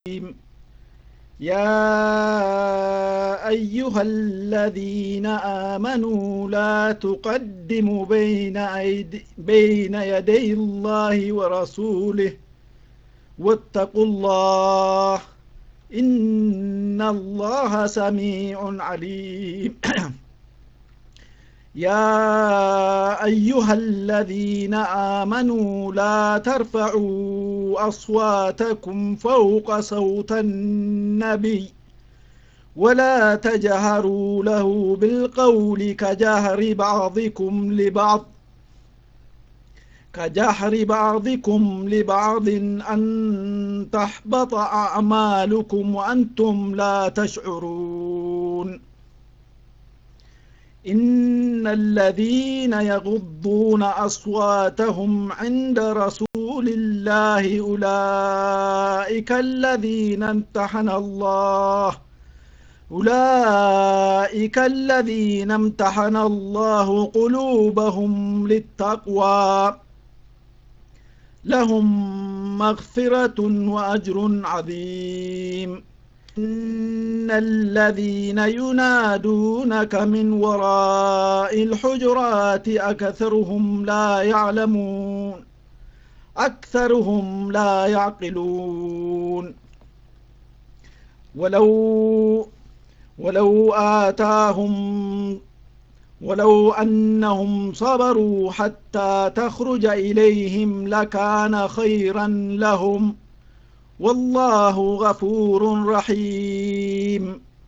يا أيها الذين آمنوا لا تقدموا بين, أيدي بين يدي الله ورسوله واتقوا الله إن الله سميع عليم يا أيها الذين آمنوا لا ترفعوا أصواتكم فوق صوت النبي ولا تجهروا له بالقول كجهر بعضكم لبعض كجهر بعضكم لبعض أن تحبط أعمالكم وأنتم لا تشعرون إن الذين يغضون أصواتهم عند رسول الله أولئك الذين امتحن الله أولئك الذين امتحن الله قلوبهم للتقوى لهم مغفرة وأجر عظيم إن الذين ينادونك من وراء الحجرات أكثرهم لا يعلمون أكثرهم لا يعقلون ولو ولو آتاهم ولو أنهم صبروا حتى تخرج إليهم لكان خيرا لهم والله غفور رحيم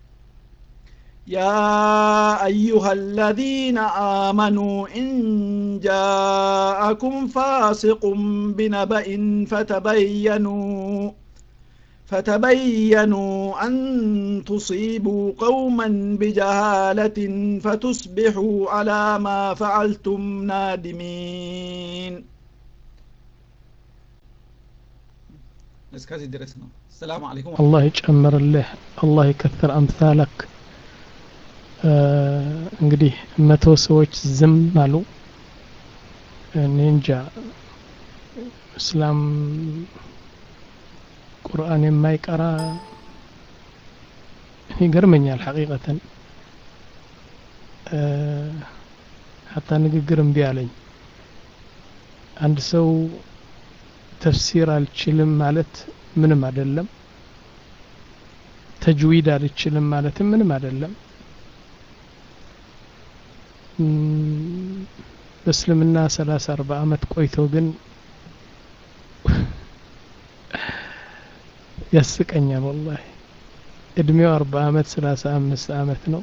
يا أيها الذين آمنوا إن جاءكم فاسق بنبأ فتبينوا فتبينوا أن تصيبوا قوما بجهالة فتصبحوا على ما فعلتم نادمين እስከዚህ ድረስ ነው ሰላም አለይኩም አላህ ይጨምርልህ አላህ ይከትር አምሳለክ እንግዲህ መቶ ሰዎች ዝም አሉ እኔ እንጃ እስላም ቁርአን የማይቀራ ይገርመኛል ሐቂቀተን ሀታ ንግግር እምቢ አለኝ አንድ ሰው ተፍሲር አልችልም ማለት ምንም አይደለም ተጅዊድ አልችልም ማለትም ምንም አይደለም በእስልምና ሰላሳ አርባ አመት ቆይቶ ግን ያስቀኛል ወላሂ እድሜው አርባ አመት ሰላሳ አምስት አመት ነው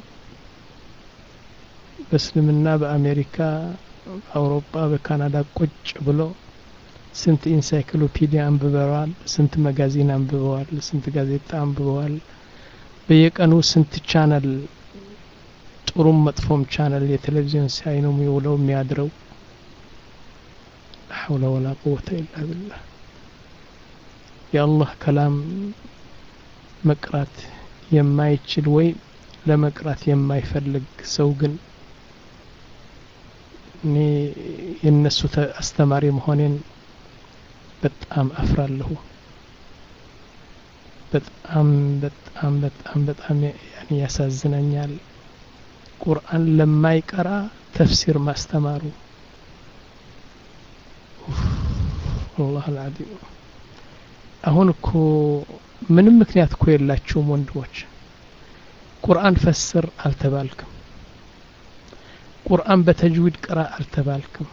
በእስልምና በአሜሪካ በአውሮፓ በካናዳ ቁጭ ብሎ ስንት ኢንሳይክሎፒዲያ አንብበዋል ስንት መጋዚን አንብበዋል ስንት ጋዜጣ አንብበዋል በየቀኑ ስንት ቻነል ጥሩም መጥፎም ቻነል የቴሌቪዥን ሲያይ ነው የሚውለው የሚያድረው ሐውለ ወላ ቁወተ ኢላ ቢላህ የአላህ ከላም መቅራት የማይችል ወይ ለመቅራት የማይፈልግ ሰው ግን እኔ የነሱ አስተማሪ መሆኔን በጣም አፍራለሁ በጣም በጣም በጣም በጣም ያኔ ያሳዝነኛል ቁርአን ለማይቀራ ተፍሲር ማስተማሩ አላህ አልዓዚም አሁን እኮ ምንም ምክንያት እኮ የላችሁም ወንድሞች ቁርአን ፈስር አልተባልክም ቁርአን በተጅዊድ ቅራ አልተባልክም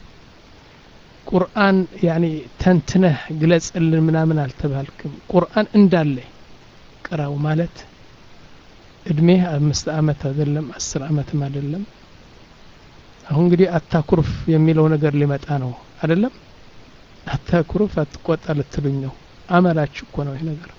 ቁርአን ያኔ ተንትነህ ግለጽልን ምናምን አልተባልክም ቁርአን እንዳለ ቅራው ማለት እድሜህ አምስት አመት አይደለም አስር አመትም አይደለም አሁን እንግዲህ አታኩርፍ የሚለው ነገር ሊመጣ ነው አይደለም አታኩርፍ አትቆጣ ልትሉኝ ነው አመላችሁ እኮ ነው ይህ ነገር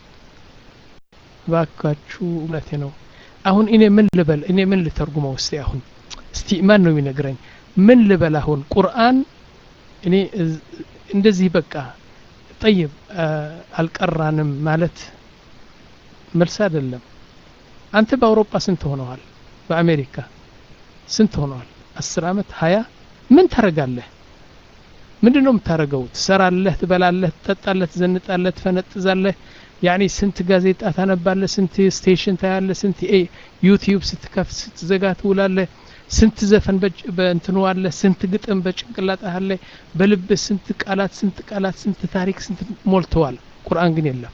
ባካችሁ እውነቴ ነው አሁን እኔ ምን ልበል እኔ ምን ልተርጉመው እስቲ አሁን እስቲ ማን ነው የሚነግረኝ ምን ልበል አሁን ቁርአን እኔ እንደዚህ በቃ ጠይብ አልቀራንም ማለት መልስ አይደለም አንተ በአውሮፓ ስንት ሆነዋል በአሜሪካ ስንት ሆነዋል አስር አመት ሀያ ምን ታረጋለህ ምንድን ነው የምታደረገው ትሰራለህ ትበላለህ ትጠጣለህ ትዘንጣለህ ትፈነጥዛለህ ያኒ ስንት ጋዜጣ ታነባለ ስንት ስቴሽን ታያለ ስንት ዩቲዩብ ስትከፍት ስትዘጋ ትውላለ ስንት ዘፈን በእንትኑ አለ ስንት ግጥም በጭንቅላት አለ በልብ ስንት ቃላት ስንት ቃላት ስንት ታሪክ ስንት ሞልተዋል ቁርአን ግን የለም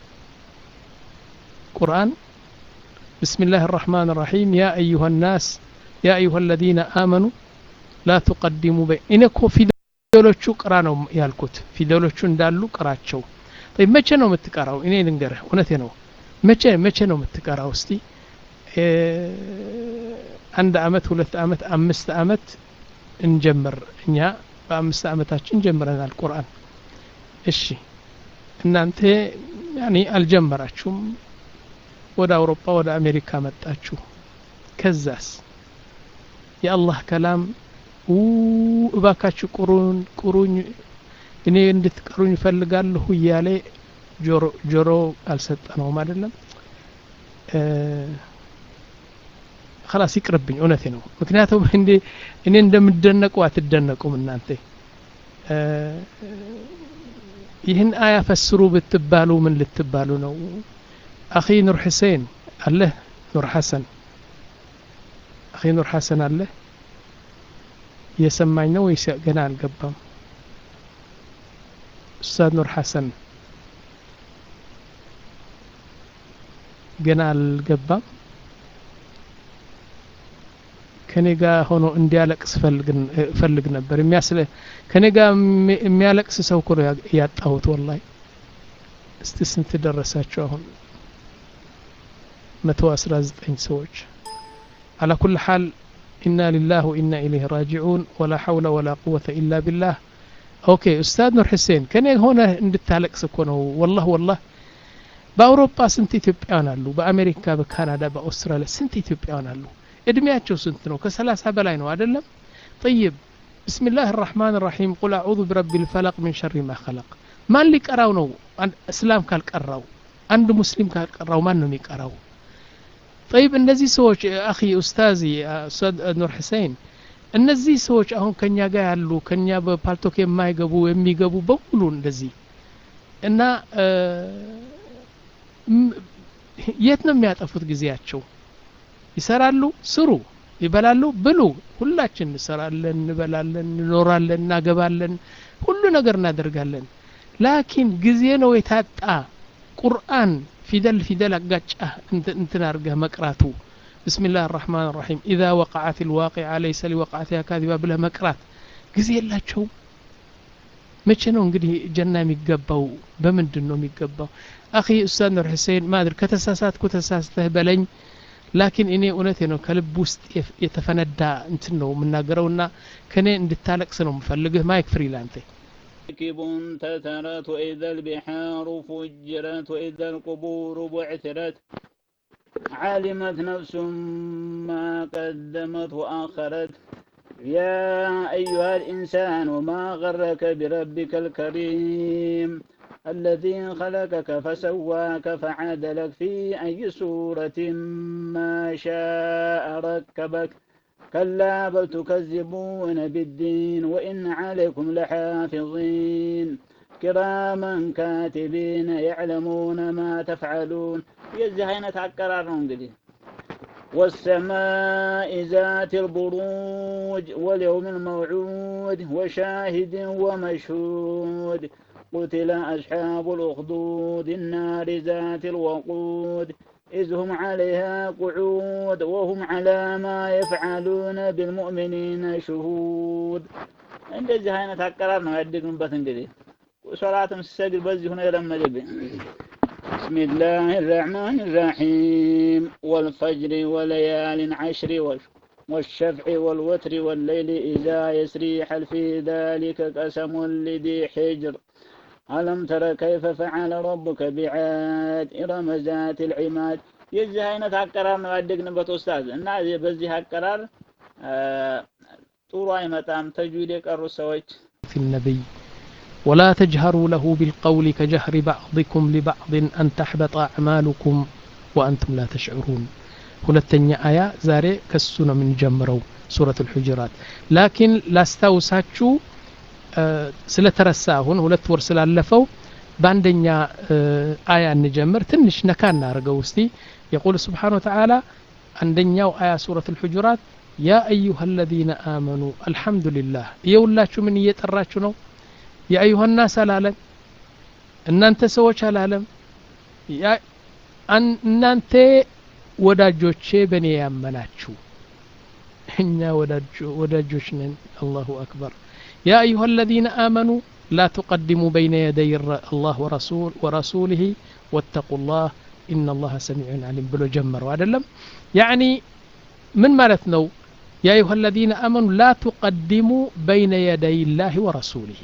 ቁርአን بسم الله الرحمن الرحيم يا أيها الناس يا أيها الذين آمنوا لا تقدموا بين إنكو ፊደሎቹ ቅራ ነው ያልኩት ፊደሎቹ እንዳሉ ቅራቸው طيب መቼ ነው የምትቀራው እኔ ልንገርህ እውነቴ ነው መቼ መቼ ነው የምትቀራው እስቲ አንድ አመት ሁለት አመት አምስት አመት እንጀምር እኛ በአምስት አመታችን ጀምረናል ቁርአን እሺ እናንተ ያኔ አልጀመራችሁም ወደ አውሮፓ ወደ አሜሪካ መጣችሁ ከዛስ የአላህ ከላም እባካችሁ ቁሩን ቁሩኝ እኔ እንድትቀሩኝ እፈልጋለሁ እያለ ጆሮ ጆሮ አልሰጠነውም አይደለም خلاص ይቅርብኝ እውነቴ ነው ምክንያቱም እንዴ እኔ እንደምደነቁ አትደነቁም እናንተ ይህን አያ ፈስሩ ብትባሉ ምን ልትባሉ ነው አኺ ኑር ሁሴን አለ ኑር ሐሰን አኺ ኑር ሐሰን አለ እየሰማኝ ነው ወይስ ገና አልገባም ኡስታዝ ኑር ሐሰን ገና አልገባም ከኔ ጋር ሆኖ እንዲያለቅስ ፈልግ ነበር የሚያስለ ከኔ ጋር የሚያለቅስ ሰው እኮ ነው ያጣሁት ወላሂ እስቲ ስንት ደረሳችሁ አሁን መቶ አስራ ዘጠኝ ሰዎች አላ ኩል ሓል ኢና ሊላህ ወኢና ኢለይህ ራጂዑን ወላ ሐውለ ወላ ቁወተ ኢላ ቢላህ ኦኬ ኡስታዝ ኑር ሁሴን ከኔ ሆነ እንድታለቅስ እኮ ነው ወላህ ወላህ በአውሮፓ ስንት ኢትዮጵያውያን አሉ በአሜሪካ በካናዳ በአውስትራሊያ ስንት ኢትዮጵያውያን አሉ እድሜያቸው ስንት ነው ከሰላሳ በላይ ነው አይደለም طيب بسم الله الرحمن الرحيم قل أعوذ برب الفلق من شر ما خلق ማን ሊቀራው ነው እስላም ካልቀራው አንድ ሙስሊም ካልቀራው ማን ነው የሚቀራው طيب እነዚህ ሰዎች አኺ ኡስታዚ ኡስታዝ ኑር ሁሴን እነዚህ ሰዎች አሁን ከኛ ጋር ያሉ ከኛ በፓልቶክ የማይገቡ የሚገቡ በሙሉ እንደዚህ እና የት ነው የሚያጠፉት ጊዜያቸው ይሰራሉ ስሩ ይበላሉ ብሉ ሁላችን እንሰራለን እንበላለን እንኖራለን እናገባለን ሁሉ ነገር እናደርጋለን ላኪን ጊዜ ነው የታጣ ቁርአን ፊደል ፊደል አጋጫ እንትን አርገህ መቅራቱ بسم الله الرحمن الرحيم إذا وقعت الواقعة ليس لوقعتها كاذبة بلا مقرات ጊዜ የላቸውም መቼ ነው እንግዲህ ጀና የሚገባው በምንድን ነው የሚገባው አኺ ኡስታዝ ኑር ሁሴን ማድር ከተሳሳትኩ ተሳስተህ በለኝ ላኪን እኔ እውነቴ ነው ከልብ ውስጥ የተፈነዳ እንትን ነው የምናገረውና ከኔ እንድታለቅስ ነው የምፈልግህ ማይክ ፍሪ ላንተ كب تترت وإذا البحار فجرت وإذا القبور بعثرت علمت نفس ما قدمت وآخرت يا أيها الإنسان ما غرك بربك الكريم الذي خلقك فسواك فعدلك في أي سورة ما شاء ركبك كلا بل تكذبون بالدين وإن عليكم لحافظين كراما كاتبين يعلمون ما تفعلون የዚህ አይነት አቀራር ነው እንግዲህ والسماء ذات البروج واليوم الموعود وشاهد ومشهود قتل أصحاب الأخدود النار ذات الوقود إذ هم عليها قعود وهم على ما يفعلون بالمؤمنين شهود እንደዚህ አይነት አቀራር ነው ያደግንበት እንግዲህ ሶላትም ስሰግድ በዚህ ሆነ የለመደብኝ بسم الله الرحمن الرحيم والفجر وليال عشر والشفع والوتر والليل إذا يسري هل في ذلك قسم لذي حجر ألم تر كيف فعل ربك بعاد إرم ذات العماد የዚህ አይነት አቀራር ነው ያደግንበት ኡስታዝ እና በዚህ አቀራር ጥሩ አይመጣም ተጅዊድ የቀሩ ሰዎች في النبي ولا تجهروا له بالقول كجهر بعضكم لبعض أن تحبط أعمالكم وأنتم لا تشعرون ሁለተኛ አያ ዛሬ ከሱ ነው የምንጀምረው ሱረት ልሑጅራት ላኪን ላስታውሳችሁ ስለተረሳ አሁን ሁለት ወር ስላለፈው በአንደኛ አያ እንጀምር ትንሽ ነካ እናርገው እስቲ የቁል ስብሓን ወተዓላ አንደኛው አያ ሱረት ልሑጁራት ያ አዩሃ አለዚነ አመኑ አልሐምዱሊላህ እየውላችሁ ምን እየጠራችሁ ነው የአዩሃ ናስ አላለም እናንተ ሰዎች አላለም እናንተ ወዳጆቼ በእኔ ያመናችሁ እኛ ወዳጆች ነን አላሁ አክበር ያ አዩሃ አለዚነ አመኑ لا تقدموا بين يدي الله ورسول ورسوله واتقوا الله إن الله سميع عليم بلو جمر وعدلم يعني من مالتنا يا أيها الذين آمنوا لا تقدموا بين يدي الله ورسوله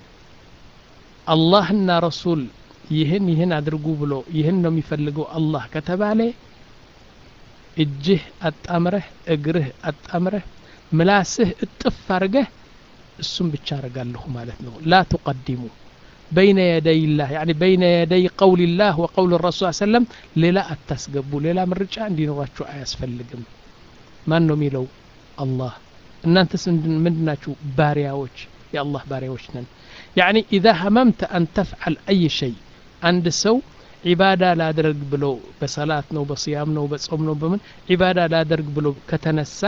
الله እና ረሱል ይህን ይህን አድርጉ ብሎ ይህን ነው የሚፈልገው አላህ ከተባለ እጅህ አጣምረህ እግርህ አጣምረህ ምላስህ እጥፍ አርገህ እሱም ብቻ አረጋለሁ ማለት ነው ላ ቱቀዲሙ በይነ የደይ ላህ ያኒ በይነ የደይ ቀውል ላህ ወቀውል ረሱል ሰለም ሌላ አታስገቡ ሌላ ምርጫ እንዲኖራችሁ አያስፈልግም ማን ነው የሚለው አላህ እናንተስ ምንድናችሁ ባሪያዎች የአላህ ባሪያዎች ነን ያኒ ኢዛ ሀመምተ አን ተፍዓል አይ ሸይ አንድ ሰው ዒባዳ ላደርግ ብሎ በሰላት ነው በስያም ነው በጾም ነው በምን ዒባዳ ላደርግ ብሎ ከተነሳ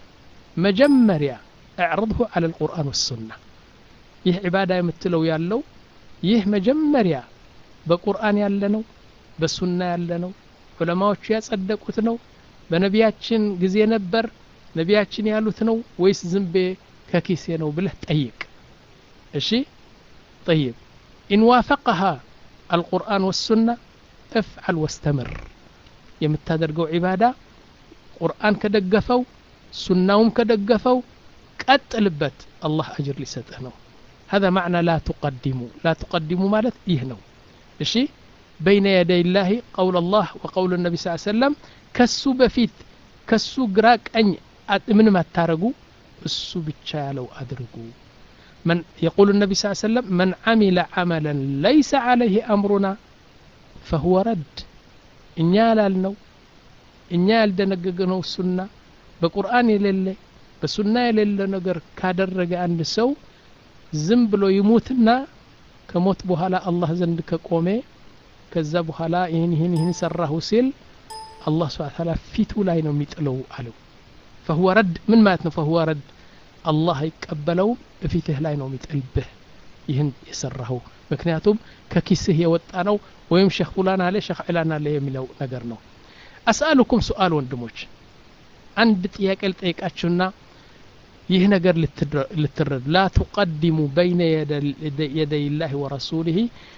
መጀመሪያ اعرضه على القرآن والسنة ይህ ዒባዳ የምትለው ያለው ይህ መጀመሪያ በቁርአን ያለ ነው በሱና ያለ ነው ዑለማዎቹ ያጸደቁት ነው በነቢያችን ጊዜ ነበር ነቢያችን ያሉት ነው ወይስ ዝንቤ ከኪሴ ነው ብለህ ጠይቅ እሺ طيب إن وافقها القرآن والسنة افعل واستمر የምታደርገው ዒባዳ ቁርአን ከደገፈው ሱናውም ከደገፈው ቀጥልበት አላህ አጅር ሊሰጥህ ነው هذا معنى لا تقدموا لا تقدموا مالت إيه نو إشي بين يدي الله قول الله وقول النبي صلى الله عليه وسلم كسو بفيت كسو قراك أن من ما تارقوا السو بتشالو أدرقوا من يقول النبي صلى الله عليه وسلم من عمل عملا ليس عليه أمرنا فهو رد إن يالالنو إن يالدنققنو السنة بقرآن يلله በሱና የሌለ ነገር ካደረገ አንድ ሰው ዝም ብሎ ይሙትና ከሞት በኋላ አላህ ዘንድ ከቆሜ ከዛ በኋላ ይህን ይህን ይህን ሰራሁ ሲል አላህ ስብሐ ተዓላ ፊቱ ላይ ነው የሚጥለው አለው ፈሁወ ረድ ምን ማለት ነው ፈሁወ ረድ አላህ አይቀበለውም እፊትህ ላይ ነው የሚጥልብህ ይህን የሰራኸው ምክንያቱም ከኪስህ የወጣ ነው ወይም ሸክ ፉላን አለ ሸክ ዕላን አለ የሚለው ነገር ነው አስአሉኩም ሱአል ወንድሞች አንድ ጥያቄ ልጠይቃችሁና ይህ ነገር ልትረዱ ላ ቱቀዲሙ በይነ የደይ ላህ ወረሱሊህ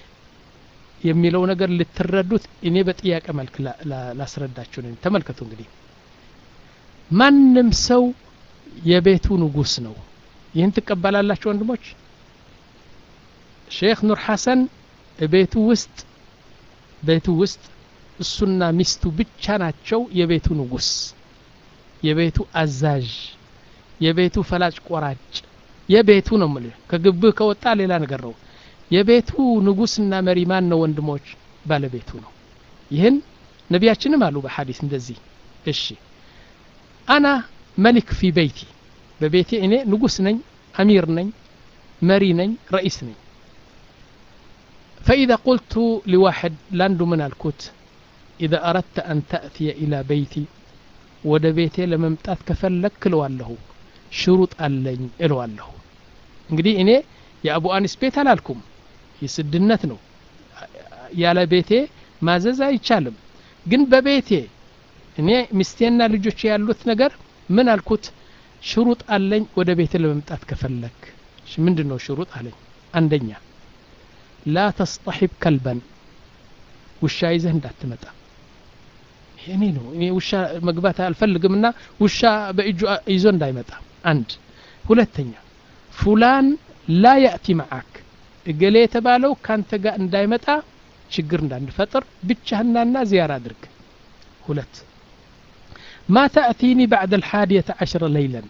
የሚለው ነገር ልትረዱት እኔ በጥያቄ መልክ ላስረዳችሁ ነኝ ተመልከቱ እንግዲህ ማንም ሰው የቤቱ ንጉስ ነው ይህን ትቀበላላችሁ ወንድሞች ሼክ ኑር ሐሰን ቤቱ ውስጥ ቤቱ ውስጥ እሱና ሚስቱ ብቻ ናቸው የቤቱ ንጉስ የቤቱ አዛዥ የቤቱ ፈላጭ ቆራጭ የቤቱ ነው ምልህ ከግብህ ከወጣ ሌላ ነገር ነው የቤቱ ንጉስና መሪ ማን ነው ወንድሞች ባለቤቱ ነው ይህን ነቢያችንም አሉ በሐዲስ እንደዚህ እሺ አና መሊክ ፊ በይቲ በቤቴ እኔ ንጉስ ነኝ አሚር ነኝ መሪ ነኝ ረኢስ ነኝ فإذا قلت لواحد لاندو من الكوت إذا أردت أن تأتي إلى بيتي ወደ ቤቴ ለመምጣት ከፈለክ እለዋለሁ ሽሩጥ አለኝ እለዋለሁ እንግዲህ እኔ የአቡ አኒስ ቤት አላልኩም የስድነት ነው ያለ ቤቴ ማዘዝ አይቻልም ግን በቤቴ እኔ ሚስቴና ልጆች ያሉት ነገር ምን አልኩት ሽሩጥ አለኝ ወደ ቤቴ ለመምጣት ከፈለክ ምንድን ነው ሽሩጥ አለኝ አንደኛ ላ ተስጠሒብ ከልበን ውሻ ይዘህ እንዳትመጣ እኔ ነው እኔ ውሻ መግባት አልፈልግምና ውሻ በእጁ ይዞ እንዳይመጣ አንድ ሁለተኛ ፉላን ላ ያእቲ መዓክ እገሌ የተባለው ካንተ ጋር እንዳይመጣ ችግር እንዳንፈጥር ብቻህናና ዚያራ አድርግ ሁለት ማ ተእቲኒ ባዕድ አልሓዲየተ ዓሽረ ለይለን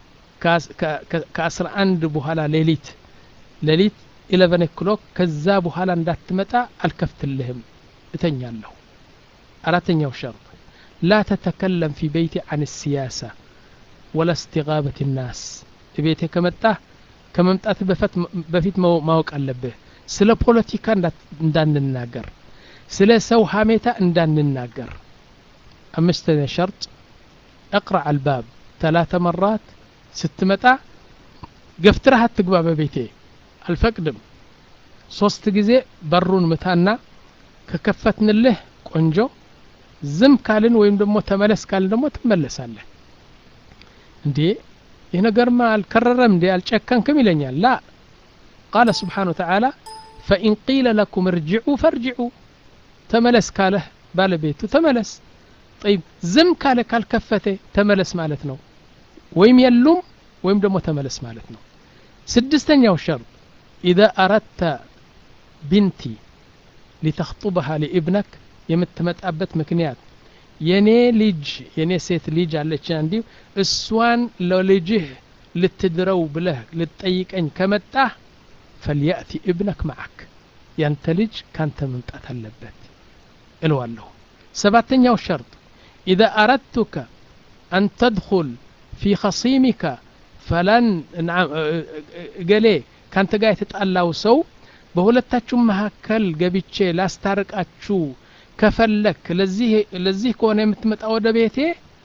ከአስራ አንድ በኋላ ሌሊት ሌሊት ኢለቨን ኦክሎክ ከዛ በኋላ እንዳትመጣ አልከፍትልህም እተኛለሁ አራተኛው ሸርጥ ላ ተተከለም ፊ በይቲ አን ሲያሳ ወላ እስትጋበት ናስ ቤቴ ከመጣ ከመምጣት በፊት ማወቅ አለብህ ስለ ፖለቲካ እንዳንናገር ስለ ሰው ሀሜታ እንዳንናገር አምስተኛ ሸርጥ እቅረዕ አልባብ ተላተ መራት ስትመጣ ገፍትረህ አትግባ በቤቴ አልፈቅድም ሶስት ጊዜ በሩን ምታና ከከፈትንልህ ቆንጆ ዝም ካልን ወይም ደግሞ ተመለስ ካልን ደግሞ ትመለሳለህ እንዴ ይህ ነገርማ አልከረረም እንዴ አልጨከንክም ይለኛል ላ ቃለ ስብሓን ወተዓላ ፈኢን ቂለ ለኩም እርጅዑ ፈርጅዑ ተመለስ ካለህ ባለቤቱ ተመለስ ጠይብ ዝም ካለ ካልከፈተ ተመለስ ማለት ነው ወይም የሉም ወይም ደግሞ ተመለስ ማለት ነው ስድስተኛው ሸርጥ ኢዛ አረድተ ቢንቲ ሊተኽጡበሃ ሊኢብነክ የምትመጣበት ምክንያት የኔ ልጅ የኔ ሴት ልጅ አለች እንዲሁ እሷን ለልጅህ ልትድረው ብለህ ልትጠይቀኝ ከመጣህ ፈልያእቲ እብነክ መዓክ ያንተ ልጅ ካንተ መምጣት አለበት እለዋለሁ ሰባተኛው ሸርጥ ኢዛ አረድቱከ አን ተድኹል ፊ ኸሲሚከ ፈላን ገሌ ካንተ ጋር የተጣላው ሰው በሁለታችሁም መካከል ገብቼ ላስታርቃችሁ ከፈለክ ለዚህ ከሆነ የምትመጣ ወደ ቤቴ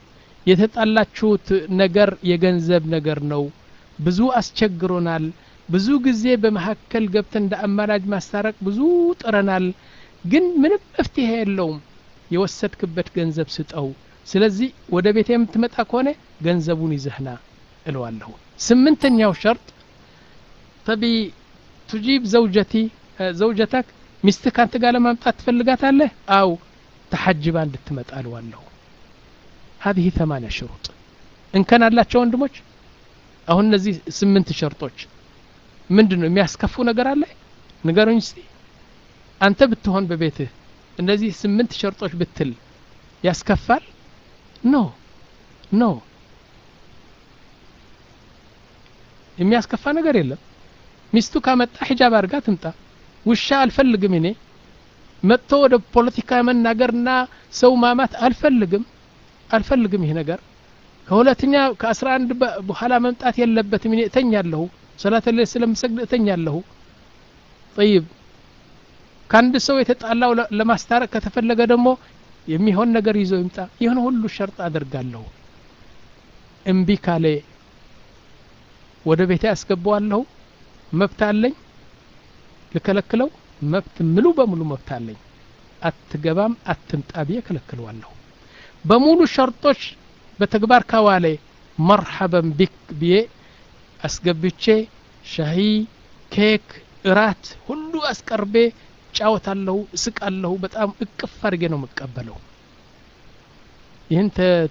የተጣላችሁት ነገር የገንዘብ ነገር ነው ብዙ አስቸግሮናል ብዙ ጊዜ በመካከል ገብተን እንደ አማላጅ ማስታረቅ ብዙ ጥረናል ግን ምንም መፍትሄ የለውም የወሰድክበት ገንዘብ ስጠው ስለዚህ ወደ ቤቴ የምትመጣ ከሆነ ገንዘቡን ይዘህና እለዋለሁ ስምንተኛው ሸርጥ ተቢ ቱጂብ ዘውጀቲ ዘውጀተክ ሚስት ካንተ ጋር ለማምጣት ትፈልጋታለህ አው ተሐጅባ እንድትመጣ እለዋለሁ هذه ثمانية شروط إن كان አላቸው ወንድሞች አሁን እነዚህ ስምንት ሸርጦች ምንድን ነው የሚያስከፉ ነገር አለ ንገሩኝ እስቲ አንተ ብትሆን በቤትህ እነዚህ ስምንት ሸርጦች ብትል ያስከፋል ኖ ኖ የሚያስከፋ ነገር የለም ሚስቱ ካመጣ ሂጃብ አድርጋ ትምጣ ውሻ አልፈልግም እኔ መጥቶ ወደ ፖለቲካ መናገርና ሰው ማማት አልፈልግም አልፈልግም ይህ ነገር ከሁለተኛ ከአስራ አንድ በኋላ መምጣት የለበትም እኔ እተኛለሁ ሰላት ላይ ስለምሰግድ እተኛለሁ ጠይብ ከአንድ ሰው የተጣላው ለማስታረቅ ከተፈለገ ደግሞ የሚሆን ነገር ይዞ ይምጣ ይህን ሁሉ ሸርጥ አደርጋለሁ እምቢ ካለ ወደ ቤቴ አስገባዋለሁ መብት አለኝ ልከለክለው መብት ሙሉ በሙሉ መብት አለኝ አትገባም አትምጣ ብዬ ከለክለዋለሁ በሙሉ ሸርጦች በተግባር ካዋለ መርሐበን ቢክ ብዬ አስገብቼ ሻሂ ኬክ እራት ሁሉ አስቀርቤ ጫወታለሁ እስቃለሁ በጣም እቅፍ አድርጌ ነው የምቀበለው ይህን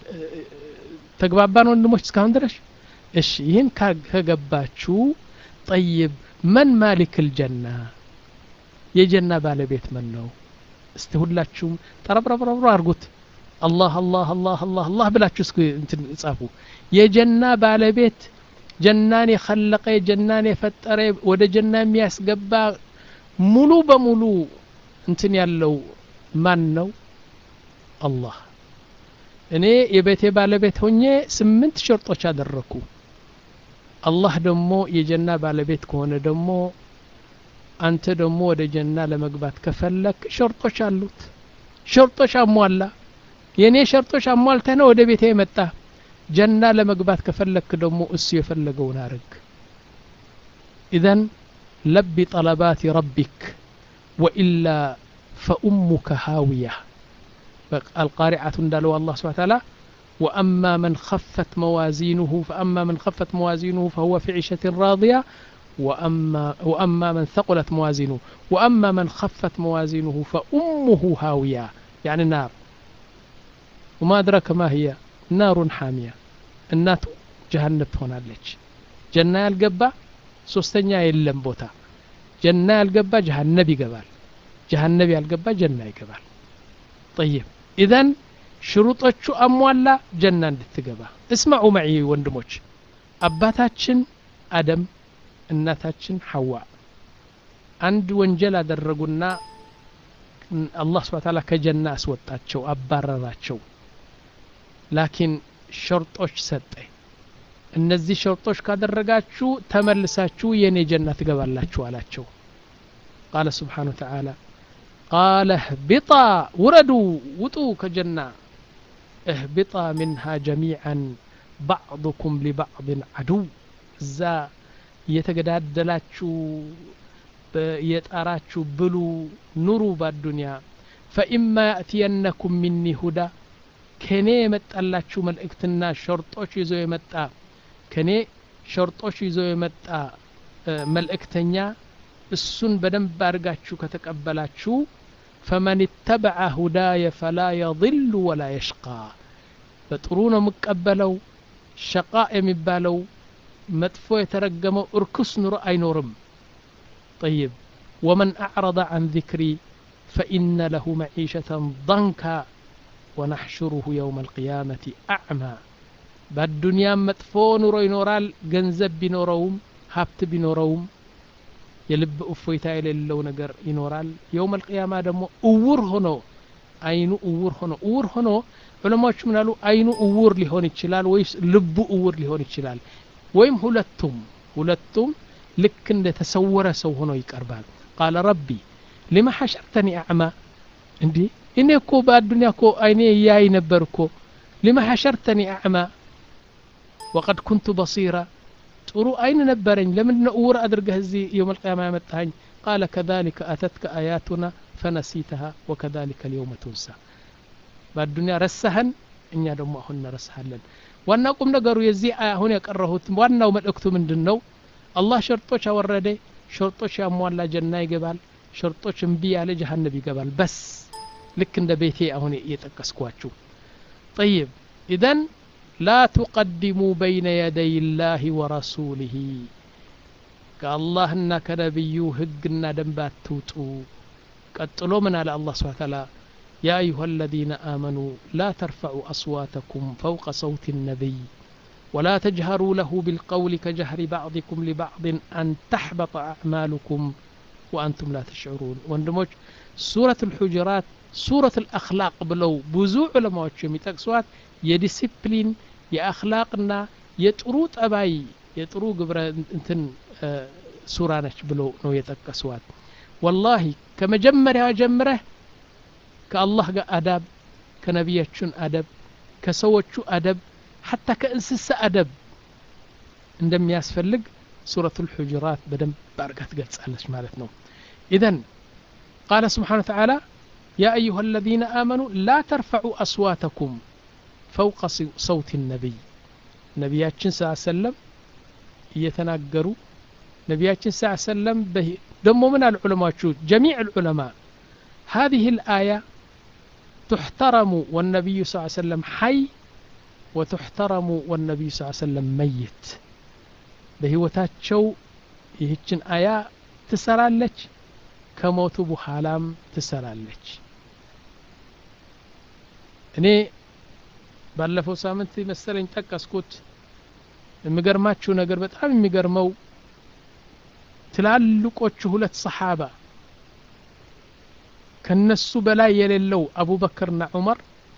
ተግባባን ወንድሞች እስካሁን ድረስ እሺ ይህን ከገባችሁ ጠይብ መን ማሊክ ልጀና የጀና ባለቤት መን ነው እስቲ ሁላችሁም ጠረብረብረብረ አርጉት አላህ አላህ አላህ አላህ አላህ ብላችሁ እስኪ እንትን ጻፉ የጀና ባለቤት ጀናን የኸለቀ ጀናን የፈጠረ ወደ ጀና የሚያስገባ ሙሉ በሙሉ እንትን ያለው ማን ነው አላህ እኔ የቤቴ ባለቤት ሆኜ ስምንት ሸርጦች አደረኩ አላህ ደግሞ የጀና ባለቤት ከሆነ ደግሞ አንተ ደግሞ ወደ ጀና ለመግባት ከፈለክ ሸርጦች አሉት ሸርጦች አሟላ የእኔ ሸርጦች አሟልተህ ነው ወደ ቤቴ የመጣ ጀና ለመግባት ከፈለክ ደግሞ እሱ የፈለገውን አርግ ኢዘን ለቢ ጠለባት ረቢክ ወኢላ ፈኡሙከ ሃውያ القارعة እንዳለው الله سبحانه وتعالى وأما من خفت موازينه فأما من خفت موازينه فهو في عيشة راضية وأما, وأما من ثقلت موازينه وأما من خفت موازينه فأمه هاوية يعني نار وما أدرك ما هي نار حامية النات جهنم ትሆናለች ጀና ያልገባ ሶስተኛ የለም ቦታ ጀና ያልገባ ጀሃነብ ይገባል ጀሃነብ ያልገባ ጀና ይገባል طيب ኢዘን ሽሩጦቹ አሟላ ጀና እንድትገባ እስማዑ መዒ ወንድሞች አባታችን አደም እናታችን ሐዋ አንድ ወንጀል አደረጉና አላህ ስብሐ ተዓላ ከጀና አስወጣቸው አባረራቸው ላኪን ሸርጦች ሰጠ እነዚህ ሸርጦች ካደረጋችሁ ተመልሳችሁ የኔ ጀና ትገባላችሁ አላቸው ቃለ ስብሓን ወተዓላ ቃለ እህቢጣ ውረዱ ውጡ ከጀና እህቢጣ ምንሃ ጀሚዓን ባዕضኩም ሊባዕضን ዓዱው እዛ እየተገዳደላችሁ የጣራችሁ ብሉ ኑሩ ባዱንያ ፈኢማ ያእትየነኩም ሚኒ ሁዳ ከኔ የመጣላችሁ መልእክትና ሸርጦች ይዞ የመጣ ከኔ ሸርጦች ይዞ የመጣ መልእክተኛ እሱን በደንብ አድርጋችሁ ከተቀበላችሁ ፈመን ተበዐ ሁዳየ ፈላ የضሉ ወላ የሽቃ በጥሩ ነው የምቀበለው ሸቃ የሚባለው መጥፎ የተረገመው እርኩስ ኑሮ አይኖርም طيب ومن أعرض عن ذكري فإن له معيشة ضنكا ونحشره يوم القيامة أعمى بالدنيا مطفو نورو ينورال ገንዘብ ቢኖረውም ሀብት ቢኖረውም የልብ እፎይታ የሌለው ነገር ይኖራል የውም አልቅያማ ደግሞ እውር ሆኖ አይኑ እውር ሆኖ እውር ሆኖ ዑለማዎች ምናሉ አይኑ እውር ሊሆን ይችላል ወይስ ልቡ እውር ሊሆን ይችላል ወይም ሁለቱም ሁለቱም ልክ እንደ ተሰወረ ሰው ሆኖ ይቀርባል ቃለ ረቢ ሊማ ሐሸርተኒ አዕማ እንዲህ እኔ እኮ በአዱኒያ እኮ አይኔ እያይ ነበር እኮ ሊማ ሐሸርተኒ አዕማ ወቀድ ኩንቱ በሲራ ጥሩ አይን ነበረኝ ለምንድን ነው እውር አድርገህ እዚህ የውም አልቅያማ ያመጣኸኝ ቃለ ከዛሊከ አተትከ አያቱና ፈነሲተሃ ወከዛሊከ ልየውመ ቱንሳ በአዱኒያ ረሳህን እኛ ደግሞ አሁን እንረሳሃለን ዋና ቁም ነገሩ የዚህ አሁን ያቀረሁት ዋናው መልእክቱ ምንድን ነው አላህ ሸርጦች አወረደ ሸርጦች ያሟላ ጀና ይገባል ሸርጦች እምቢ ያለ ጀሀነብ ይገባል በስ ልክ እንደ ቤቴ አሁን የጠቀስኳችሁ ጠይብ ኢዘን ላ ቱቀድሙ በይነ የደይ ላህ ወረሱሊህ ከአላህና ከነቢዩ ህግና ደንብ አትውጡ ቀጥሎ ምን አለ አላህ ስብሓ ተዓላ يا أيها الذين آمنوا لا ترفعوا أصواتكم فوق صوت النبي ولا تجهروا له بالقول كجهر بعضكم لبعض أن تحبط أعمالكم وأنتم لا تشعرون وندموج سورة الحجرات سورة الأخلاق بلو بزوع علماء يتقسوات يديسيبلين የአክላቅና የጥሩ ጠባይ የጥሩ ግብረ እንትን ሱራ ነች ብለው ነው የጠቀስዋት ወላሂ ከመጀመሪያ ጀምረህ ከአላህ ጋር አዳብ ከነቢያችን አደብ ከሰዎቹ አደብ ሐታ ከእንስሳ አደብ እንደሚያስፈልግ ሱረቱ ልሑጅራት በደንብ አርጋ ትገልጻለች ማለት ነው ኢዘን ቃለ ስብሓን ተዓላ ያ አዩሃ አለዚነ አመኑ ላ ተርፈዑ አስዋተኩም ፈውቀ ሰውት ነቢይ ነቢያችን ስ ሰለም እየተናገሩ ነቢያችን ስ ሰለም ደሞ ምን አሉ ዑለማዎቹ ጀሚዕ ልዑለማ هذه الآية تحترم والنبي صلى الله عليه وسلم حي وتحترم والنبي صلى الله عليه وسلم ميت በህይወታቸው ይህችን አያ ትሰራለች ከሞቱ በኋላም ትሰራለች እኔ ባለፈው ሳምንት መሰለኝ ጠቀስኩት የሚገርማችሁ ነገር በጣም የሚገርመው ትላልቆቹ ሁለት ሰሓባ ከነሱ በላይ የሌለው አቡበክርና ዑመር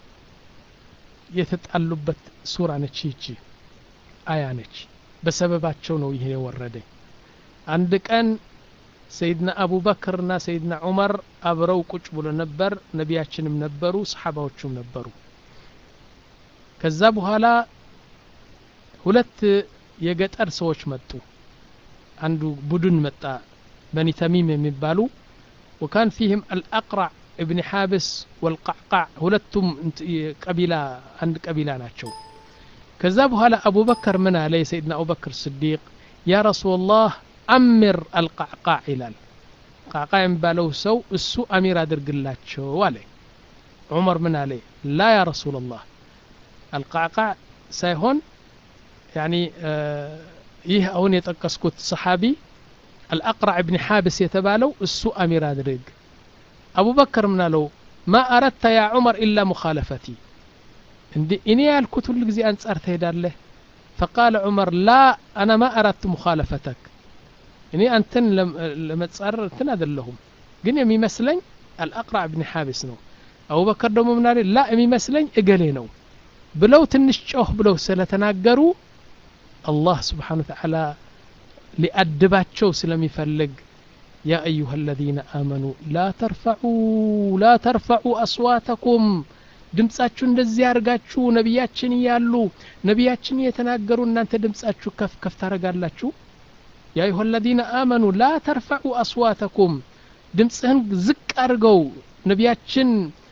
የተጣሉበት ሱራ ነች ይቺ አያ ነች በሰበባቸው ነው ይሄ የወረደ አንድ ቀን ሰይድና አቡበክርና ሰይድና ዑመር አብረው ቁጭ ብሎ ነበር ነቢያችንም ነበሩ ሰሓባዎቹም ነበሩ ከዛ በኋላ ሁለት የገጠር ሰዎች መጡ አንዱ ቡድን መጣ በኒ ተሚም የሚባሉ وكان فيهم الأقرع ابن حابس والقعقاع ሁለቱም ቀቢላ አንድ ቀቢላ ናቸው ከዛ በኋላ አቡበከር ምን አለ የሰይድና አቡበክር ስዲቅ ያ ረሱላላህ አሚር አልቃዕቃዕ ይላል ቃዕቃ የሚባለው ሰው እሱ አሚር አድርግላቸው አለ ዑመር ምን አለ ላ ያ ረሱላላህ አልቃዕቃዕ ሳይሆን ያኒ ይህ አሁን የጠቀስኩት ሰሓቢ الأقرع بن حابس يتبالو السوء أمير أدريق أبو بكر من له ما أردت يا عمر إلا مخالفتي عندي إني الكتب اللي زي أنت أرتهد له فقال عمر لا أنا ما أردت مخالفتك إني أنتن لما تصار تنادل لهم قلنا يمي مسلين الأقرع بن حابس نو أبو بكر دمو من لا يمي مسلين إقلي نو بلو تنشوه بلو سلتناقروا الله سبحانه وتعالى ሊአድባቸው ስለሚፈልግ ያ አዩሃ አለዚነ አመኑ ላ ተርፈዑ ላ ተርፈዑ አስዋተኩም ድምፃችሁ እንደዚህ አድርጋችሁ ነቢያችን እያሉ ነቢያችን እየተናገሩ እናንተ ድምፃችሁ ከፍ ከፍ ታደርጋላችሁ ያ አዩሃ አለዚነ አመኑ ላ ተርፈዑ አስዋተኩም ድምፅህን ዝቅ አድርገው ነቢያችን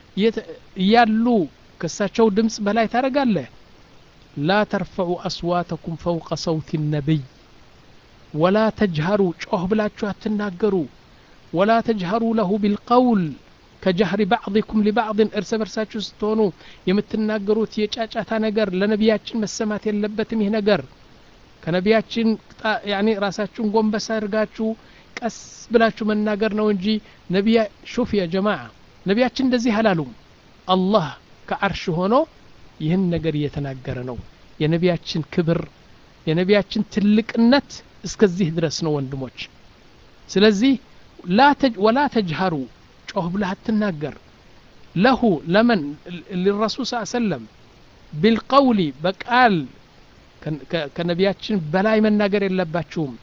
እያሉ ከእሳቸው ድምፅ በላይ ታደርጋለህ ላ ተርፈዑ አስዋተኩም ፈውቀ ሰውት ነቢይ ወላ ተጅሀሩ ጮህ ብላችሁ አትናገሩ ወላ ተጅሀሩ ለሁ ቢልቀውል ከጀህሪ ባዕضኩም ሊባዕድን እርስ በርሳችሁ ስትሆኑ የምትናገሩት የጫጫታ ነገር ለነቢያችን መሰማት የለበትም ይህ ነገር ከነቢያችን ያኒ ራሳችሁን ጎንበስ አድርጋችሁ ቀስ ብላችሁ መናገር ነው እንጂ ነቢያ ሹፍ ያ ጀማዓ ነቢያችን እንደዚህ አላሉም አላህ ከአርሽ ሆኖ ይህን ነገር እየተናገረ ነው የነቢያችን ክብር የነቢያችን ትልቅነት እስከዚህ ድረስ ነው ወንድሞች ስለዚህ ወላ ተጅሀሩ ጮህ ብለህ አትናገር ለሁ ለመን ሊረሱል ስ ሰለም ቢልቀውሊ በቃል ከነቢያችን በላይ መናገር የለባችሁም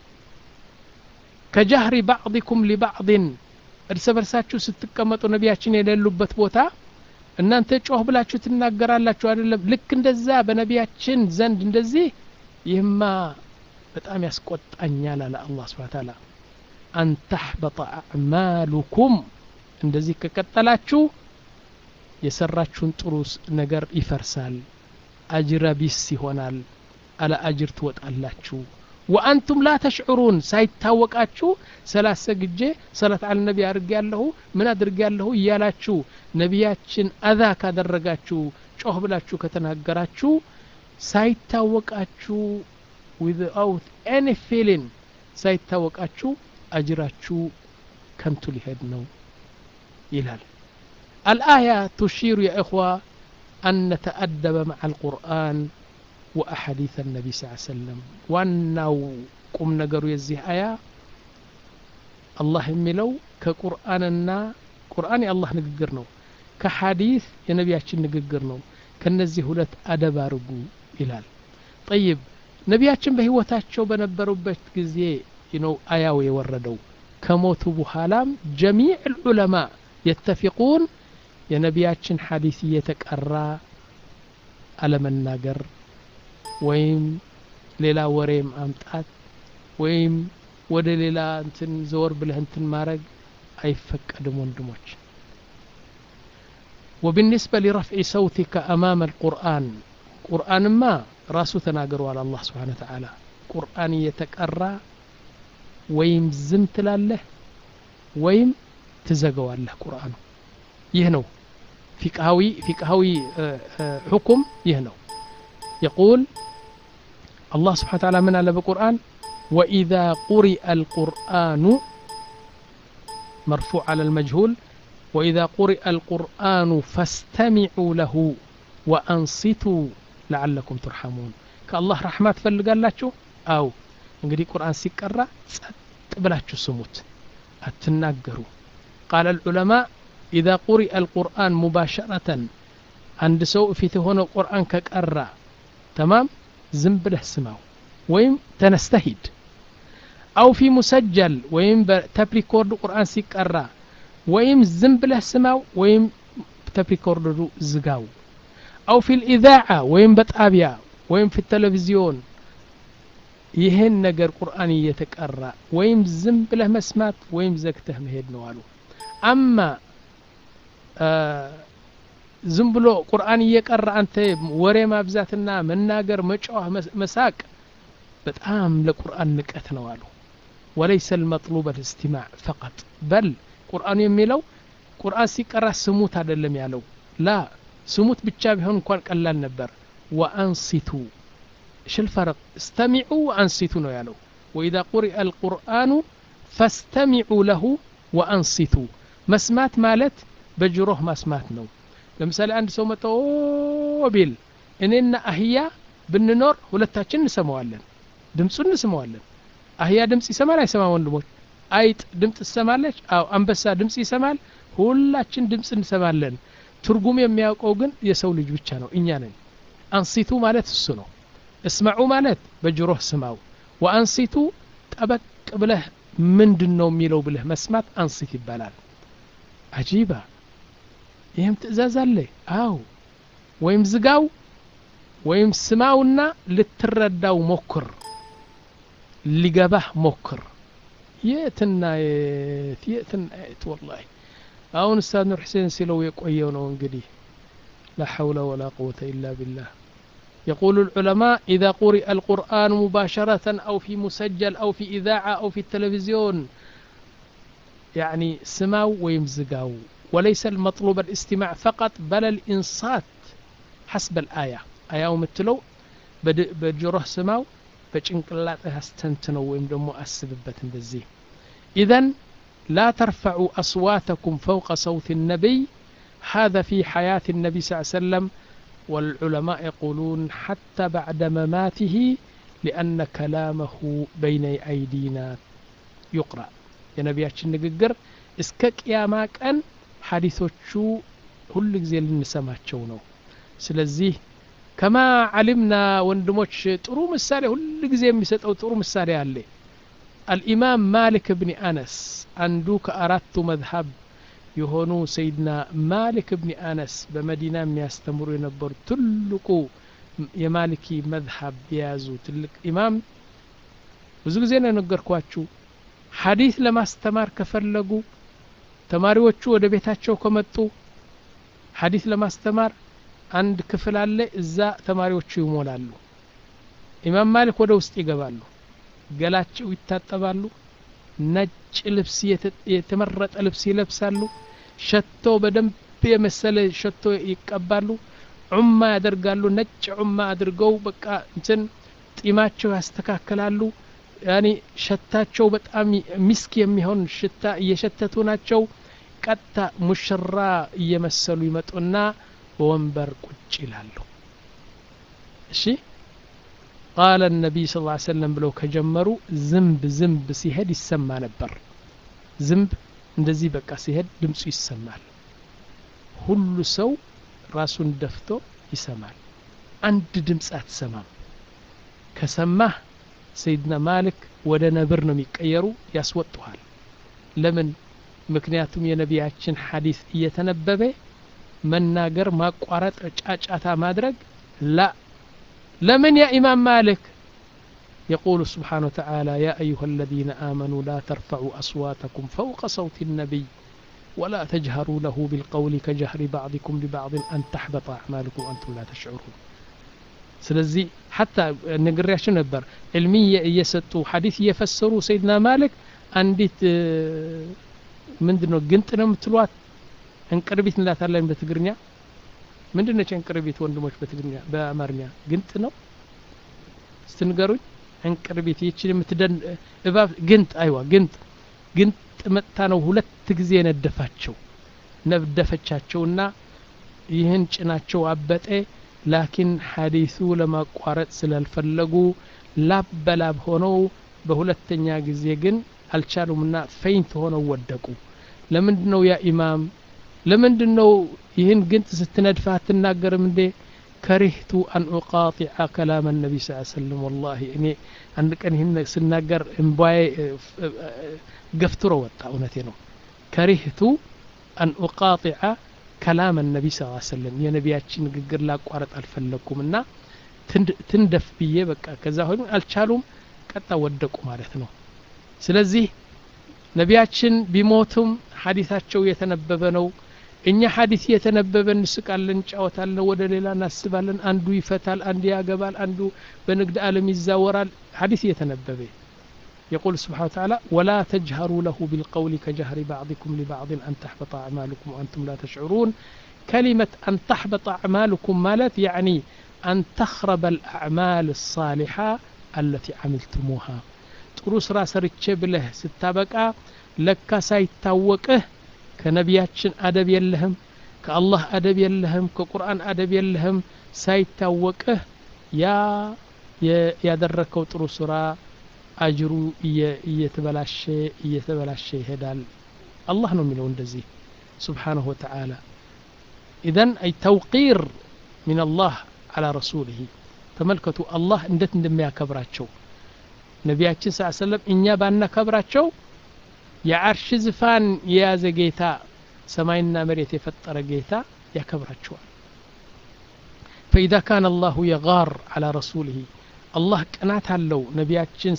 ከጃህሪ ባዕضኩም ሊባዕድን እርስ በርሳችሁ ስትቀመጡ ነቢያችን የሌሉበት ቦታ እናንተ ጮህ ብላችሁ ትናገራላችሁ አይደለም ልክ እንደዛ በነቢያችን ዘንድ እንደዚህ ይህማ በጣም ያስቆጣኛል አለ አላህ ስብሓን ታላ አን ተሕበጠ አዕማሉኩም እንደዚህ ከቀጠላችሁ የሰራችሁን ጥሩ ነገር ይፈርሳል አጅረ ቢስ ይሆናል አለ አጅር ትወጣላችሁ ወአንቱም ላ ተሽዑሩን ሳይታወቃችሁ ሰላት ሰግጄ ሰላት አለ ነቢ አድርጌ ያለሁ ምን አድርጌ ያለሁ እያላችሁ ነቢያችን አዛ ካደረጋችሁ ጮህ ብላችሁ ከተናገራችሁ ሳይታወቃችሁ ዊዝአውት ኤኒ ፊሊን ሳይታወቃችሁ አጅራችሁ ከንቱ ሊሄድ ነው ይላል الآية تشير يا إخوة أن نتأدب مع القرآن وأحاديث النبي صلى الله عليه وسلم وأنه قم نقروا يزيه آية الله يملو كقرآننا قرآن الله نقر ነው ከሐዲስ የነቢያችን ንግግር ነው ከነዚህ ሁለት አደብ አርጉ ይላል ጠይብ ነቢያችን በህይወታቸው በነበሩበት ጊዜ ነው አያው የወረደው ከሞቱ በኋላም ጀሚዕ ልዑለማ የተፊቁን የነቢያችን ሐዲስ እየተቀራ አለመናገር ወይም ሌላ ወሬ ማምጣት ወይም ወደ ሌላ እንትን ዘወር ብለህ እንትን ማድረግ አይፈቀድም ወንድሞች وبالنسبة لرفع صوتك أمام القرآن قرآن ما راسو تناقروا على الله سبحانه وتعالى قرآن يتكرى ويم زمت لاله ويم تزقوا له قرآن يهنو فقهاوي فقهاوي حكم يهنو يقول الله سبحانه وتعالى من على بالقرآن وإذا قرئ القرآن مرفوع على المجهول وإذا قرئ القرآن فاستمعوا له وأنصتوا لعلكم ترحمون كالله رحمة فلقال أو እንግዲህ ቁርአን ሲቀራ ጸጥ ብላችሁ ስሙት አትናገሩ ቃል ልዑለማ ኢዛ ቁሪአ አልቁርአን ሙባሸረተን አንድ ሰው ፊት የሆነ ቁርአን ከቀራ ተማም ዝም ብለህ ስማው ወይም ተነስተህ ሂድ አው ፊ ሙሰጀል ወይም በተፕሪኮርድ ቁርአን ሲቀራ ወይም ዝም ብለህ ስማው ወይም ተፕሪኮርዱ ዝጋው አው ፊ ልኢዛዓ ወይም በጣቢያ ወይም ፊ ቴሌቪዚዮን ይህን ነገር ቁርአን እየተቀራ ወይም ዝም ብለህ መስማት ወይም ዘግተህ መሄድ ነው አሉ አማ ዝም ብሎ ቁርአን እየቀራ አንተ ወሬ ማብዛትና መናገር መጫወህ መሳቅ በጣም ለቁርአን ንቀት ነው አሉ ወለይሰ ልመጥሉብ ልእስቲማዕ ፈቀጥ በል ቁርአኑ የሚለው ቁርአን ሲቀራ ስሙት አይደለም ያለው ላ ስሙት ብቻ ቢሆን እንኳን ቀላል ነበር ወአንሲቱ ايش الفرق استمعوا وانصتوا ነው ያለው واذا قرئ القرآن فاستمعوا له وانصتوا መስማት ማለት በጆሮህ ማስማት ነው ለምሳሌ አንድ ሰው መጥቶ ቢል እኔና አህያ ብንኖር ሁለታችን እንሰማዋለን ድምፁን እንሰማዋለን አህያ ድምፅ ይሰማል አይሰማም ወንድሞች አይጥ ድምፅ ትሰማለች አው አንበሳ ድምፅ ይሰማል ሁላችን ድምፅ እንሰማለን ትርጉም የሚያውቀው ግን የሰው ልጅ ብቻ ነው እኛ ነን አንሲቱ ማለት እሱ ነው እስመዑ ማለት በጆሮህ ስማው ወአንሲቱ ጠበቅ ብለህ ምንድን ነው የሚለው ብለህ መስማት አንስት ይባላል አጂባ ይህም ትእዛዝ አለ አው ወይም ዝጋው ወይም ስማውና ልትረዳው ሞክር ሊገባህ ሞክር የትና የት የትና የት ወላሂ አሁን ኡስታዝ ኑር ሁሴን ሲለው የቆየው ነው እንግዲህ لا حول ولا قوة إلا بالله يقول العلماء إذا قرئ القرآن مباشرة أو في مسجل أو في إذاعة أو في التلفزيون يعني سماو ويمزقاو وليس المطلوب الاستماع فقط بل الإنصات حسب الآية آية متلو بجره سماو በጭንቅላትህ አስተንትነው ወይም ደግሞ አስብበት እንደዚህ ኢዘን لا ترفعوا أصواتكم فوق صوت النبي هذا في حياة النبي صلى الله عليه وسلم والعلماء يقولون حتى بعد مماته لأن كلامه بين أيدينا يقرأ يا نبياتش نققر እስከ ቅያማ ቀን ሐዲሶቹ ሁል ጊዜ ልንሰማቸው ነው ስለዚህ ከማ ዓሊምና ወንድሞች ጥሩ ምሳሌ ሁል ጊዜ የሚሰጠው ጥሩ ምሳሌ አለ አልኢማም ማሊክ ብኒ አነስ አንዱ ከአራቱ መዝሀብ የሆኑ ሰይድና ማሊክ ብኒ አነስ በመዲና የሚያስተምሩ የነበሩ ትልቁ የማሊኪ መዝሀብ የያዙ ትልቅ ኢማም ብዙ ጊዜ ነው የነገርኳችሁ ሐዲስ ለማስተማር ከፈለጉ ተማሪዎቹ ወደ ቤታቸው ከመጡ ሐዲስ ለማስተማር አንድ ክፍል አለ እዛ ተማሪዎቹ ይሞላሉ ኢማም ማሊክ ወደ ውስጥ ይገባሉ ገላቸው ይታጠባሉ ነጭ ልብስ የተመረጠ ልብስ ይለብሳሉ ሸቶ በደንብ የመሰለ ሸቶ ይቀባሉ ዑማ ያደርጋሉ ነጭ ዑማ አድርገው በቃ እንትን ጢማቸው ያስተካክላሉ ያኒ ሸታቸው በጣም ሚስክ የሚሆን ሽታ እየሸተቱ ናቸው ቀጥታ ሙሽራ እየመሰሉ ይመጡና በወንበር ቁጭ ይላሉ እሺ ቃለ ነቢይ ስ ሰለም ብለው ከጀመሩ ዝንብ ዝንብ ሲሄድ ይሰማ ነበር ዝንብ እንደዚህ በቃ ሲሄድ ድምፁ ይሰማል ሁሉ ሰው ራሱን ደፍቶ ይሰማል አንድ ድምፅ አትሰማም ከሰማህ ሰይድና ማሊክ ወደ ነብር ነው የሚቀየሩ ያስወጡሃል ለምን ምክንያቱም የነቢያችን ሐዲስ እየተነበበ መናገር ማቋረጥ ጫጫታ ማድረግ ላ لمن يا إمام مالك يقول سبحانه وتعالى يا أيها الذين آمنوا لا ترفعوا أصواتكم فوق صوت النبي ولا تجهروا له بالقول كجهر بعضكم لبعض أن تحبط أعمالكم وأنتم لا تشعرون ስለዚህ ሐታ ነግሬያቸው ነበር ዕልሚ እየሰጡ ሐዲስ እየፈሰሩ ሰይድና ማሊክ አንዲት ምንድን ነው ግንጥ ነው የምትሏት እንቅርቢት እንላታለን በትግርኛ ምንድን ነች እንቅርቢት ወንድሞች በትግርኛ በአማርኛ ግንጥ ነው ስትንገሩኝ እንቅርቢት ይችን የምትደን እባብ ግንጥ አይዋ ግንጥ ግንጥ መጥታ ነው ሁለት ጊዜ ነደፋቸው ነደፈቻቸውና ይህን ጭናቸው አበጠ ላኪን ሐዲሱ ለማቋረጥ ስላልፈለጉ ላብ በላብ ሆነው በሁለተኛ ጊዜ ግን አልቻሉምና ፈይንት ሆነው ወደቁ ለምንድ ነው ያ ኢማም ለምንድን ነው ይህን ግንጥ ስትነድፈ አትናገርም እንዴ ከሪህቱ አን ኡቃጢዐ ከላም ነቢ ስ ሰለም ወላሂ እኔ አንድ ቀን ይህን ስናገር እምባዬ ገፍትሮ ወጣ እውነቴ ነው ከሪህቱ አን ኡቃጢዐ ከላም ነቢ ስ ሰለም የነቢያችን ንግግር ላቋረጥ አልፈለግኩም እና ትንደፍ ብዬ በቃ ከዛ ሆኑ አልቻሉም ቀጣ ወደቁ ማለት ነው ስለዚህ ነቢያችን ቢሞቱም ሐዲታቸው የተነበበ ነው እኛ ሐዲስ የተነበበ እንስቃለን እንጫወታለን ወደ ሌላ እናስባለን አንዱ ይፈታል አንዱ ያገባል አንዱ በንግድ ዓለም ይዛወራል ሐዲስ የተነበበ يقول سبحانه وتعالى ولا تجهروا له بالقول كجهر بعضكم لبعض أن تحبط أعمالكم وأنتم لا تشعرون كلمة أن تحبط أعمالكم مالت يعني أن تخرب الأعمال الصالحة التي عملتموها ጥሩ ስራ ሰርቼ ብለህ ስታበቃ ለካ ሳይታወቅህ ከነቢያችን አደብ የለህም ከአላህ አደብ የለህም ከቁርአን አደብ የለህም ሳይታወቅህ ያ ያደረከው ጥሩ ስራ አጅሩ እየተበላሸ እየተበላሸ ይሄዳል አላህ ነው የሚለው እንደዚህ ስብሓንሁ ወተዓላ ኢዘን አይ ተውቂር ምን አላህ አላ ረሱልህ ተመልከቱ አላህ እንዴት እንደሚያከብራቸው ነቢያችን ስ ሰለም እኛ ባናከብራቸው የዓርሽ ዝፋን የያዘ ጌታ ሰማይና መሬት የፈጠረ ጌታ ያከብራቸዋል ፈኢዛ ካነ አላሁ የጋር አላ ረሱልህ አላህ ቅናት አለው ነቢያችን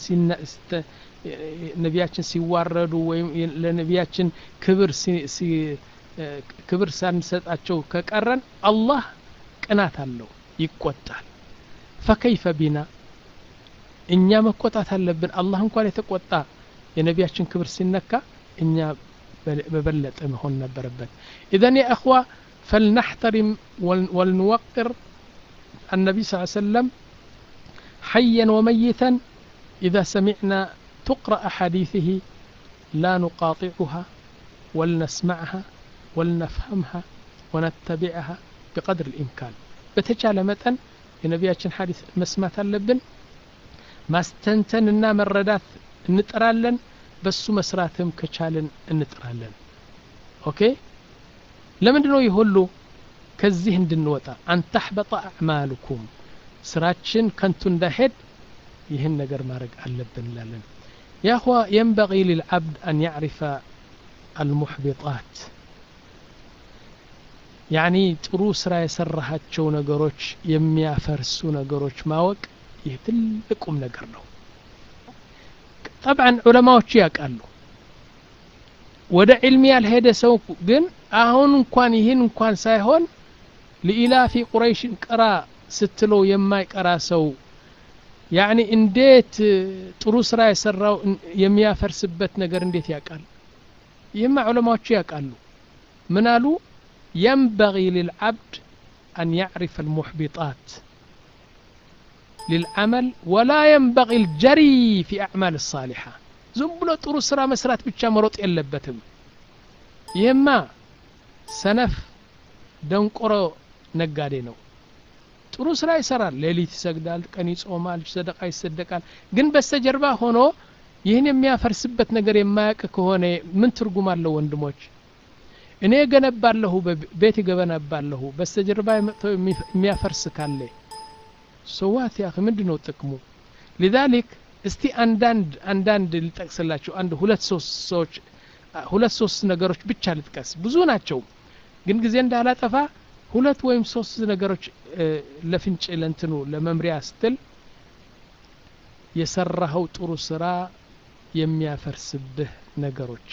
ነቢያችን ሲዋረዱ ወይም ለነቢያችን ክብር ክብር ሳንሰጣቸው ከቀረን አላህ ቅናት አለው ይቆጣል ፈከይፈ ቢና እኛ መቆጣት አለብን አላህ እንኳን የተቆጣ የነቢያችን ክብር ሲነካ እኛ በበለጠ መሆን ነበረበት ኢዘን ያ እኽዋ فلنحترم ولنوقر النبي صلى الله عليه وسلم حيا وميتا إذا سمعنا تقرأ أحاديثه لا نقاطعها ولنسمعها ولنفهمها ونتبعها بقدر الإمكان بتجعل متن የነቢያችን ሐዲስ መስማት አለብን ማስተንተንና መረዳት እንጥራለን በሱ መስራትም ከቻልን እንጥራለን ኦኬ ለምንድን ነው ይህ ሁሉ ከዚህ እንድንወጣ አንተሕበጠ አዕማልኩም ስራችን ከንቱ እንዳይሄድ ይህን ነገር ማድረግ አለብን እንላለን ያኹዋ የንበቂ ልልዓብድ አን ያዕሪፈ አልሙሕቢጣት ያኒ ጥሩ ስራ የሰራሃቸው ነገሮች የሚያፈርሱ ነገሮች ማወቅ ይህ ትልቁም ነገር ነው ጠብዓን ዑለማዎቹ ያውቃሉ ወደ ዕልም ያልሄደ ሰው ግን አሁን እንኳን ይህን እንኳን ሳይሆን ለኢላፊ ቁረይሽን ቅራ ስትለው የማይቀራ ሰው ያኒ እንዴት ጥሩ ስራ የሰራው የሚያፈርስበት ነገር እንዴት ያውቃል ይህማ ዑለማዎቹ ያውቃሉ ምን አሉ ينبغي للعبد أن يعرف المحبطات للعمل ولا ينبغي الجري في أعمال الصالحة ዝም ብሎ ጥሩ ስራ መስራት ብቻ መሮጥ የለበትም ይህማ ሰነፍ ደንቆሮ ነጋዴ ነው ጥሩ ስራ ይሰራል ሌሊት ይሰግዳል ቀን ይጾማል ሰደቃ ይሰደቃል ግን በስተጀርባ ሆኖ ይህን የሚያፈርስበት ነገር የማያውቅ ከሆነ ምን ትርጉም አለው ወንድሞች እኔ ገነባለሁ ቤት ገበነባለሁ በስተጀርባ መጥቶ የሚያፈርስ ካለ ሰዋት ያ ምንድን ነው ጥቅሙ ሊዛሊክ እስቲ አንዳንድ አንዳንድ ልጠቅስላችሁ አንድ ሁለት ሶስት ሰዎች ሁለት ሶስት ነገሮች ብቻ ልጥቀስ ብዙ ናቸው ግን ጊዜ እንዳላጠፋ ሁለት ወይም ሶስት ነገሮች ለፍንጭ ለንትኑ ለመምሪያ ስትል የሰራኸው ጥሩ ስራ የሚያፈርስብህ ነገሮች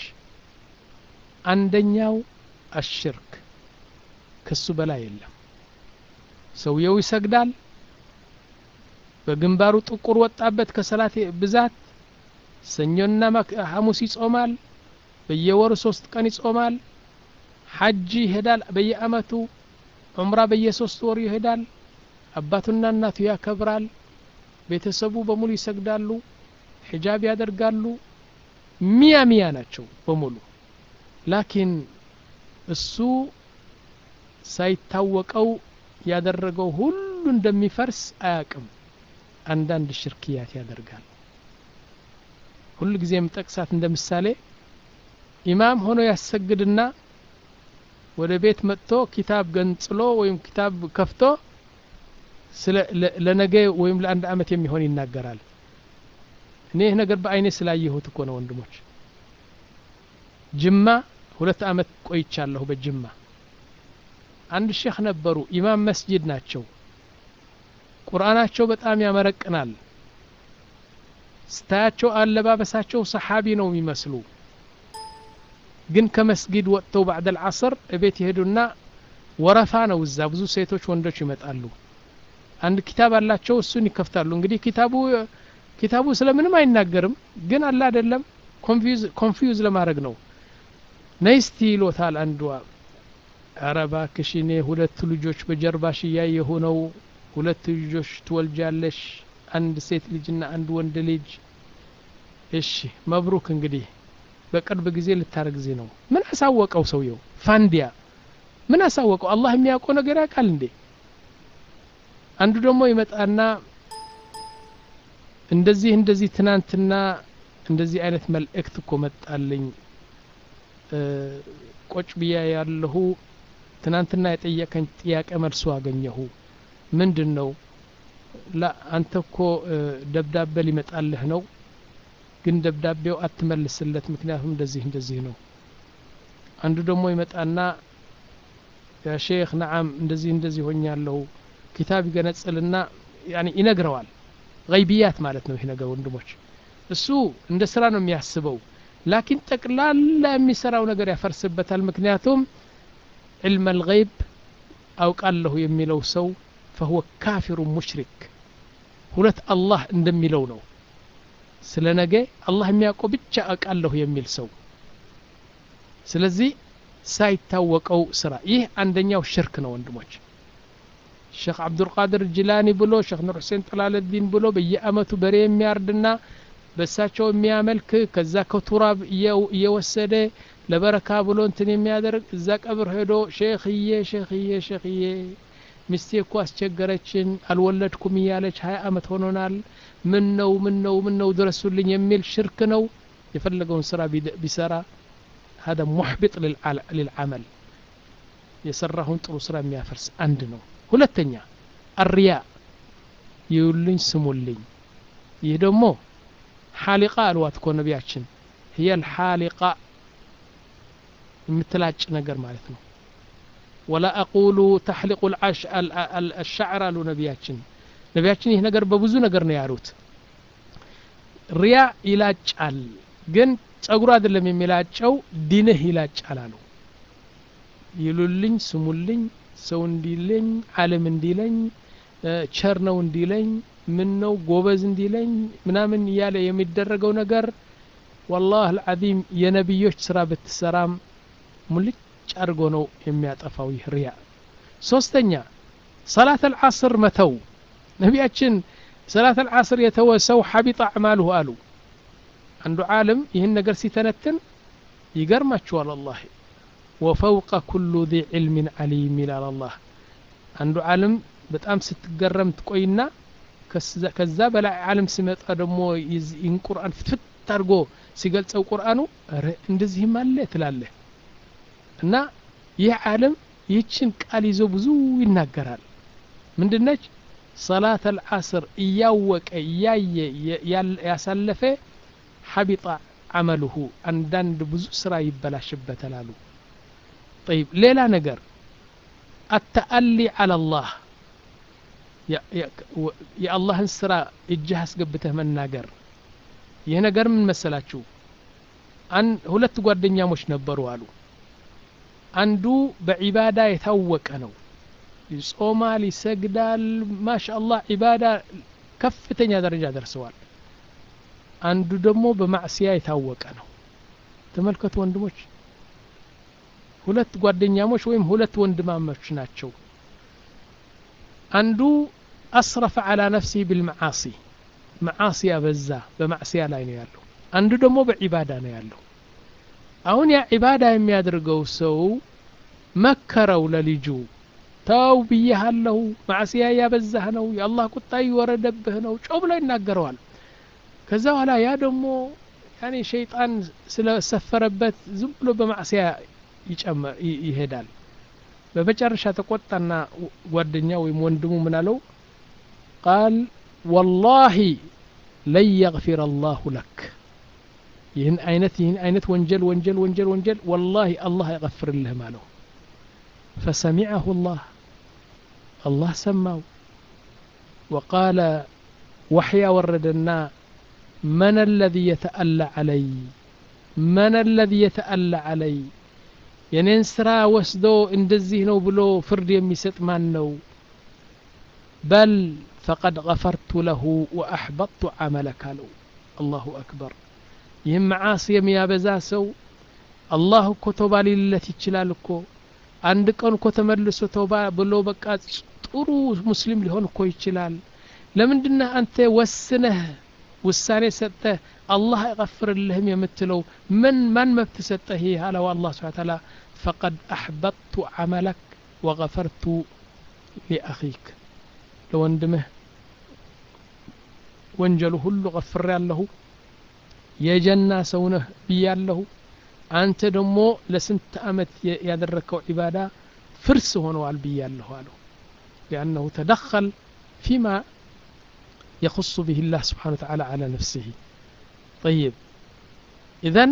አንደኛው አሽርክ ከሱ በላይ የለም ሰውየው ይሰግዳል በግንባሩ ጥቁር ወጣበት ከሰላት ብዛት ሰኞና ሐሙስ ይጾማል በየወሩ ሶስት ቀን ይጾማል ሐጅ ይሄዳል በየአመቱ ዑምራ በየሶስት ወሩ ይሄዳል አባቱና እናቱ ያከብራል ቤተሰቡ በሙሉ ይሰግዳሉ ሒጃብ ያደርጋሉ ሚያ ሚያ ናቸው በሙሉ ላኪን እሱ ሳይታወቀው ያደረገው ሁሉ እንደሚፈርስ አያቅም አንዳንድ ሽርክያት ያደርጋል ሁሉ ጊዜ የምጠቅሳት እንደ ምሳሌ ኢማም ሆኖ ያሰግድና ወደ ቤት መጥቶ ኪታብ ገንጽሎ ወይም ኪታብ ከፍቶ ለነገ ወይም ለአንድ አመት የሚሆን ይናገራል እኔ ይህ ነገር በአይኔ ስላየሁት እኮ ነው ወንድሞች ጅማ ሁለት አመት ቆይቻለሁ በጅማ አንድ ሼክ ነበሩ ኢማም መስጂድ ናቸው ቁርአናቸው በጣም ያመረቅናል ስታያቸው አለባበሳቸው ሰሓቢ ነው የሚመስሉ ግን ከመስጊድ ወጥተው ባዕድ አልዓስር እቤት ይሄዱና ወረፋ ነው እዛ ብዙ ሴቶች ወንዶች ይመጣሉ አንድ ኪታብ አላቸው እሱን ይከፍታሉ እንግዲህ ኪታቡ ኪታቡ ስለምንም አይናገርም ግን አለ አይደለም ኮንፊውዝ ለማድረግ ነው ነይስቲ ይሎታል አንዷ ኧረ እባክሽ እኔ ሁለት ልጆች በጀርባሽ እያየሁ ነው ሁለት ልጆች ትወልጃለሽ አንድ ሴት ልጅና አንድ ወንድ ልጅ እሺ መብሩክ እንግዲህ በቅርብ ጊዜ ልታረግዚ ነው ምን አሳወቀው ሰውየው ፋንዲያ ምን አሳወቀው አላህ የሚያውቀው ነገር ያውቃል እንዴ አንዱ ደግሞ ይመጣና እንደዚህ እንደዚህ ትናንትና እንደዚህ አይነት መልእክት እኮ መጣልኝ ቆጭ ብያ ያለሁ ትናንትና የጠየቀኝ ጥያቄ መልሶ አገኘሁ ምንድን ነው ላ አንተ እኮ ደብዳቤ ሊመጣልህ ነው ግን ደብዳቤው አትመልስለት ምክንያቱም እንደዚህ እንደዚህ ነው አንዱ ደግሞ ይመጣና ያ ሼክ ነዓም እንደዚህ እንደዚህ ሆኛለሁ ኪታብ ይገነጽልና ያኒ ይነግረዋል ገይብያት ማለት ነው ይህ ነገር ወንድሞች እሱ እንደ ስራ ነው የሚያስበው ላኪን ጠቅላላ የሚሰራው ነገር ያፈርስበታል ምክንያቱም ዕልመ ልገይብ አውቃለሁ የሚለው ሰው ፈሁወ ካፊሩ ሙሽሪክ ሁለት አላህ እንደሚለው ነው ስለ ነገ አላህ የሚያውቀው ብቻ አውቃለሁ የሚል ሰው ስለዚህ ሳይታወቀው ስራ ይህ አንደኛው ሽርክ ነው ወንድሞች ሼክ አብዱልቃድር ጅላኒ ብሎ ሼክ ኑር ሁሴን ጠላለዲን ብሎ በየአመቱ በሬ የሚያርድና በእሳቸው የሚያመልክ ከዛ ከቱራብ እየወሰደ ለበረካ ብሎ እንትን የሚያደርግ እዛ ቀብር ሄዶ ሼክዬ ሼክዬ ሼክዬ ሚስቴ እኮ አስቸገረችን አልወለድኩም እያለች ሀያ አመት ሆኖናል ምን ነው ምን ነው ምን ነው ድረሱልኝ የሚል ሽርክ ነው የፈለገውን ስራ ቢሰራ هذا محبط للعمل የሰራሁን ጥሩ ስራ የሚያፈርስ አንድ ነው ሁለተኛ አርያ ይውልኝ ስሙልኝ ይህ ደግሞ ሓሊቃ አልዋት እኮ ነቢያችን هي الحالقة የምትላጭ ነገር ማለት ነው ወላ አቁሉ ተሕሊቁ አልሻዕር አሉ ነቢያችን ነቢያችን ይህ ነገር በብዙ ነገር ነው ያሉት ሪያ ይላጫል ግን ጸጉሩ አይደለም የሚላጨው ዲንህ ይላጫል አሉ ይሉልኝ ስሙልኝ ሰው እንዲለኝ አለም እንዲለኝ ቸር ነው እንዲለኝ ምን ነው ጎበዝ እንዲለኝ ምናምን እያለ የሚደረገው ነገር ወላህ አልዓዚም የነቢዮች ስራ ብትሰራም ሙልጭ አድርጎ ነው የሚያጠፋው ይህ ሪያ ሶስተኛ ሰላት አልዓስር መተው ነቢያችን ሰላት አልዓስር የተወ ሰው ሐቢጣ አዕማልሁ አሉ አንዱ ዓለም ይህን ነገር ሲተነትን ይገርማችኋል አላህ ወፈውቀ ኩሉ ذي ዕልም ዓሊም ይላል አላህ አንዱ ዓለም በጣም ስትገረም ትቆይና ከዛ በላይ ዓለም ሲመጣ ደግሞ ይህን ቁርአን ፍትፍት አድርጎ ሲገልጸው ቁርአኑ ረ እንደዚህም አለ ትላለህ እና ይህ ዓለም ይህችን ቃል ይዞ ብዙ ይናገራል ምንድነች ሰላት አልዓስር እያወቀ እያየ ያሳለፈ ሐቢጣ አመልሁ አንዳንድ ብዙ ስራ ይበላሽበታል አሉ ጠይብ ሌላ ነገር አተአሊ አላ ላህ የአላህን ስራ እጅህ አስገብተህ መናገር ይህ ነገር ምን መሰላችሁ ሁለት ጓደኛሞች ነበሩ አሉ አንዱ በዒባዳ የታወቀ ነው ይጾማል ይሰግዳል ማሻ አላህ ዒባዳ ከፍተኛ ደረጃ ደርሰዋል አንዱ ደግሞ በማዕስያ የታወቀ ነው ተመልከቱ ወንድሞች ሁለት ጓደኛሞች ወይም ሁለት ወንድማሞች ናቸው አንዱ አስረፈ አላ ነፍሲ ብልመዓሲ መዓሲያ በዛ በማዕስያ ላይ ነው ያለው አንዱ ደግሞ በዒባዳ ነው ያለው አሁን ያ ዒባዳ የሚያደርገው ሰው መከረው ለልጁ ተው ብያሃለሁ ማዕስያ ያበዛህ ነው የአላህ ቁጣ ይወረደብህ ነው ጮ ብሎ ይናገረዋል ከዛ በኋላ ያ ደግሞ ያኔ ሸይጣን ስለሰፈረበት ዝም ብሎ በማዕስያ ይሄዳል በመጨረሻ ተቆጣና ጓደኛ ወይም ወንድሙ ምን አለው ቃል ወላሂ ለን የግፊር አላሁ ለክ ይህን አይነት ይህን አይነት ወንጀል ወንጀል ወንጀል ወንጀል ወላሂ አላህ አይቀፍርልህም አለው فسمعه الله الله سماه وقال وحيا وردنا من الذي يتألى علي من الذي يتألى علي የኔን ስራ ወስዶ እንደዚህ ነው ብሎ ፍርድ የሚሰጥ ማን ነው በል ፈቀድ ገፈርቱ ለሁ ወአሕበጥቱ ዓመለክ አለው አላሁ አክበር ይህም መዓስ የሚያበዛ ሰው አላህ እኮ ቶባ ሊልለት ይችላል እኮ አንድ ቀን እኮ ተመልሶ ተውባ ብሎ በቃ ጥሩ ሙስሊም ሊሆን እኮ ይችላል ለምንድነህ አንተ ወስነህ ውሳኔ ሰጠህ አላህ አይቀፍርልህም የምትለው ምን ማን መብት ሰጠህ ይህ አለው አላህ ስብሓ ተላ ፈቀድ አሕበጥቱ ዓመለክ ወገፈርቱ ሊአኺክ ለወንድምህ ወንጀሉ ሁሉ ቀፍሬ ያለሁ የጀና ሰውነህ ብያለሁ አንተ ደግሞ ለስንት ዓመት ያደረግከው ዒባዳ ፍርስ ሆነዋል ብያለሁ አለው ሊአነሁ ተደኸል ፊማ يخص به الله سبحانه وتعالى على نفسه ጠይብ ኢዘን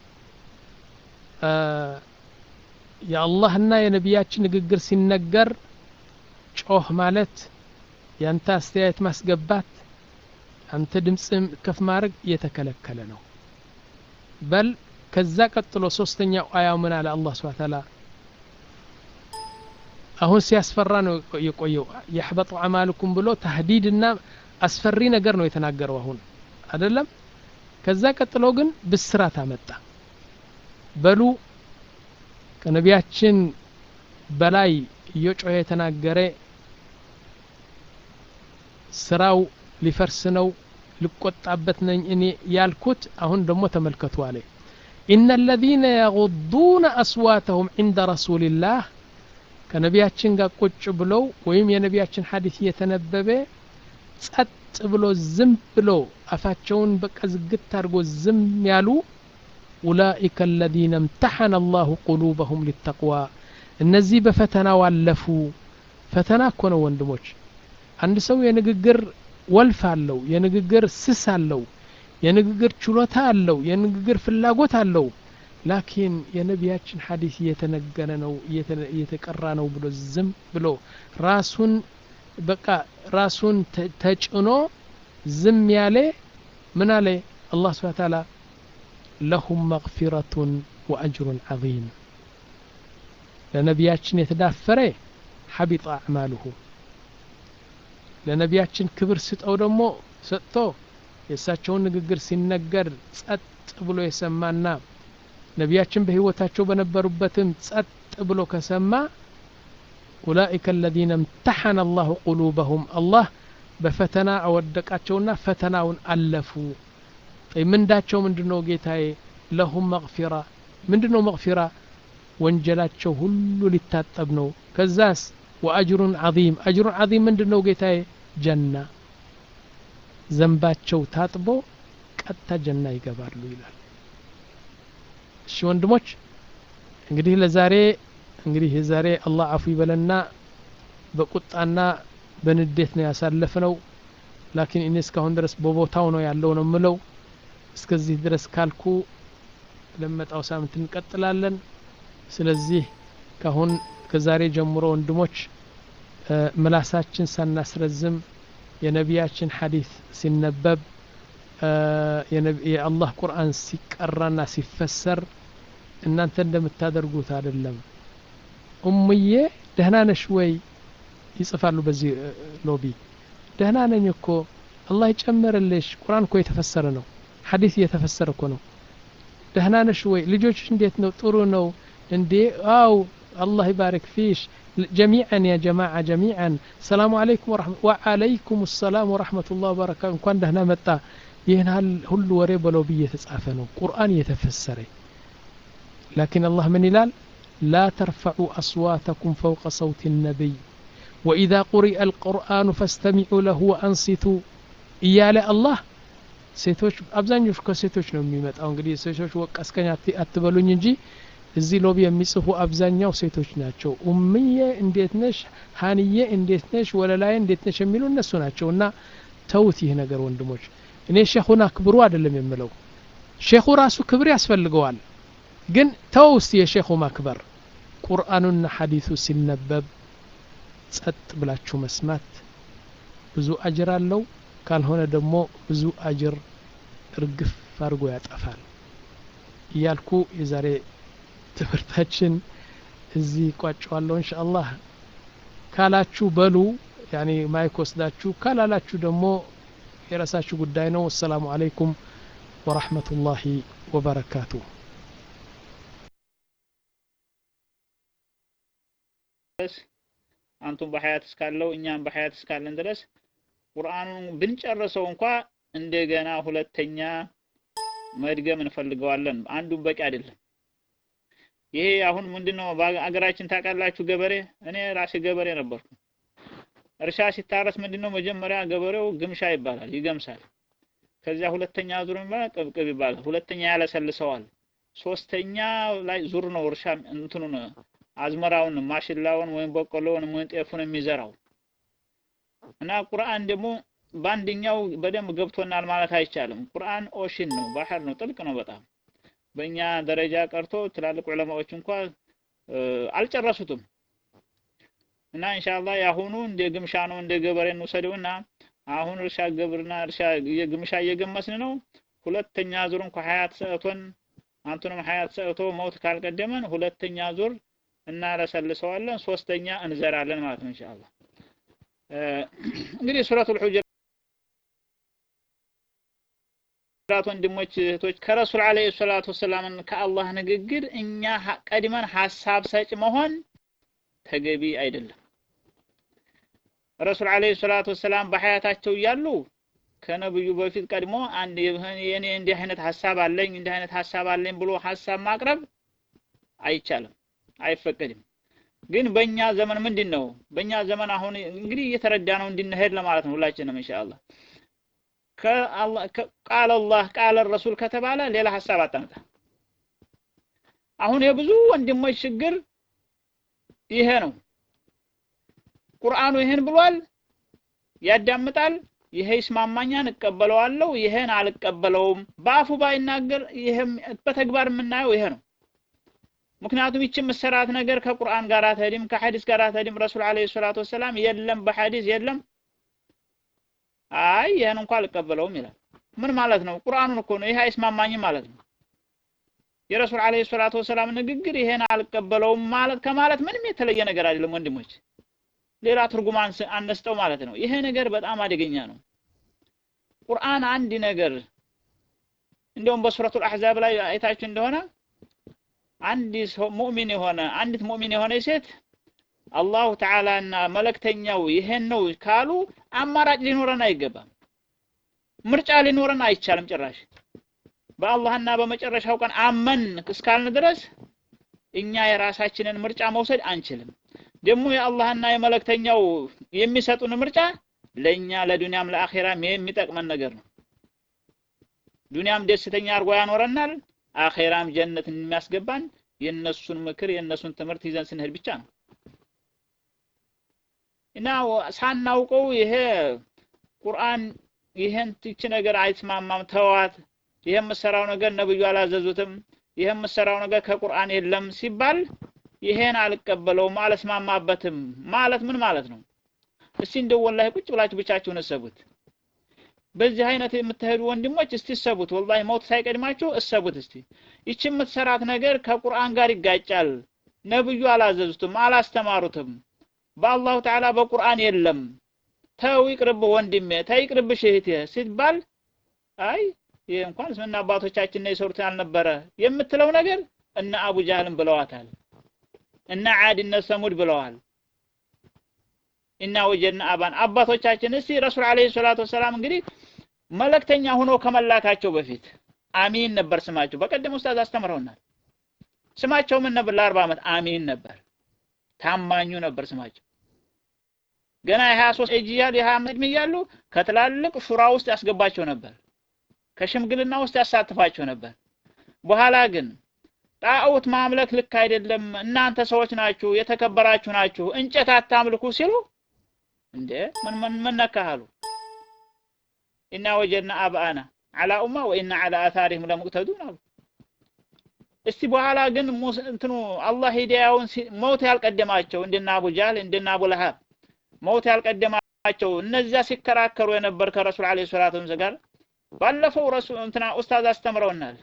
የአላህና የነቢያችን ንግግር ሲነገር ጮህ ማለት ያንተ አስተያየት ማስገባት አንተ ድምፅም ከፍ ማድረግ እየተከለከለ ነው በል ከዛ ቀጥሎ ሶስተኛው አያው ምን አለ አላህ ስብሐ ተዓላ አሁን ሲያስፈራ ነው የቆየው የሕበጡ አማልኩም ብሎ ተህዲድና አስፈሪ ነገር ነው የተናገረው አሁን አይደለም ከዛ ቀጥሎ ግን ብስራት አመጣ በሉ ከነቢያችን በላይ እየጮኸ የተናገረ ስራው ሊፈርስ ነው ልቆጣበት ነኝ እኔ ያልኩት አሁን ደግሞ ተመልከቱ አለ ኢነ አለዚነ የጉዱነ አስዋተሁም ዕንደ ረሱልላህ ከነቢያችን ጋር ቁጭ ብለው ወይም የነቢያችን ሐዲስ እየተነበበ ጸጥ ብሎ ዝም ብሎ አፋቸውን በቃ ዝግት አድርጎ ዝም ያሉ ኡላኢከ አለዚነ እምተሐነ አላሁ ቁሉበሁም ሊተቅዋ እነዚህ በፈተናው አለፉ ፈተና እኮ ነው ወንድሞች አንድ ሰው የንግግር ወልፍ አለው የንግግር ስስ አለው የንግግር ችሎታ አለው የንግግር ፍላጎት አለው ላኪን የነቢያችን ሐዲስ እየተነገረ ነው እየተቀራ ነው ብሎ ዝም ብሎ ራሱን በቃ ራሱን ተጭኖ ዝም ያለ ምን አለ አላህ ስብሐ ተዓላ ለሁም መግፊረቱን ወአጅሩን ዐዚም ለነቢያችን የተዳፈረ ሐቢጠ አዕማሉሁ ለነቢያችን ክብር ስጠው ደግሞ ሰጥቶ የእሳቸውን ንግግር ሲነገር ጸጥ ብሎ የሰማና ነቢያችን በህይወታቸው በነበሩበትም ጸጥ ብሎ ከሰማ ኡላኢከ አለዚነ እምተሐነ አላሁ ቁሉበሁም አላህ በፈተና አወደቃቸውና ፈተናውን አለፉ ምንዳቸው ምንድን ነው ጌታዬ ለሁም መግፊራ ምንድን ነው መግፊራ ወንጀላቸው ሁሉ ሊታጠብ ነው ከዛስ ወአጅሩን ዐዚም አጅሩን ዐዚም ምንድን ነው ጌታዬ ጀና ዘንባቸው ታጥቦ ቀጥታ ጀና ይገባሉ ይላል እሺ ወንድሞች እንግዲህ ለዛሬ እንግዲህ ዛሬ አላህ አፉ ይበለና በቁጣና በንዴት ነው ያሳለፍነው ላኪን እኔ እስካሁን ድረስ በቦታው ነው ያለው ነው ምለው እስከዚህ ድረስ ካልኩ ለመጣው ሳምንት እንቀጥላለን ስለዚህ ካሁን ከዛሬ ጀምሮ ወንድሞች ምላሳችን ሳናስረዝም የነቢያችን ሐዲስ ሲነበብ የአላህ ቁርአን ሲቀራና ሲፈሰር እናንተ እንደምታደርጉት አይደለም ኡምዬ ደህና ነሽ ወይ ይጽፋሉ በዚህ ሎቢ ደህና ነኝ እኮ አላህ ይጨምርልሽ ቁርአን እኮ የተፈሰረ ነው ሐዲስ እየተፈሰረ እኮ ነው ደህና ነሽ ወይ ልጆች እንዴት ነው ጥሩ ነው እንዴ አው አላህ ይባረክ ፊሽ ጀሚዐን ያ ጀማዓ ጀሚዐን ሰላሙ አለይኩም ወአለይኩም ሰላም ወረሕመቱላህ ወበረካቱ እንኳን ደህና መጣ ይህን ሁሉ ወሬ በሎቢ እየተጻፈ ነው ቁርአን እየተፈሰረ ላኪን አላህ ምን ይላል لا ترفعوا أصواتكم فوق صوت النبي وإذا قرئ القرآن فاستمعوا له وأنصتوا إيال الله ሴቶች አብዛኞቹ ከሴቶች ነው የሚመጣው እንግዲህ ሴቶች ወቀስከኝ አትበሉኝ እንጂ እዚህ ሎቢ የሚጽፉ አብዛኛው ሴቶች ናቸው ኡምዬ እንዴት ነሽ ሀንዬ እንዴት ነሽ ወለላዬ እንዴት ነሽ የሚሉ እነሱ ናቸው እና ተውት ይህ ነገር ወንድሞች እኔ ሼኹን አክብሩ አይደለም የምለው ሼኹ ራሱ ክብር ያስፈልገዋል ግን ተው እስቲ የሼኹ ማክበር ቁርአኑና ሐዲሱ ሲነበብ ጸጥ ብላችሁ መስማት ብዙ አጅር አለው ካልሆነ ደግሞ ብዙ አጅር እርግፍ አድርጎ ያጠፋል እያልኩ የዛሬ ትምህርታችን እዚህ ቋጨዋለሁ እንሻ አላህ ካላችሁ በሉ ያኔ ማይክ ወስዳችሁ ካላላችሁ ደግሞ የራሳችሁ ጉዳይ ነው ወሰላሙ አለይኩም ወራህመቱላሂ ወበረካቱ አንቱም በሀያት እስካለው እኛም በሀያት እስካለን ድረስ ቁርአኑን ብንጨርሰው እንኳ እንደገና ሁለተኛ መድገም እንፈልገዋለን። አንዱን በቂ አይደለም። ይሄ አሁን ምንድነው በአገራችን ታውቃላችሁ፣ ገበሬ እኔ ራሴ ገበሬ ነበርኩ። እርሻ ሲታረስ ምንድነው መጀመሪያ ገበሬው ግምሻ ይባላል፣ ይገምሳል። ከዚያ ሁለተኛ ዙር ይባላል፣ ቅብቅብ ይባላል። ሁለተኛ ያለሰልሰዋል። ሶስተኛ ላይ ዙር ነው እርሻ እንትኑን አዝመራውን ማሽላውን ወይም በቆሎውን ወይም ጤፉን የሚዘራው እና ቁርአን ደግሞ በአንደኛው በደንብ ገብቶናል ማለት አይቻልም። ቁርአን ኦሽን ነው፣ ባህር ነው፣ ጥልቅ ነው በጣም በእኛ ደረጃ ቀርቶ ትላልቅ ዑለማዎች እንኳ አልጨረሱትም። እና ኢንሻአላህ የአሁኑ እንደ ግምሻ ነው፣ እንደ ገበሬ እንውሰደውና አሁን እርሻ ግብርና እርሻ የግምሻ እየገመስን ነው። ሁለተኛ ዙር እንኳ ሀያት ሰእቶን አንቱንም ሀያት ሰእቶ መውት ካልቀደመን ሁለተኛ ዙር እናለሰልሰዋለን፣ ሶስተኛ እንዘራለን ማለት ነው ኢንሻአላህ። እንግዲህ ሱረቱል ሁጁራት ወንድሞች እህቶች ከረሱል አለይሂ ሰላቱ ወሰላምን ከአላህ ንግግር እኛ ቀድመን ሀሳብ ሰጭ መሆን ተገቢ አይደለም። ረሱል አለይሂ ሰላቱ ወሰላም በሀያታቸው እያሉ ከነብዩ በፊት ቀድሞ አንድ የኔ እንዲህ አይነት ሀሳብ አለኝ እንዲህ አይነት ሀሳብ አለኝ ብሎ ሀሳብ ማቅረብ አይቻልም፣ አይፈቀድም። ግን በእኛ ዘመን ምንድን ነው? በእኛ ዘመን አሁን እንግዲህ እየተረዳ ነው እንድንሄድ ለማለት ነው ሁላችንም ኢንሻአላህ። ቃለ አላህ ቃለ ረሱል ከተባለ ሌላ ሀሳብ አታምጣ። አሁን የብዙ ወንድሞች ችግር ይሄ ነው። ቁርአኑ ይሄን ብሏል፣ ያዳምጣል። ይሄ ይስማማኛን እቀበለዋለሁ፣ ይሄን አልቀበለውም። በአፉ ባይናገር ይሄም በተግባር የምናየው ይሄ ነው። ምክንያቱም ይቺ መሰራት ነገር ከቁርአን ጋር አትሄድም፣ ከሐዲስ ጋር አትሄድም። ረሱል አለይሂ ሰላቱ ወሰላም የለም በሐዲስ የለም፣ አይ ይሄን እንኳን አልቀበለውም ይላል። ምን ማለት ነው? ቁርአኑን እኮ ነው። ይሄ አይስማማኝም ማለት ነው። የረሱል አለይሂ ሰላቱ ወሰላም ንግግር ይሄን አልቀበለውም ማለት ከማለት ምንም የተለየ ነገር አይደለም ወንድሞች። ሌላ ትርጉም አነስጠው ማለት ነው። ይሄ ነገር በጣም አደገኛ ነው። ቁርአን አንድ ነገር እንዲያውም በሱረቱል አሕዛብ ላይ አይታችሁ እንደሆነ አንድ ሰው ሙእሚን የሆነ አንዲት ሙእሚን የሆነ ሴት አላሁ ተዓላ እና መልእክተኛው ይሄን ነው ካሉ አማራጭ ሊኖረን አይገባም። ምርጫ ሊኖረን አይቻልም ጭራሽ። በአላህና በመጨረሻው ቀን አመን እስካልን ድረስ እኛ የራሳችንን ምርጫ መውሰድ አንችልም። ደግሞ የአላህና የመልእክተኛው የሚሰጡን ምርጫ ለእኛ ለዱንያም ለአኼራም የሚጠቅመን ነገር ነው። ዱንያም ደስተኛ አድርጎ ያኖረናል፣ አኼራም ጀነት የሚያስገባን የነሱን ምክር የነሱን ትምህርት ይዘን ስንሄድ ብቻ ነው እና ሳናውቀው ይሄ ቁርአን ይሄን ትች ነገር አይስማማም ተዋት፣ ይሄ የምሰራው ነገር ነብዩ አላዘዙትም፣ ይሄ የምሰራው ነገር ከቁርአን የለም ሲባል ይሄን አልቀበለውም አልስማማበትም ማለት ምን ማለት ነው? እስቲ እንደው ወላሂ ቁጭ ብላችሁ ብቻችሁን እሰቡት። በዚህ አይነት የምትሄዱ ወንድሞች እስቲ እሰቡት። ወላሂ ሞት ሳይቀድማችሁ እሰቡት እስቲ። ይቺ የምትሰራት ነገር ከቁርአን ጋር ይጋጫል። ነብዩ አላዘዙትም፣ አላስተማሩትም። በአላሁ ተዓላ በቁርአን የለም። ተው ይቅርብህ ወንድሜ፣ ተው ይቅርብሽ እህቴ ሲባል አይ ይሄ እንኳን ስምና አባቶቻችን ነው የሰሩት ያልነበረ የምትለው ነገር እነ አቡ ጃህልን ብለዋታል። እነ ዓድ እነ ሰሙድ ብለዋል። እና ወጀድና አባን አባቶቻችን እስቲ ረሱል አለይሂ ሰላቱ ወሰላም እንግዲህ መልእክተኛ ሆኖ ከመላካቸው በፊት አሚን ነበር ስማቸው። በቀደም ኡስታዝ አስተምረውናል። ስማቸው ምን ነበር? ለአርባ ዓመት አሚን ነበር። ታማኙ ነበር ስማቸው። ገና የሀያ ሶስት እጅ እያሉ የሀያ ዓመት ዕድሜ እያሉ ከትላልቅ ሹራ ውስጥ ያስገባቸው ነበር። ከሽምግልና ውስጥ ያሳትፋቸው ነበር። በኋላ ግን ጣዖት ማምለክ ልክ አይደለም፣ እናንተ ሰዎች ናችሁ፣ የተከበራችሁ ናችሁ፣ እንጨት አታምልኩ ሲሉ እንዴ ምን ምን ምን ነካሃሉ? ኢና ወጀድና አብአና አላ ኡማ ወኢና አላ አታሪህም ለሙቅተዱን አሉ። እስቲ በኋላ ግን እንትኑ አላህ ሂዳያውን መውት ያልቀደማቸው እንደና አቡ ጃህል እንደና አቡ ለሃብ መውት ያልቀደማቸው እነዚያ ሲከራከሩ የነበር ከረሱል አለይሂ ሰላቱ ወሰላም ጋር ባለፈው ረሱል እንትና ኡስታዝ አስተምረውናል።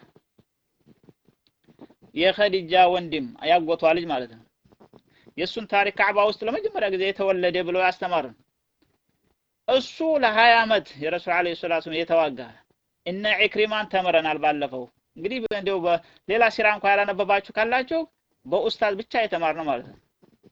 የኸዲጃ ወንድም ያጎቷ ልጅ ማለት ነው። የእሱን ታሪክ ካዕባ ውስጥ ለመጀመሪያ ጊዜ የተወለደ ብለው ያስተማሩን እሱ ለሀያ ዓመት የረሱል አለይሂ ሰላቱ የተዋጋ እነ ኢክሪማን ተምረናል። ባለፈው እንግዲህ እንደው በሌላ ሲራ እንኳ ያላነበባችሁ ካላችሁ በኡስታዝ ብቻ የተማርነው ማለት ነው።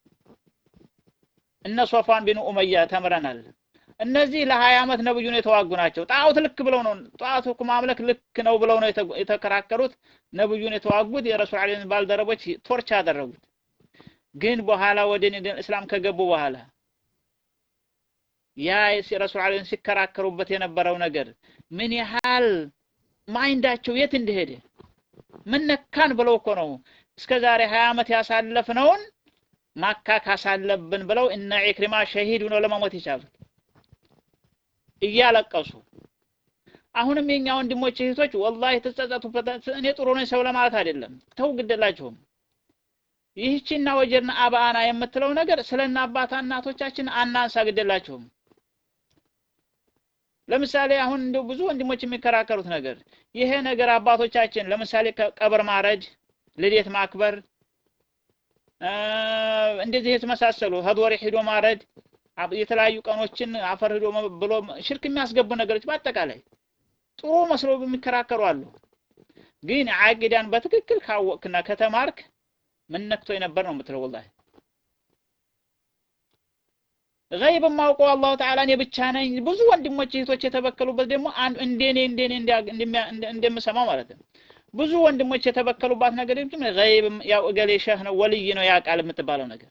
እነ ሶፋን ቢን ኡመያ ተምረናል። እነዚህ ለሀያ ዓመት ነብዩን የተዋጉ ናቸው። ጣዖት ልክ ብለው ነው ጣዖት እኮ ማምለክ ልክ ነው ብለው ነው የተከራከሩት። ነብዩን የተዋጉት የረሱል አለይሂ ባልደረቦች ቶርች ያደረጉት። ግን በኋላ ወደ እስላም ከገቡ በኋላ ያ ረሱል አለይሂ ሲከራከሩበት የነበረው ነገር ምን ያህል ማይንዳቸው የት እንደሄደ ምን ነካን ብለው እኮ ነው እስከ ዛሬ ሀያ ዓመት ያሳለፍነውን ማካ ካሳለብን ብለው እነ ኢክሪማ ሸሂድ ሆነው ለመሞት የቻሉት። እያለቀሱ አሁንም የኛ ወንድሞች እህቶች ወላሂ ተጸጸቱበት። እኔ ጥሩ ነኝ ሰው ለማለት አይደለም፣ ተው ግደላችሁም። ይህችና ወጀድና አባአና የምትለው ነገር ስለና አባታ እናቶቻችን አናንሳ፣ ግደላችሁም። ለምሳሌ አሁን እንደው ብዙ ወንድሞች የሚከራከሩት ነገር ይሄ ነገር አባቶቻችን ለምሳሌ ቀብር ማረድ፣ ልደት ማክበር፣ እንደዚህ የተመሳሰሉ ሀድወሬ ሂዶ ማረድ፣ የተለያዩ ቀኖችን አፈር ሂዶ ብሎ ሽርክ የሚያስገቡ ነገሮች በአጠቃላይ ጥሩ መስሎ የሚከራከሩ አሉ። ግን አቂዳን በትክክል ካወቅክና ከተማርክ ምን ነክቶ የነበር ነው የምትለው ወላሂ ገይብ የማውቀው አላሁ ተዓላ እኔ ብቻ ነኝ። ብዙ ወንድሞች እህቶች የተበከሉበት ደግሞ እንደኔ እንደኔ እንደምሰማው ማለት ነው። ብዙ ወንድሞች የተበከሉባት ነገር ደግሞ ገይብ ያው እገሌ ሸህ ነው ወልይ ነው ያውቃል የምትባለው ነገር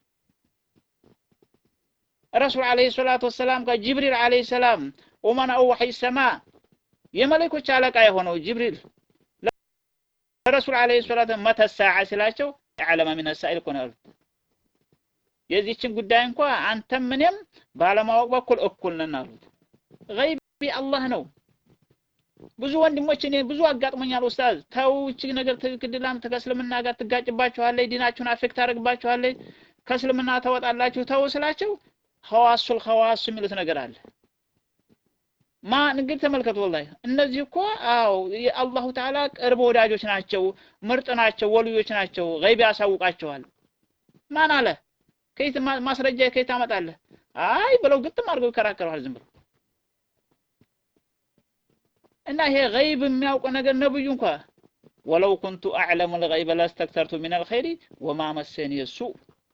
ረሱል ዓለይሂ ሰላቱ ወሰላም ጋር ጅብሪል ዓለይሂ ሰላም ኡመናኡ ወሕይ ሰማ የመለኮች አለቃ የሆነው ጅብሪል ለረሱል ዓለይሂ ሰላቱ መተ ሰዓ ሲላቸው ያዕለመ ሚነ ሳኢል እኮ ነው ያሉት። የዚህችን ጉዳይ እንኳ አንተም ምንም ባለማወቅ በኩል እኩል ነን አሉት። ገይብ አላህ ነው። ብዙ ወንድሞች እኔ ብዙ አጋጥሞኛል። ኡስታዝ ተው፣ እቺ ነገር ትክክልላም ከእስልምና ጋር ትጋጭባችኋለች፣ ዲናችሁን አፌክት ታደርግባችኋለች፣ ከእስልምና ተወጣላችሁ ተው ስላቸው ኸዋሱል ኸዋሱ የሚሉት ነገር አለ። ማ እንግዲህ ተመልከቱ፣ ወላሂ እነዚህ እኮ አዎ የአላሁ ተዓላ ቅርብ ወዳጆች ናቸው፣ ምርጥ ናቸው፣ ወልዮች ናቸው። ገይብ ያሳውቃቸዋል። ማን አለ? ከየት ማስረጃ ከየት ታመጣለህ? አይ ብለው ግጥም አድርገው ይከራከረዋል ዝም ብለው እና ይሄ ገይብ የሚያውቅ ነገር ነብዩ እንኳ ወለው ኩንቱ አዕለሙ ልገይበ ላስተክተርቱ ሚን አልኸይሪ ወማ መሰኒ ሱእ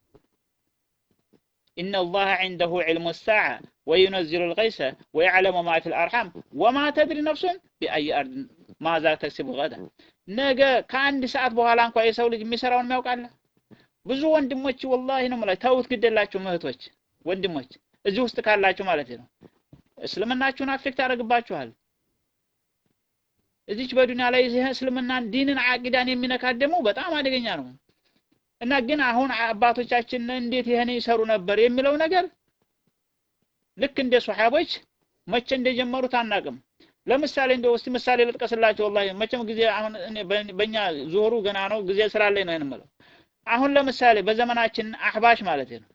إن الله عنده علم الساعة وينزل الغيث ويعلم ما في الأرحام وما تدري نفس بأي أرض ماذا تكسب غدا ነገ ከአንድ ሰዓት በኋላ እንኳ የሰው ልጅ የሚሰራውን የሚያውቃለ ብዙ ወንድሞች ወላሂ ነው የምላቸው ተውት ግደላችሁ እህቶች ወንድሞች እዚህ ውስጥ ካላችሁ ማለት ነው እስልምናችሁን አፌክት ያደርግባችኋል እዚች በዱንያ ላይ ይህ እስልምናን ዲንን አቂዳን የሚነካት ደግሞ በጣም አደገኛ ነው እና ግን አሁን አባቶቻችን እንዴት ይሄን ይሰሩ ነበር የሚለው ነገር ልክ እንደ ሶሐቦች መቼ እንደጀመሩት አናቅም ለምሳሌ እንደው እስቲ ምሳሌ ልጥቀስላችሁ ወላሂ መቼም ጊዜ አሁን በእኛ ዙሁሩ ገና ነው ጊዜ ስላለኝ ነው የምለው አሁን ለምሳሌ በዘመናችን አህባሽ ማለት ነው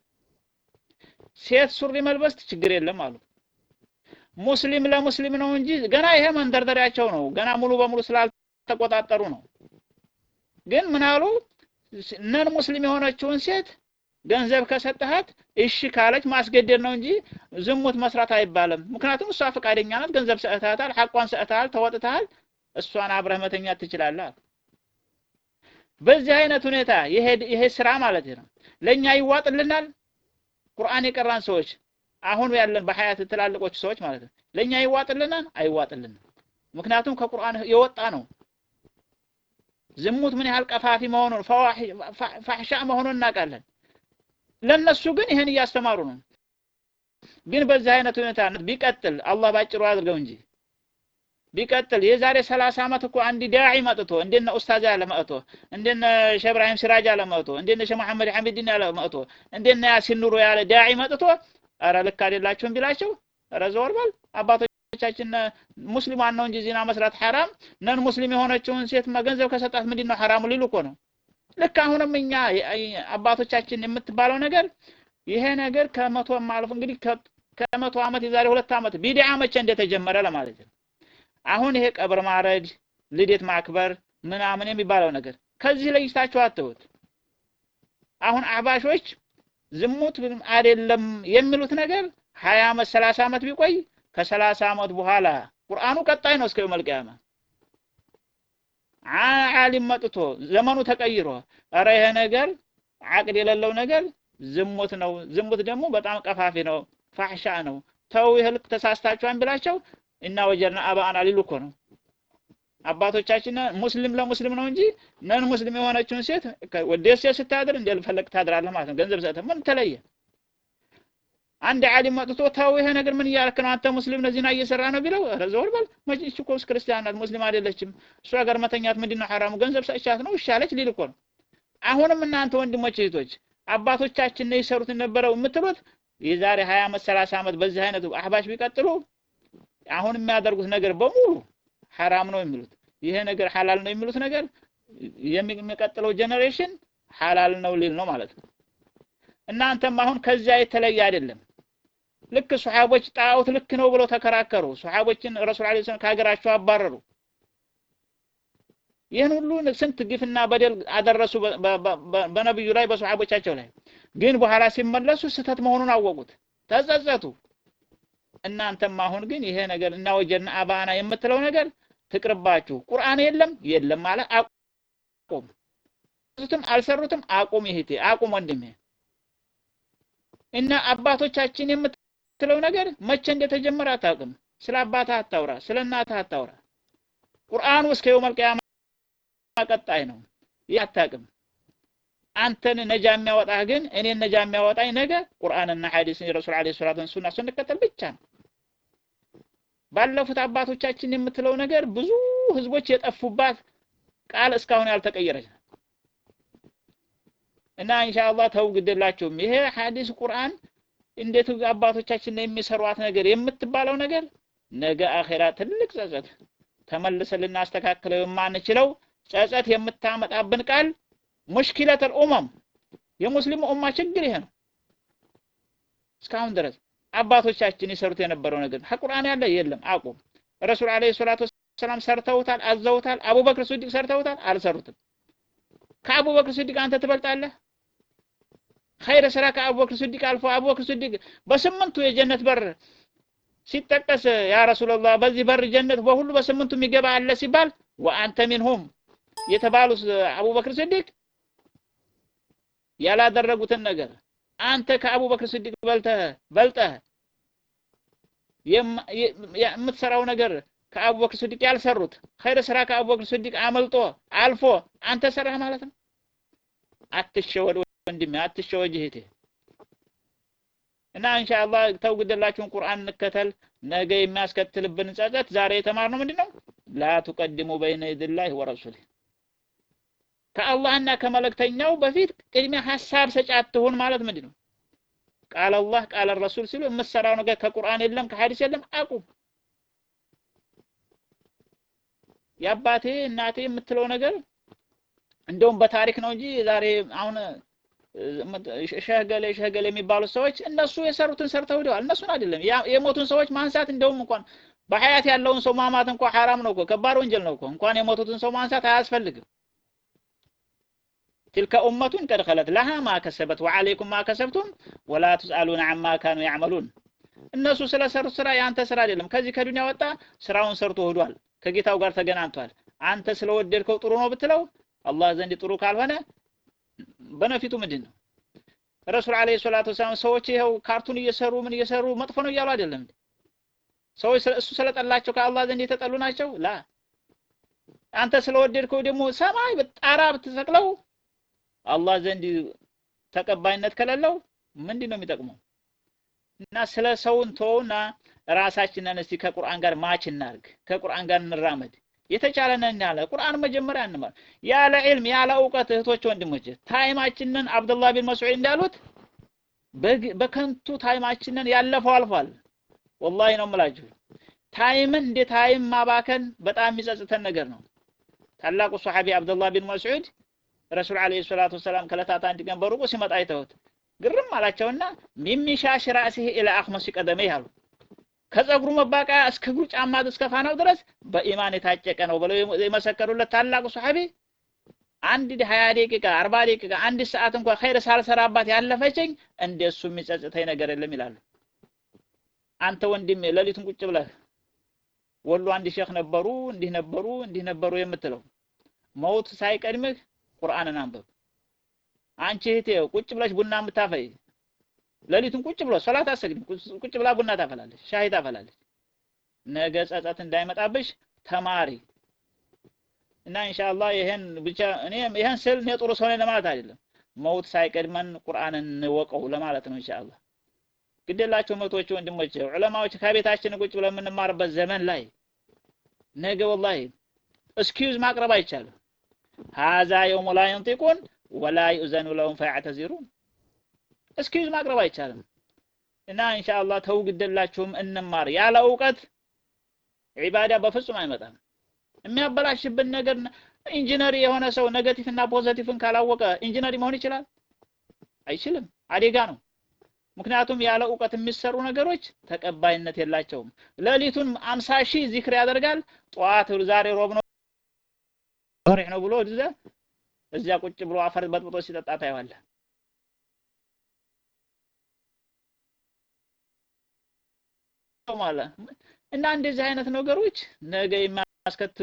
ሴት ሱሪ መልበስ ችግር የለም አሉ ሙስሊም ለሙስሊም ነው እንጂ ገና ይሄ መንደርደሪያቸው ነው ገና ሙሉ በሙሉ ስላልተቆጣጠሩ ነው ግን ምን አሉ ነን ሙስሊም የሆነችውን ሴት ገንዘብ ከሰጠሃት እሺ ካለች ማስገደድ ነው እንጂ ዝሙት መስራት አይባልም ምክንያቱም እሷ ፈቃደኛ ናት ገንዘብ ሰጥተሃታል ሐቋን ሰጥተሃል ተወጥተሃል እሷን አብረህ መተኛት ትችላለህ በዚህ አይነት ሁኔታ ይሄ ስራ ማለት ነው ለኛ ይዋጥልናል ቁርአን የቀራን ሰዎች አሁን ያለን በሀያት ትላልቆች ሰዎች ማለት ነው ለኛ ይዋጥልናል አይዋጥልንም ምክንያቱም ከቁርአን የወጣ ነው ዝሙት ምን ያህል ቀፋፊ መሆኑን ፋሕሻ መሆኑን እናውቃለን ለነሱ ግን ይህን እያስተማሩ ነው ግን በዚህ አይነት ሁኔታ ቢቀጥል አላህ ባጭሩ አድርገው እንጂ ቢቀጥል የዛሬ ሰላሳ ዓመት እኮ አንድ ዳዒ መጥቶ እንደነ ኡስታዝ ያለ መጥቶ እንደነ ሼህ ኢብራሂም ሲራጅ ያለ መጥቶ እንደነ ሼህ መሐመድ ሐሚድን ያለ መጥቶ እንደነ ያሲን ኑሮ ያለ ዳዒ መጥቶ ኧረ ልክ አይደላችሁም ቢላቸው ኧረ ዘወር በል አባቶቻችን ሙስሊማን ነው እንጂ ዚና መስራት ሐራም ነን ሙስሊም የሆነችውን ሴት ገንዘብ ከሰጣት ምንድን ነው ሐራሙ ሊሉ እኮ ነው ልክ አሁንም እኛ አባቶቻችን የምትባለው ነገር ይሄ ነገር ከመቶ ማለፍ እንግዲህ ከመቶ ዓመት የዛሬ ሁለት ዓመት ቢድዓ መቼ እንደተጀመረ ለማለት ነው አሁን ይሄ ቀብር ማረድ ልደት ማክበር ምናምን የሚባለው ነገር ከዚህ ለይታችሁ አትሁት አሁን አህባሾች ዝሙት አይደለም የሚሉት ነገር ሀያ ዓመት ሰላሳ ዓመት ቢቆይ ከሰላሳ ዓመት በኋላ ቁርአኑ ቀጣይ ነው እስከ የውመል ቂያማ ዓሊም መጥቶ ዘመኑ ተቀይሮ ኧረ ይሄ ነገር አቅድ የሌለው ነገር ዝሙት ነው ዝሙት ደግሞ በጣም ቀፋፊ ነው ፋሕሻ ነው ተው ይህ ልክ ተሳስታችኋን ብላቸው እና ወጀርና አባአና ሊሉ እኮ ነው አባቶቻችን ሙስሊም ለሙስሊም ነው እንጂ ነን ሙስሊም የሆነችውን ሴት ወደ ሴት ስታድር እንደፈለግ ታድራለህ ማለት ነው ገንዘብ ሰጥተህ ምን ተለየ አንድ ዓሊም መጥቶ ተው ይሄ ነገር ምን እያልክ ነው አንተ ሙስሊም ነው ዚና እየሰራ ነው ቢለው ኧረ ዘወር በል መቼ እኮ ክርስቲያን ናት ሙስሊም አይደለችም እሷ ጋር መተኛት ምንድን ነው ሐራሙ ገንዘብ ሰጥቻት ነው እሻለች ሊል እኮ ነው አሁንም እናንተ ወንድሞች እህቶች አባቶቻችን ነው ይሰሩት የነበረው የምትሉት የዛሬ 20 ዓመት 30 ዓመት በዚህ አይነቱ አህባሽ ቢቀጥሉ አሁን የሚያደርጉት ነገር በሙሉ ሐራም ነው የሚሉት ይሄ ነገር ሐላል ነው የሚሉት ነገር የሚቀጥለው ጀነሬሽን ሐላል ነው ሊል ነው ማለት ነው። እናንተም አሁን ከዚያ የተለየ አይደለም። ልክ ሱሐቦች ጣዖት ልክ ነው ብለው ተከራከሩ። ሱሐቦችን ረሱል ዐለይሂ ሰላም ከሀገራቸው አባረሩ። ይህን ሁሉ ስንት ግፍና በደል አደረሱ በነብዩ ላይ በሱሐቦቻቸው ላይ። ግን በኋላ ሲመለሱ ስህተት መሆኑን አወቁት፣ ተጸጸቱ። እናንተም አሁን ግን ይሄ ነገር እና ወጀድና አባና የምትለው ነገር ትቅርባችሁ። ቁርአን የለም የለም ማለት አቁም። ቱትም አልሰሩትም አቁም። ይሄቴ አቁም ወንድሜ። እና አባቶቻችን የምትለው ነገር መቼ እንደተጀመረ አታውቅም። ስለ አባትህ አታውራ፣ ስለ እናትህ አታውራ። ቁርአኑ እስከ የውመል ቂያማ ቀጣይ ነው። ይህ አታውቅም። አንተን ነጃ የሚያወጣህ ግን እኔን ነጃ የሚያወጣኝ ነገ ቁርአንና ሐዲስን የረሱል ዐለይሂ ሰላቱ ሱና ስንከተል ብቻ ነው። ባለፉት አባቶቻችን የምትለው ነገር ብዙ ህዝቦች የጠፉባት ቃል እስካሁን ያልተቀየረች ነው እና ኢንሻአላህ ተው ግድላችሁም። ይሄ ሐዲስ ቁርአን እንዴት አባቶቻችን የሚሰሯት ነገር የምትባለው ነገር ነገ አኼራ ትልቅ ጸጸት ተመልሰን ልናስተካክለው የማንችለው ጸጸት የምታመጣብን ቃል ሙሽኪለተል ኡመም የሙስሊሙ ኡማ ችግር ይሄ ነው። እስካሁን ድረስ አባቶቻችን ይሰሩት የነበረው ነገር ከቁርአን ያለ የለም። አቁም። ረሱል አለይሂ ሰላቱ ወሰላም ሰርተውታል፣ አዘውታል። አቡበክር ስዲቅ ሰርተውታል፣ አልሰሩትም። ከአቡበክር ስዲቅ አንተ ትበልጣለህ? ኸይረ ስራ ከአቡበክር ስዲቅ አልፎ አቡበክር ስዲቅ በስምንቱ የጀነት በር ሲጠቀስ ያ ረሱላላህ በዚህ በር ጀነት በሁሉ በስምንቱ የሚገባ አለ ሲባል ወአንተ ሚንሁም የተባሉት አቡበክር ስዲቅ ያላደረጉትን ነገር አንተ ከአቡበክር ስዲቅ በልተህ በልጠህ የምትሰራው ነገር ከአቡበክር ስዲቅ ያልሰሩት ኸይር ስራ ከአቡበክር ስዲቅ አመልጦ አልፎ አንተ ሰራህ ማለት ነው። አትሸወድ ወንድሜ፣ አትሸወድ እህቴ። እና ኢንሻአላህ ተው ግደላችሁን ቁርአን እንከተል። ነገ የሚያስከትልብን ጸጸት ዛሬ የተማርነው ምንድን ነው? ላ ቱቀድሙ በይነ የዲላሂ ወረሱሊህ ከአላህና ከመልእክተኛው በፊት ቅድሚያ ሀሳብ ሰጪ አትሁን ማለት ምንድን ነው? ቃል አላህ ቃል ረሱል ሲሉ የምትሰራው ነገር ከቁርአን የለም ከሐዲስ የለም አቁም። የአባቴ እናቴ የምትለው ነገር እንደውም በታሪክ ነው እንጂ ዛሬ አሁን ሸህገሌ ሸህገሌ የሚባሉት ሰዎች እነሱ የሰሩትን ሰርተው ሄደዋል። እነሱን አይደለም የሞቱን ሰዎች ማንሳት እንደውም እንኳን በሀያት ያለውን ሰው ማማት እንኳን ሐራም ነው እኮ ከባድ ወንጀል ነው እኮ እንኳን የሞቱትን ሰው ማንሳት አያስፈልግም። تلك أمة قد خلت لها ما كسبت وعليكم ما كسبتم ولا تسألون عما كانوا يعملون እነሱ ስለሰሩት ስራ የአንተ ስራ አይደለም። ከዚህ ከዱንያ ወጣ ስራውን ሰርቶ ሄዷል፣ ከጌታው ጋር ተገናኝቷል። አንተ ስለወደድከው ጥሩ ነው ብትለው አላህ ዘንድ ጥሩ ካልሆነ በነፊቱ ምንድን ነው? ረሱል አለይሂ ሰላቱ ወሰላም ሰዎች ይኸው ካርቱን እየሰሩ ምን እየሰሩ መጥፎ ነው እያሉ አይደለም። ሰዎች እሱ ስለጠላቸው ከአላህ ዘንድ የተጠሉ ናቸው። ላ አንተ ስለወደድከው ደግሞ ሰማይ ጣራ ብትሰቅለው አላህ ዘንድ ተቀባይነት ከሌለው ምንድን ነው የሚጠቅመው? እና ስለ ሰውን ተውና ራሳችንን እስቲ ከቁርአን ጋር ማች እናርግ፣ ከቁርአን ጋር እንራመድ። የተቻለንን ያለ ቁርአን መጀመሪያ እንማር። ያለ ዒልም ያለ እውቀት እህቶች ወንድሞች፣ ታይማችንን አብዱላህ ቢን መስዑድ እንዳሉት በከንቱ ታይማችንን ያለፈው አልፏል። ወላሂ ነው የምላችሁ። ታይምን እንደ ታይም ማባከን በጣም የሚጸጽተን ነገር ነው። ታላቁ ሶሐቢ አብዱላህ ቢን መስዑድ ረሱል አለይሂ ሰላቱ ወሰላም ከዕለታት አንድ ቀን በሩቁ ሲመጣ አይተውት ግርም አላቸውና ሚሚሻሽ ራእሲህ ኢላ አኽመሲ ቀደመይህ አሉ። ከጸጉሩ መባቂያ እስከ እግሩ ጫማ እስከ ፋናው ድረስ በኢማን የታጨቀ ነው ብለው የመሰከሩለት ታላቁ ሶሐቢ አንድ ሀያ ደቂቃ አርባ ደቂቃ አንድ ሰዓት እንኳን ኸይር ሳልሰራባት ያለፈችኝ እንደሱ የሚጸጽተኝ ነገር የለም ይላሉ። አንተ ወንድሜ ሌሊቱን ቁጭ ብለህ ወሎ አንድ ሼክ ነበሩ እንዲህ ነበሩ እንዲህ ነበሩ የምትለው መውት ሳይቀድምህ ቁርአንን አንብብ። አንቺ እህቴ ቁጭ ብለሽ ቡና የምታፈይ ሌሊቱን ቁጭ ብሎ ሶላት አሰግድም ቁጭ ብላ ቡና ታፈላለች፣ ሻይ ታፈላለች። ነገ ጸጸት እንዳይመጣብሽ ተማሪ እና ኢንሻአላህ ይሄን ብቻ እኔ ይሄን ስል እኔ ጥሩ ሰው ነኝ ለማለት አይደለም። መውት ሳይቀድመን ቁርአንን እንወቀው ለማለት ነው ኢንሻአላህ። ግዴላቸው መቶች ወንድሞች ዑለማዎች ከቤታችን ቁጭ ብለን የምንማርበት ዘመን ላይ ነገ ወላሂ እስኪዩዝ ማቅረብ አይቻልም። ሀዛ የውሙ ላ የንጢቁን ወላ ዩእዘኑ ለሁም ፈያዕተዚሩን እስኪዩዝ ማቅረብ አይቻልም። እና ኢንሻአላህ ተው ግደላችሁም እንማር። ያለ እውቀት ዒባዳ በፍጹም አይመጣም። የሚያበላሽብን ነገር ኢንጂነር የሆነ ሰው ኔጋቲቭ እና ፖዘቲቭን ካላወቀ ኢንጂነር መሆን ይችላል? አይችልም። አደጋ ነው። ምክንያቱም ያለ እውቀት የሚሰሩ ነገሮች ተቀባይነት የላቸውም። ሌሊቱን አምሳ ሺህ ዚክር ያደርጋል። ጠዋት ዛሬ ሮብ ነው ነው ብሎ እዚያ ቁጭ ብሎ አፈር በጥብጦ ሲጠጣ ታየዋለህ። ማለት እና እንደዚህ አይነት ነገሮች ነገ የሚያስከትሉ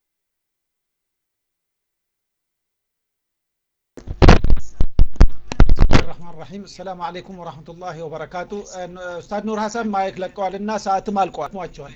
ረህማን ረሂም ሰላም አለይኩም ወራህመቱላሂ ወበረካቱ። ኡስታዝ ኑር ሀሰን ማይክ ለቀዋል እና ሰዓትም አልቋል ሟቸዋል።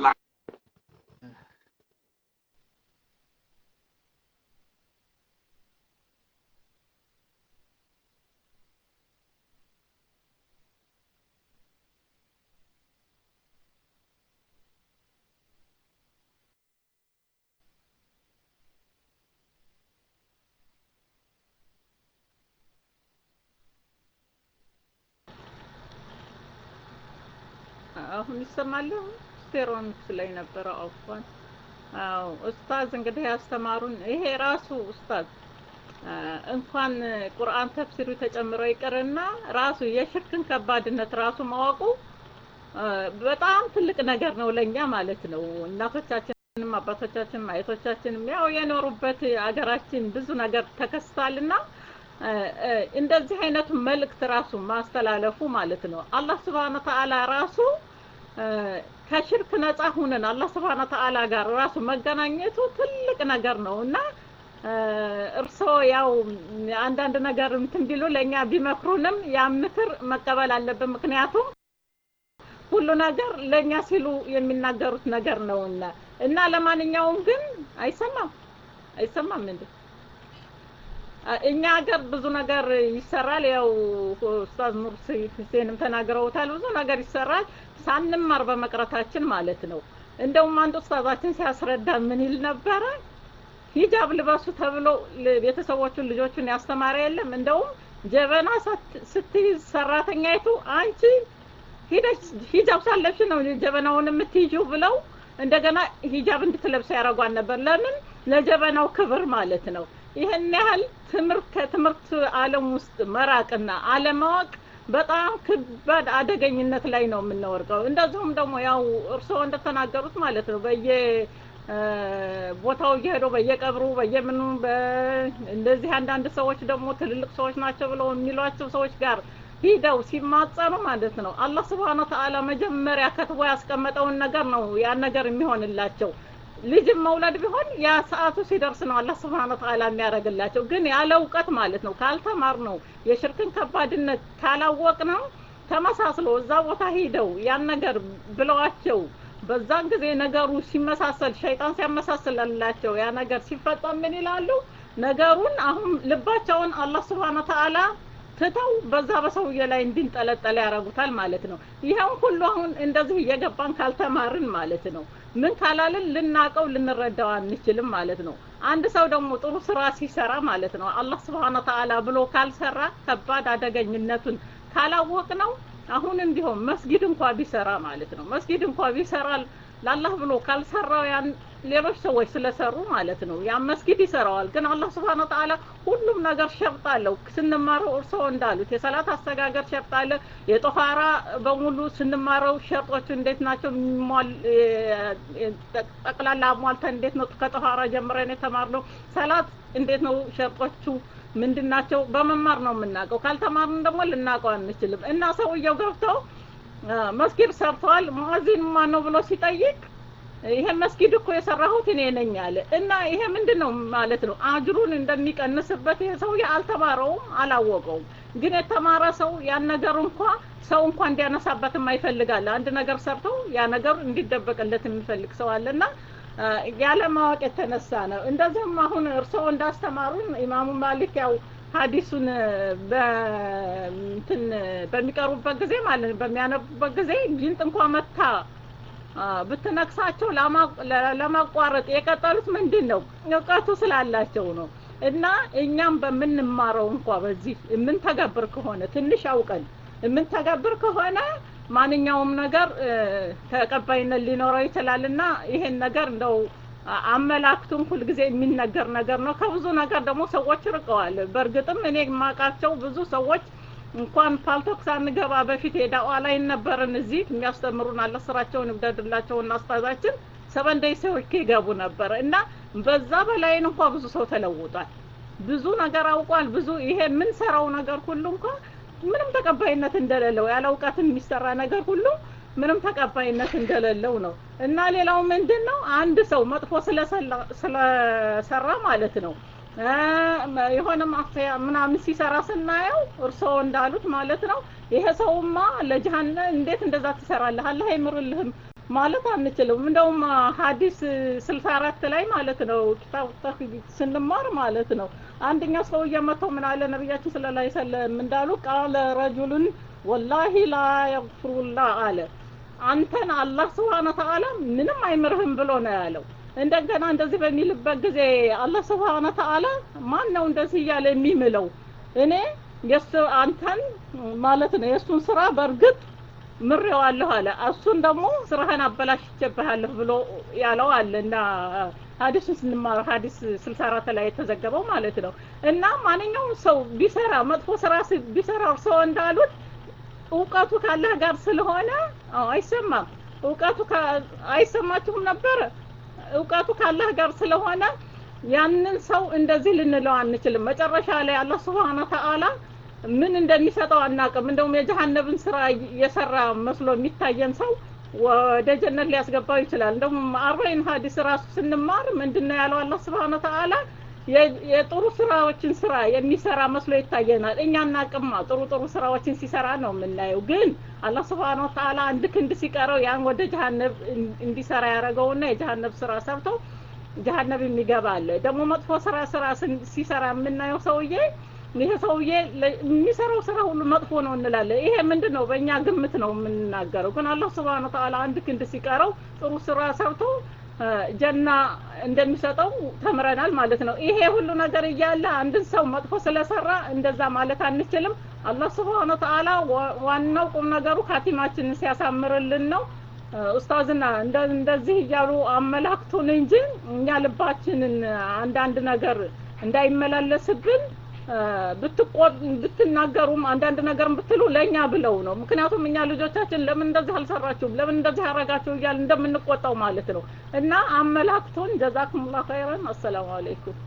አሁን ይሰማል። ስቴሮንክስ ላይ ነበረ አውፏን። አዎ ኡስታዝ እንግዲህ ያስተማሩን ይሄ ራሱ ኡስታዝ እንኳን ቁርአን ተፍሲሩ ተጨምሮ ይቅርና ራሱ የሽርክን ከባድነት ራሱ ማወቁ በጣም ትልቅ ነገር ነው ለኛ ማለት ነው። እናቶቻችንም አባቶቻችንም አያቶቻችንም ያው የኖሩበት አገራችን ብዙ ነገር ተከስቷልና እንደዚህ አይነቱ መልእክት ራሱ ማስተላለፉ ማለት ነው። አላህ ስብሐነ ተዓላ ራሱ ከሽርክ ነፃ ሁነን አላህ ስብሐነ ተዓላ ጋር ራሱ መገናኘቱ ትልቅ ነገር ነው እና እርስዎ ያው አንዳንድ ነገር እንትን ቢሉ ለእኛ ቢመክሩንም ያ ምክር መቀበል አለብን። ምክንያቱም ሁሉ ነገር ለእኛ ሲሉ የሚናገሩት ነገር ነውና እና ለማንኛውም ግን አይሰማም አይሰማም እንዴ? እኛ ሀገር ብዙ ነገር ይሰራል። ያው ኡስታዝ ኑር ሁሴንም ተናግረውታል። ብዙ ነገር ይሰራል ሳንማር በመቅረታችን ማለት ነው። እንደውም አንድ ኡስታዛችን ሲያስረዳ ምን ይል ነበረ? ሂጃብ ልበሱ ተብሎ ቤተሰቦቹን ልጆቹን ያስተማረ የለም። እንደውም ጀበና ስትይዝ ሰራተኛይቱ አንቺ ሂደሽ ሂጃብ ሳለብሽ ነው ጀበናውን የምትይዥው ብለው እንደገና ሂጃብ እንድትለብስ ያደርጓን ነበር። ለምን? ለጀበናው ክብር ማለት ነው። ይህን ያህል ትምህርት ከትምህርት ዓለም ውስጥ መራቅና አለማወቅ በጣም ከባድ አደገኝነት ላይ ነው የምንወርቀው። እንደዚሁም ደግሞ ያው እርስዎ እንደተናገሩት ማለት ነው በየ ቦታው እየሄዱ በየቀብሩ በየምኑ እንደዚህ አንዳንድ ሰዎች ደግሞ ትልልቅ ሰዎች ናቸው ብለው የሚሏቸው ሰዎች ጋር ሂደው ሲማጸኑ ማለት ነው አላህ ስብሐነ ወተዓላ መጀመሪያ ከትቦ ያስቀመጠውን ነገር ነው ያን ነገር የሚሆንላቸው። ልጅም መውለድ ቢሆን ያ ሰዓቱ ሲደርስ ነው አላህ ስብሐነ ወተዓላ የሚያደርግላቸው። ግን ያለ እውቀት ማለት ነው ካልተማር ነው የሽርክን ከባድነት ካላወቅ ነው ተመሳስሎ እዛ ቦታ ሂደው ያን ነገር ብለዋቸው በዛን ጊዜ ነገሩ ሲመሳሰል ሸይጣን ሲያመሳስልላቸው ያ ነገር ሲፈጸም ምን ይላሉ? ነገሩን አሁን ልባቸውን አላህ ስብሐነ ወተዓላ ትተው በዛ በሰውዬ ላይ እንዲንጠለጠል ያደርጉታል ማለት ነው። ይሄን ሁሉ አሁን እንደዚህ እየገባን ካልተማርን ማለት ነው ምን ካላልን ልናቀው ልንረዳው አንችልም ማለት ነው። አንድ ሰው ደግሞ ጥሩ ስራ ሲሰራ ማለት ነው አላህ ስብሐነ ወተዓላ ብሎ ካልሰራ ከባድ አደገኝነቱን ካላወቅ ነው አሁንም ቢሆን መስጊድ እንኳ ቢሰራ ማለት ነው መስጊድ እንኳ ቢሰራ ለአላህ ብሎ ካልሰራው ያን ሌሎች ሰዎች ስለሰሩ ማለት ነው ያን መስጊድ ይሰራዋል። ግን አላህ ስብሐነ ወተዓላ ሁሉም ነገር ሸርጥ አለው። ስንማረው እርስዎ እንዳሉት የሰላት አስተጋገር ሸርጥ አለ። የጦሃራ በሙሉ ስንማረው ሸርጦቹ እንዴት ናቸው ጠቅላላ አሟልተን እንዴት ነው ከጦሃራ ጀምረን የተማርነው። ሰላት እንዴት ነው ሸርጦቹ ምንድን ናቸው? በመማር ነው የምናውቀው። ካልተማርን ደግሞ ልናውቀው አንችልም። እና ሰውየው ገብተው መስጊድ ሰርተዋል ሙአዚን ማን ነው ብሎ ሲጠይቅ ይሄ መስጊድ እኮ የሰራሁት እኔ ነኝ አለ። እና ይሄ ምንድን ነው ማለት ነው አጅሩን እንደሚቀንስበት ይሄ ሰውዬ አልተማረውም፣ አላወቀውም። ግን የተማረ ሰው ያን ነገር እንኳ ሰው እንኳ እንዲያነሳበት የማይፈልጋል። አንድ ነገር ሰርተው ያ ነገር እንዲደበቅለት የሚፈልግ ሰው አለና ያለ ማወቅ የተነሳ ነው። እንደዚህም አሁን እርስዎ እንዳስተማሩን ኢማሙ ማሊክ ያው ሀዲሱን በእንትን በሚቀሩበት ጊዜ ማለት ነው በሚያነቡበት ጊዜ ጊንጥ እንኳ መታ ብትነክሳቸው ለማቋረጥ የቀጠሉት ምንድን ነው? እውቀቱ ስላላቸው ነው። እና እኛም በምንማረው እንኳ በዚህ የምንተገብር ከሆነ ትንሽ አውቀን የምንተገብር ከሆነ ማንኛውም ነገር ተቀባይነት ሊኖረው ይችላል እና ይሄን ነገር እንደው አመላክቱም ሁልጊዜ የሚነገር ነገር ነው። ከብዙ ነገር ደግሞ ሰዎች ርቀዋል። በእርግጥም እኔ የማውቃቸው ብዙ ሰዎች እንኳን ፓልቶክ ሳንገባ በፊት የዳዋ ላይ ነበርን እዚህ የሚያስተምሩን አለ ስራቸውን ይብደድላቸውና አስታዛችን ሰበን ደይ ሰዎች ይገቡ ነበር እና በዛ በላይን እንኳ ብዙ ሰው ተለውጧል። ብዙ ነገር አውቋል። ብዙ ይሄ የምንሰራው ነገር ሁሉ እንኳ ምንም ተቀባይነት እንደሌለው ያለ እውቀት የሚሰራ ነገር ሁሉ ምንም ተቀባይነት እንደሌለው ነው እና ሌላው ምንድን ነው አንድ ሰው መጥፎ ስለሰራ ማለት ነው የሆነ ማፍያ ምናምን ሲሰራ ስናየው እርስዎ እንዳሉት ማለት ነው ይሄ ሰውማ ለጀሃነ እንዴት እንደዛ ትሰራለህ አላህ አይምርልህም ማለት አንችልም። እንደውም ሀዲስ ስልሳ አራት ላይ ማለት ነው ኪታብ ተውሂድ ስንማር ማለት ነው አንደኛው ሰውዬ መጥቶ ምን አለ ነቢያችን ሰለላሁ ዐለይሂ ወሰለም እንዳሉ ቃለ ረጁሉን ወላሂ ላ የግፍሩላህ አለ አንተን አላህ ስብሓነ ተዓላ ምንም አይምርህም ብሎ ነው ያለው። እንደገና እንደዚህ በሚልበት ጊዜ አላህ ስብሓነ ተዓላ ማን ነው እንደዚህ እያለ የሚምለው? እኔ የሱ አንተን ማለት ነው የእሱን ስራ በእርግጥ ምሬዋለሁ አለ። እሱን ደግሞ ስራህን አበላሽቼብሃለሁ ብሎ ያለው አለ እና ሀዲሱን ስንማር ሀዲስ ስልሳ አራት ላይ የተዘገበው ማለት ነው። እና ማንኛውም ሰው ቢሰራ መጥፎ ስራ ቢሰራ እርስዎ እንዳሉት እውቀቱ ካላህ ጋር ስለሆነ አይሰማም። እውቀቱ አይሰማችሁም ነበረ? እውቀቱ ካላህ ጋር ስለሆነ ያንን ሰው እንደዚህ ልንለው አንችልም። መጨረሻ ላይ አላህ ስብሓነ ተዓላ ምን እንደሚሰጠው አናቅም። እንደውም የጀሃነብን ስራ የሰራ መስሎ የሚታየን ሰው ወደ ጀነት ሊያስገባው ይችላል። እንደውም አርባይን ሀዲስ ራሱ ስንማር ምንድን ነው ያለው አላህ ስብሓነ ተዓላ የጥሩ ስራዎችን ስራ የሚሰራ መስሎ ይታየናል። እኛ እናቅማ ጥሩ ጥሩ ስራዎችን ሲሰራ ነው የምናየው። ግን አላህ ስብሓነ ወተዓላ አንድ ክንድ ሲቀረው ያን ወደ ጀሃነብ እንዲሰራ ያደረገውና የጀሃነብ ስራ ሰርቶ ጀሃነብ የሚገባ አለ። ደግሞ መጥፎ ስራ ስራ ሲሰራ የምናየው ሰውዬ ይሄ ሰውዬ የሚሰራው ስራ ሁሉ መጥፎ ነው እንላለን። ይሄ ምንድን ነው? በእኛ ግምት ነው የምንናገረው። ግን አላህ ስብሓነ ወተዓላ አንድ ክንድ ሲቀረው ጥሩ ስራ ሰርቶ ጀና እንደሚሰጠው ተምረናል ማለት ነው። ይሄ ሁሉ ነገር እያለ አንድን ሰው መጥፎ ስለሰራ እንደዛ ማለት አንችልም። አላህ ስብሓነ ወተዓላ ዋናው ቁም ነገሩ ካቲማችንን ሲያሳምርልን ነው። ኡስታዝና እንደዚህ እያሉ አመላክቱን እንጂ እኛ ልባችንን አንዳንድ ነገር እንዳይመላለስብን ብትናገሩም አንዳንድ ነገር ብትሉ ለእኛ ብለው ነው። ምክንያቱም እኛ ልጆቻችን ለምን እንደዚህ አልሰራችሁም፣ ለምን እንደዚህ አረጋችሁ እያል እንደምንቆጣው ማለት ነው። እና አመላክቱን። ጀዛኩሙላህ ኸይረን። አሰላሙ አለይኩም።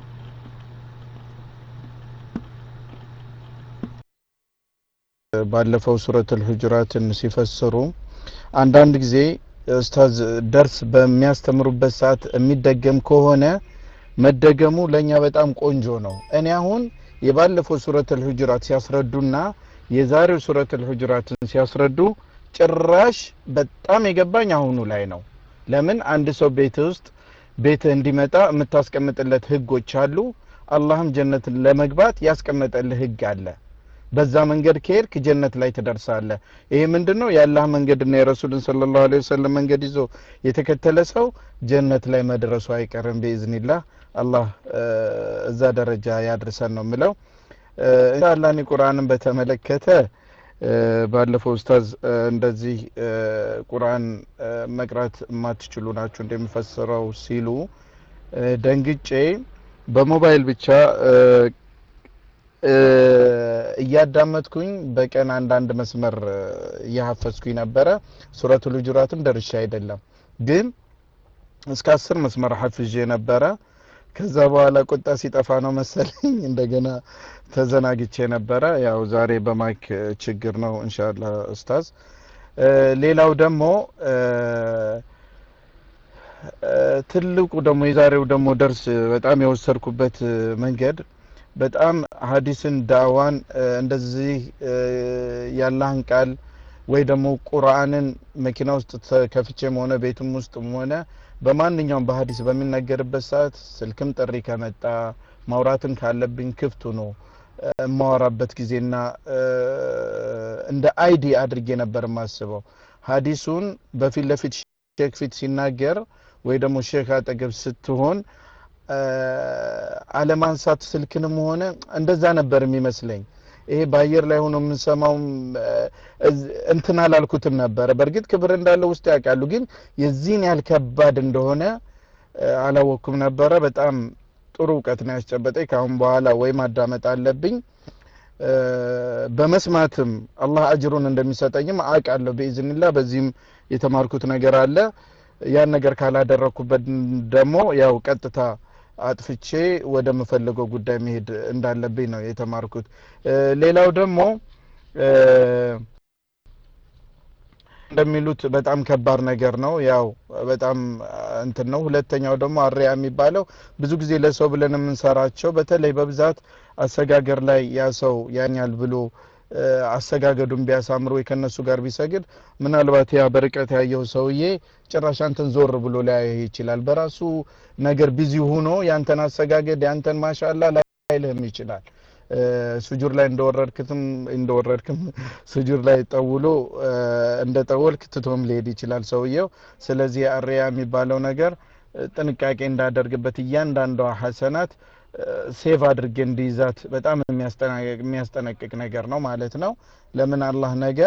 ባለፈው ሱረቱል ሁጁራትን ሲፈስሩ አንዳንድ ጊዜ ኡስታዝ ደርስ በሚያስተምሩበት ሰዓት የሚደገም ከሆነ መደገሙ ለኛ በጣም ቆንጆ ነው። እኔ አሁን የባለፈው ሱረቱል ሁጁራት ሲያስረዱና የዛሬው ሱረቱል ሁጁራትን ሲያስረዱ ጭራሽ በጣም የገባኝ አሁኑ ላይ ነው። ለምን አንድ ሰው ቤት ውስጥ ቤትህ እንዲመጣ የምታስቀምጥለት ህጎች አሉ። አላህም ጀነትን ለመግባት ያስቀመጠልህ ህግ አለ። በዛ መንገድ ከሄድክ ጀነት ላይ ትደርሳለህ። ይሄ ምንድን ነው? የአላህ መንገድና የረሱልን ሰለላሁ ዐለይሂ ወሰለም መንገድ ይዞ የተከተለ ሰው ጀነት ላይ መድረሱ አይቀርም ቢኢዝኒላህ። አላህ እዛ ደረጃ ያድርሰን ነው የምለው። ኢንሻአላህ እኔ ቁርአንን በተመለከተ ባለፈው ኡስታዝ እንደዚህ ቁርአን መቅራት የማትችሉ ናችሁ እንደሚፈስረው ሲሉ ደንግጬ በሞባይል ብቻ እያዳመጥኩኝ በቀን አንዳንድ መስመር እያሀፈዝኩኝ ነበረ። ሱረቱል ሁጁራትም ደርሼ አይደለም ግን እስከ አስር መስመር ሀፍዤ ነበረ። ከዛ በኋላ ቁጣ ሲጠፋ ነው መሰለኝ እንደገና ተዘናግቼ ነበረ። ያው ዛሬ በማይክ ችግር ነው ኢንሻአላህ ኡስታዝ። ሌላው ደግሞ ትልቁ ደግሞ የዛሬው ደግሞ ደርስ በጣም የወሰድኩበት መንገድ በጣም ሀዲስን ዳዋን እንደዚህ ያላህን ቃል ወይ ደግሞ ቁርአንን መኪና ውስጥ ከፍቼም ሆነ ቤትም ውስጥም ሆነ በማንኛውም በሀዲስ በሚነገርበት ሰዓት ስልክም ጥሪ ከመጣ ማውራትም ካለብኝ ክፍቱ ነው የማወራበት ጊዜና እንደ አይዲ አድርጌ ነበር የማስበው። ሀዲሱን በፊት ለፊት ሼክ ፊት ሲናገር ወይ ደግሞ ሼክ አጠገብ ስትሆን አለማንሳት ስልክንም ሆነ እንደዛ ነበር የሚመስለኝ። ይሄ በአየር ላይ ሆኖ የምንሰማውም እንትን አላልኩትም ነበረ። በእርግጥ ክብር እንዳለው ውስጥ ያውቃሉ፣ ግን የዚህን ያህል ከባድ እንደሆነ አላወቅኩም ነበረ። በጣም ጥሩ እውቀት ነው ያስጨበጠኝ። ከአሁን በኋላ ወይ ማዳመጥ አለብኝ በመስማትም አላህ አጅሩን እንደሚሰጠኝም አውቃለሁ ብኢዝንላ። በዚህም የተማርኩት ነገር አለ። ያን ነገር ካላደረግኩበት ደግሞ ያው ቀጥታ አጥፍቼ ወደ ምፈልገው ጉዳይ መሄድ እንዳለብኝ ነው የተማርኩት። ሌላው ደግሞ እንደሚሉት በጣም ከባድ ነገር ነው። ያው በጣም እንትን ነው። ሁለተኛው ደግሞ አሪያ የሚባለው ብዙ ጊዜ ለሰው ብለን የምንሰራቸው በተለይ በብዛት አሰጋገር ላይ ያ ሰው ያኛል ብሎ አሰጋገዱን ቢያሳምር ወይ ከነሱ ጋር ቢሰግድ ምናልባት ያ በርቀት ያየው ሰውዬ ጭራሽ አንተን ዞር ብሎ ሊያይህ ይችላል። በራሱ ነገር ቢዚ ሆኖ ያንተን አሰጋገድ ያንተን ማሻላ ላይልህም ይችላል። ሱጁድ ላይ እንደወረድክትም እንደወረድክም ሱጁድ ላይ ጠውሎ እንደ ጠወልክ ትቶም ሊሄድ ይችላል ሰውየው። ስለዚህ አሪያ የሚባለው ነገር ጥንቃቄ እንዳደርግበት እያንዳንዷ ሀሰናት ሴቭ አድርጌ እንዲይዛት በጣም የሚያስጠነቅቅ ነገር ነው ማለት ነው። ለምን አላህ ነገ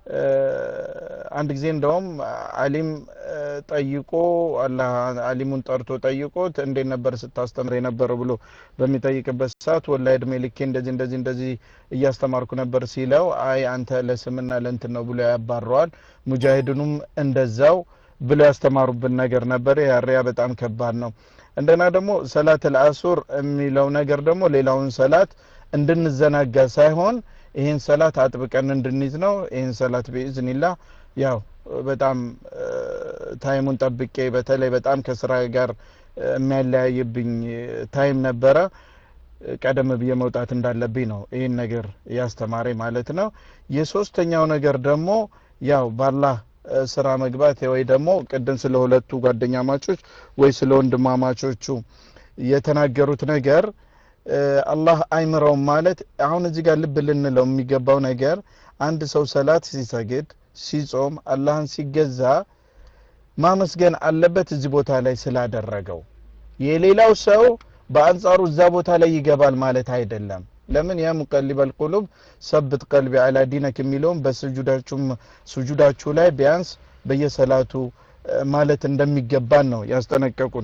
አንድ ጊዜ እንደውም አሊም ጠይቆ አላህ አሊሙን ጠርቶ ጠይቆት እንዴት ነበር ስታስተምር የነበረው ብሎ በሚጠይቅበት ሰዓት ወላሂ እድሜ ልኬ እንደዚህ እንደዚህ እንደዚህ እያስተማርኩ ነበር ሲለው አይ አንተ ለስምና ለእንትን ነው ብሎ ያባረዋል። ሙጃሂድኑም እንደዛው ብሎ ያስተማሩብን ነገር ነበር። ያሪያ በጣም ከባድ ነው። እንደና ደግሞ ሰላት አልአሱር የሚለው ነገር ደግሞ ሌላውን ሰላት እንድንዘናጋ ሳይሆን ይህን ሰላት አጥብቀን እንድንይዝ ነው። ይህን ሰላት ቢኢዝኒላህ ያው በጣም ታይሙን ጠብቄ በተለይ በጣም ከስራ ጋር የሚያለያይብኝ ታይም ነበረ። ቀደም ብዬ መውጣት እንዳለብኝ ነው ይህን ነገር ያስተማረኝ ማለት ነው። የሶስተኛው ነገር ደግሞ ያው ባላህ ስራ መግባት ወይ ደግሞ ቅድም ስለ ሁለቱ ጓደኛ ማቾች ወይ ስለ ወንድማማቾቹ የተናገሩት ነገር አላህ አይምረውም ማለት አሁን እዚህ ጋር ልብ ልንለው የሚገባው ነገር አንድ ሰው ሰላት ሲሰግድ ሲጾም አላህን ሲገዛ ማመስገን አለበት እዚህ ቦታ ላይ ስላደረገው። የሌላው ሰው በአንጻሩ እዛ ቦታ ላይ ይገባል ማለት አይደለም። ለምን ያ ሙቀሊበል ቁሉብ ሰብት ቀልቢ አላ ዲነክ የሚለውም በስጁዳችሁም ስጁዳችሁ ላይ ቢያንስ በየሰላቱ ማለት እንደሚገባን ነው ያስጠነቀቁን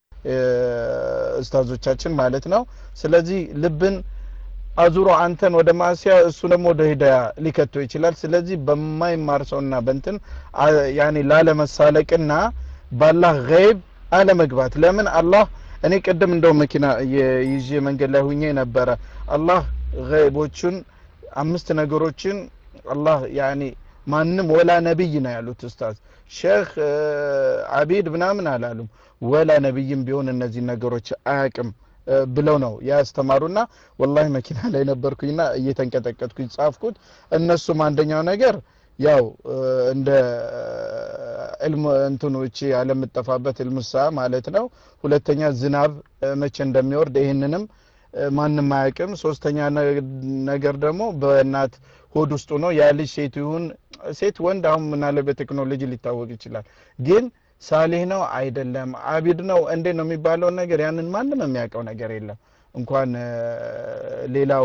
ኡስታዞቻችን ማለት ነው። ስለዚህ ልብን አዙሮ አንተን ወደ ማስያ እሱ ደግሞ ወደ ሂዳያ ሊከቶ ይችላል። ስለዚህ በማይማር ሰውና በንትን ያኔ ላለመሳለቅና ባላህ ገይብ አለመግባት ለምን አላህ እኔ ቅድም እንደው መኪና ይዤ መንገድ ላይ ሁኜ ነበረ። አላህ ገይቦቹን አምስት ነገሮችን አላህ ያኔ ማንም ወላ ነብይ ነው ያሉት ኡስታዝ ሼክ አቢድ ምናምን አላሉም። ወላ ነብይም ቢሆን እነዚህ ነገሮች አያቅም ብለው ነው ያስተማሩና ወላሂ መኪና ላይ ነበርኩኝና እየተንቀጠቀጥኩኝ ጻፍኩት። እነሱም አንደኛው ነገር ያው እንደ ዕልም እንትኖች ያለምጠፋበት ዕልሙሳ ማለት ነው። ሁለተኛ ዝናብ መቼ እንደሚወርድ ይህንንም ማንም አያውቅም። ሶስተኛ ነገር ደግሞ በእናት ሆድ ውስጡ ነው ያ ልጅ ሴት ይሁን ሴት ወንድ፣ አሁን ምናለ በቴክኖሎጂ ሊታወቅ ይችላል። ግን ሳሌህ ነው አይደለም፣ አቢድ ነው እንዴ ነው የሚባለውን ነገር ያንን ማንም የሚያውቀው ነገር የለም። እንኳን ሌላው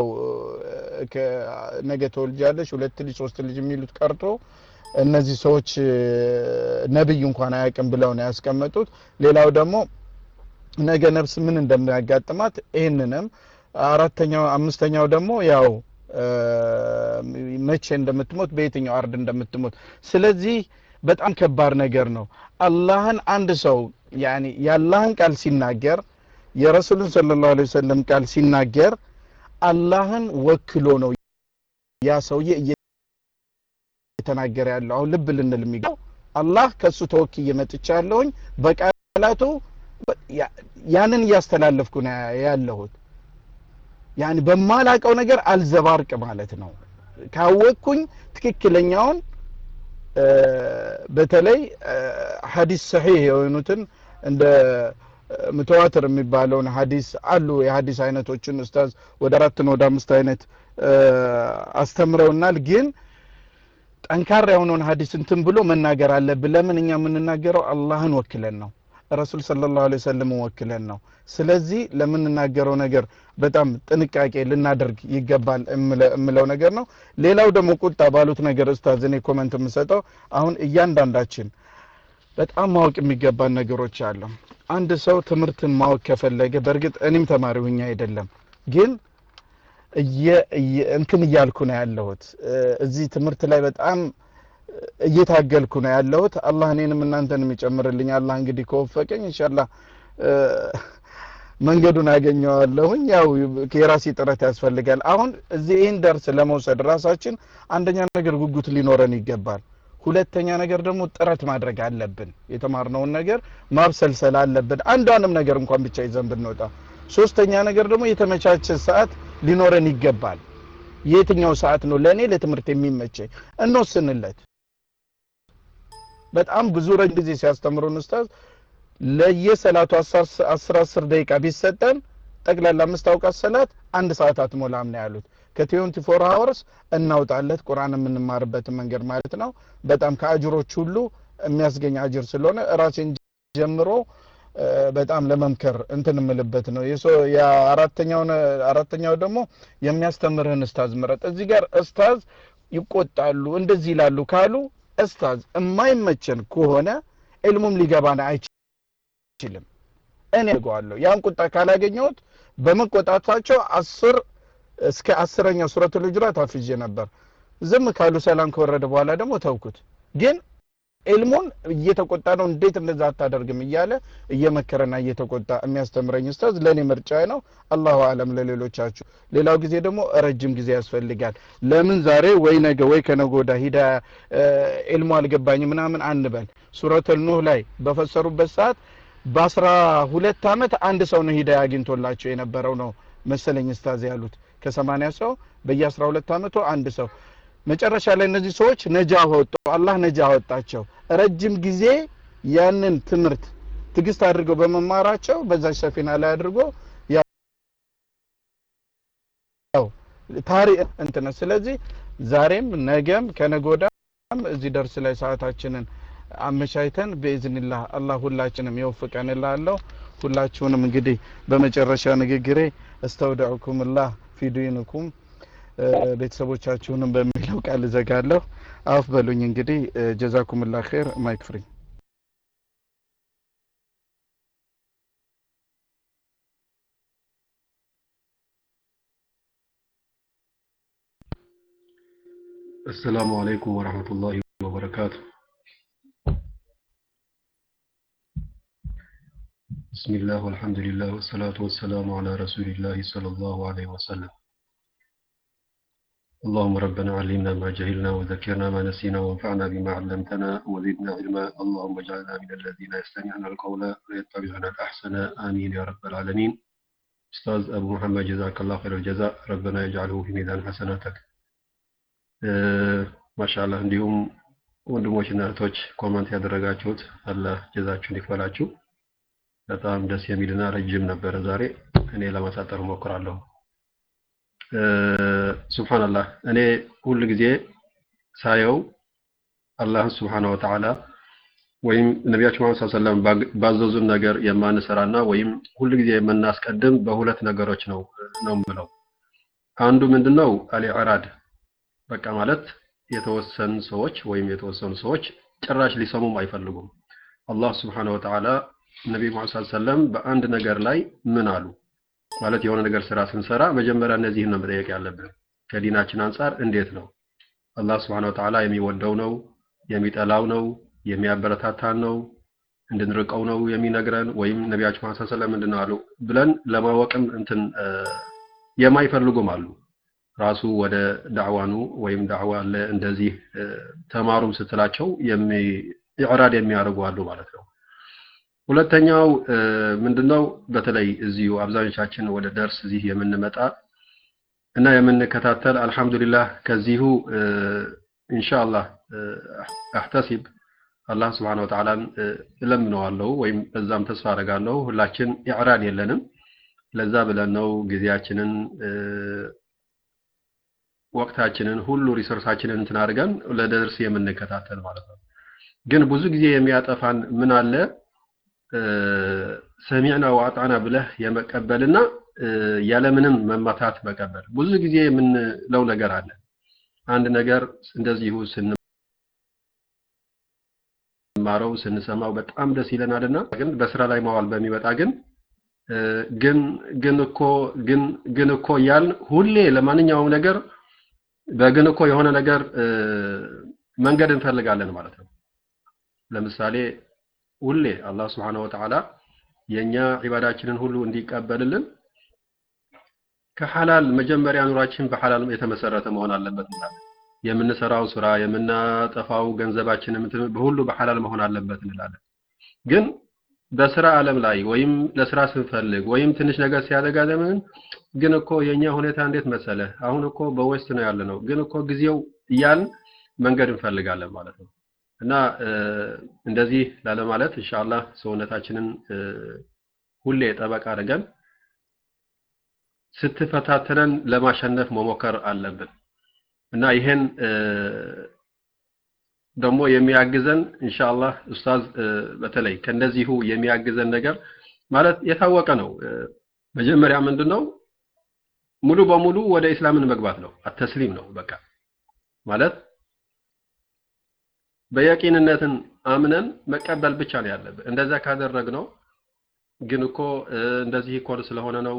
ነገ ተወልጃለሽ ሁለት ልጅ ሶስት ልጅ የሚሉት ቀርቶ እነዚህ ሰዎች ነብይ እንኳን አያውቅም ብለው ነው ያስቀመጡት። ሌላው ደግሞ ነገ ነፍስ ምን እንደሚያጋጥማት ይህንንም አራተኛው አምስተኛው ደግሞ ያው መቼ እንደምትሞት በየትኛው አርድ እንደምትሞት ስለዚህ በጣም ከባድ ነገር ነው አላህን አንድ ሰው ያኒ የአላህን ቃል ሲናገር የረሱሉን ሰለላሁ ዐለይሂ ወሰለም ቃል ሲናገር አላህን ወክሎ ነው ያ ሰውዬ እየተናገረ ያለው አሁን ልብ ልንል የሚገባው አላህ ከሱ ተወክዬ መጥቻለሁኝ በቃላቱ ያንን እያስተላለፍኩ ነው ያለሁት ያኒ በማላቀው ነገር አልዘባርቅ ማለት ነው ካወቅኩኝ ትክክለኛውን በተለይ ሀዲስ ሰሒህ የሆኑትን እንደ ምተዋትር የሚባለውን ሀዲስ አሉ የሀዲስ አይነቶችን ኡስታዝ ወደ አራት ነው ወደ አምስት አይነት አስተምረውናል ግን ጠንካራ የሆነውን ሀዲስ እንትን ብሎ መናገር አለብን ለምን እኛ የምንናገረው አላህን ወክለን ነው ረሱል ሰለላሁ ዐለይሂ ወሰለም ወክለን ነው። ስለዚህ ለምንናገረው ነገር በጣም ጥንቃቄ ልናደርግ ይገባል የምለው ነገር ነው። ሌላው ደግሞ ቁጣ ባሉት ነገር ኡስታዝ እኔ ኮመንት የምሰጠው አሁን እያንዳንዳችን በጣም ማወቅ የሚገባን ነገሮች አሉ። አንድ ሰው ትምህርትን ማወቅ ከፈለገ በእርግጥ እኔም ተማሪ ሁኛ አይደለም ግን እንትን እያልኩ ነው ያለሁት እዚህ ትምህርት ላይ በጣም እየታገልኩ ነው ያለሁት። አላህ እኔንም እናንተንም ይጨምርልኝ። አላህ እንግዲህ ከወፈቀኝ ኢንሻአላህ መንገዱን አገኘዋለሁኝ። ያው የራሴ ጥረት ያስፈልጋል። አሁን እዚህ ይህን ደርስ ለመውሰድ ራሳችን አንደኛ ነገር ጉጉት ሊኖረን ይገባል። ሁለተኛ ነገር ደግሞ ጥረት ማድረግ አለብን። የተማርነውን ነገር ማብሰልሰል አለብን። አንዷንም ነገር እንኳን ብቻ ይዘን ብንወጣ። ሶስተኛ ነገር ደግሞ የተመቻቸ ሰዓት ሊኖረን ይገባል። የትኛው ሰዓት ነው ለእኔ ለትምህርት የሚመቸኝ እንወስንለት። በጣም ብዙ ረጅም ጊዜ ሲያስተምሩን ኡስታዝ ለየሰላቱ አስር አስር ደቂቃ ቢሰጠን ጠቅላላ አምስት አውቃት ሰላት አንድ ሰዓት አትሞላም ነው ያሉት። ከትዌንቲ ፎር ሀወርስ እናውጣለት ቁርአን የምንማርበትን መንገድ ማለት ነው። በጣም ከአጅሮች ሁሉ የሚያስገኝ አጅር ስለሆነ ራሴን ጀምሮ በጣም ለመምከር እንትን የምልበት ነው። የአራተኛው አራተኛው ደግሞ የሚያስተምርህን እስታዝ ምረጥ። እዚህ ጋር እስታዝ ይቆጣሉ እንደዚህ ይላሉ ካሉ እስታዝ የማይመቸን ከሆነ ዕልሙም ሊገባን አይችልም። እኔ አድርገዋለሁ። ያን ቁጣ ካላገኘሁት በመቆጣታቸው አስር እስከ አስረኛው ሱረቱል ሁጁራት አፍዤ ነበር። ዝም ካሉ ሰላም ከወረደ በኋላ ደግሞ ተውኩት። ግን ዕልሙን እየተቆጣ ነው እንዴት እንደዛ አታደርግም እያለ እየመከረና እየተቆጣ የሚያስተምረኝ ኡስታዝ ለእኔ ምርጫ ነው። አላሁ አለም ለሌሎቻችሁ። ሌላው ጊዜ ደግሞ ረጅም ጊዜ ያስፈልጋል። ለምን ዛሬ ወይ ነገ ወይ ከነገ ወዲያ ሂዳ ዕልሙ አልገባኝ ምናምን አንበል። ሱረቱል ኑህ ላይ በፈሰሩበት ሰዓት በአስራ ሁለት አመት አንድ ሰው ነው ሂዳ አግኝቶላቸው የነበረው ነው መሰለኝ ኡስታዝ ያሉት ከሰማንያ ሰው በየአስራ ሁለት አመቱ አንድ ሰው መጨረሻ ላይ እነዚህ ሰዎች ነጃ ወጡ። አላህ ነጃ አወጣቸው። ረጅም ጊዜ ያንን ትምህርት ትግስት አድርገው በመማራቸው በዛች ሰፊና ላይ አድርጎ ያው ታሪ እንትን ስለዚህ ዛሬም ነገም ከነገ ወዲያም እዚህ ደርስ ላይ ሰዓታችንን አመቻችተን በኢዝኒላህ አላህ ሁላችንም ይወፍቀን እላለሁ። ሁላችሁንም እንግዲህ በመጨረሻ ንግግሬ እስተውደዑኩምላህ ፊ ዲንኩም ቤተሰቦቻችሁንም በሚለው ቃል እዘጋለሁ። አፍ በሉኝ እንግዲህ ጀዛኩምላ ኸይር። ማይክ ፍሪ السلام عليكم ورحمة الله وبركاته بسم الله والحمد لله والصلاة والسلام على رسول الله صلى الله عليه وسلم اللهم ربنا علمنا ما جهلنا وذكرنا ما نسينا وانفعنا بما علمتنا وزدنا علما اللهم اجعلنا من الذين يستمعون القول ويتبعون الأحسن آمين يا رب العالمين أستاذ أبو محمد جزاك الله خير الجزاء ربنا يجعله في ميزان حسناتك ማሻአላህ እንዲሁም ወንድሞችና እህቶች ኮመንት ያደረጋችሁት አላህ ጀዛችሁን ይክፈላችሁ። በጣም ደስ የሚልና ረጅም ነበረ ዛሬ። እኔ ለማሳጠር እሞክራለሁ። ሱብሃንአላህ እኔ ሁል ጊዜ ሳየው አላህን ሱብሃነ ወተዓላ ወይም ነቢያችን መሐመድ ሰለላሁ ዐለይሂ ወሰለም ባዘዙን ነገር የማንሰራና ወይም ሁል ጊዜ የምናስቀድም በሁለት ነገሮች ነው ነው የምለው። አንዱ ምንድነው አልኢዕራድ በቃ ማለት የተወሰኑ ሰዎች ወይም የተወሰኑ ሰዎች ጭራሽ ሊሰሙም አይፈልጉም። አላህ ስብሐነ ወተዓላ ነቢ ሙሐመድ ሰለላሁ ዐለይሂ ወሰለም በአንድ ነገር ላይ ምን አሉ? ማለት የሆነ ነገር ስራ ስንሰራ መጀመሪያ እነዚህን ነው መጠየቅ ያለብን። ከዲናችን አንጻር እንዴት ነው? አላህ ስብሐነ ወተዓላ የሚወደው ነው፣ የሚጠላው ነው፣ የሚያበረታታን ነው፣ እንድንርቀው ነው የሚነግረን ወይም ነቢያችን መሐመድ ሰለላሁ ዐለይሂ ወሰለም ምንድን ነው አሉ ብለን ለማወቅም እንትን የማይፈልጉም አሉ። ራሱ ወደ ዳዕዋኑ ወይም ዳዕዋ አለ እንደዚህ ተማሩም ስትላቸው ኢዕራድ የሚያደርጉ አሉ ማለት ነው። ሁለተኛው ምንድነው? በተለይ እዚሁ አብዛኞቻችን ወደ ደርስ እዚህ የምንመጣ እና የምንከታተል አልሐምዱሊላህ ከዚሁ ኢንሻአላህ አህተሲብ አላህ ስብሐነሁ ወተዓላን እለምነዋለሁ ወይም በዛም ተስፋ አደርጋለሁ። ሁላችን ኢዕራድ የለንም። ለዛ ብለን ነው ጊዜያችንን ወቅታችንን ሁሉ ሪሶርሳችንን እንትን አድርገን ለደርስ የምንከታተል ማለት ነው። ግን ብዙ ጊዜ የሚያጠፋን ምን አለ ሰሚዕና ወአጣና ብለህ የመቀበልና ያለምንም መማታት መቀበል። ብዙ ጊዜ የምንለው ነገር አለ። አንድ ነገር እንደዚሁ ስንማረው ስንሰማው በጣም ደስ ይለናልና ግን በስራ ላይ ማዋል በሚመጣ ግን ግን ግን እኮ ግን ግን እኮ እያልን ሁሌ ለማንኛውም ነገር በግን እኮ የሆነ ነገር መንገድ እንፈልጋለን ማለት ነው። ለምሳሌ ሁሌ አላህ ስብሐነሁ ወተዓላ የኛ ዒባዳችንን ሁሉ እንዲቀበልልን ከሐላል መጀመሪያ ኑራችን በሐላል የተመሰረተ መሆን አለበት እንላለን። የምንሰራው ስራ የምናጠፋው ገንዘባችን በሁሉ በሐላል መሆን አለበት እንላለን። ግን በስራ ዓለም ላይ ወይም ለስራ ስንፈልግ ወይም ትንሽ ነገር ሲያደጋ ለምን ግን እኮ የኛ ሁኔታ እንዴት መሰለህ፣ አሁን እኮ በዌስት ነው ያለ ነው፣ ግን እኮ ጊዜው እያልን መንገድ እንፈልጋለን ማለት ነው። እና እንደዚህ ላለማለት ኢንሻአላህ ሰውነታችንን ሁሌ ጠበቃ አድርገን ስትፈታተነን ለማሸነፍ መሞከር አለብን እና ይሄን ደግሞ የሚያግዘን ኢንሻአላህ ኡስታዝ በተለይ ከእንደዚሁ የሚያግዘን ነገር ማለት የታወቀ ነው። መጀመሪያ ምንድን ነው ሙሉ በሙሉ ወደ ኢስላምን መግባት ነው። አተስሊም ነው በቃ ማለት በየቂንነትን አምነን መቀበል ብቻ ነው ያለብን። እንደዛ ካደረግነው ግን እኮ እንደዚህ እኮ ስለሆነ ነው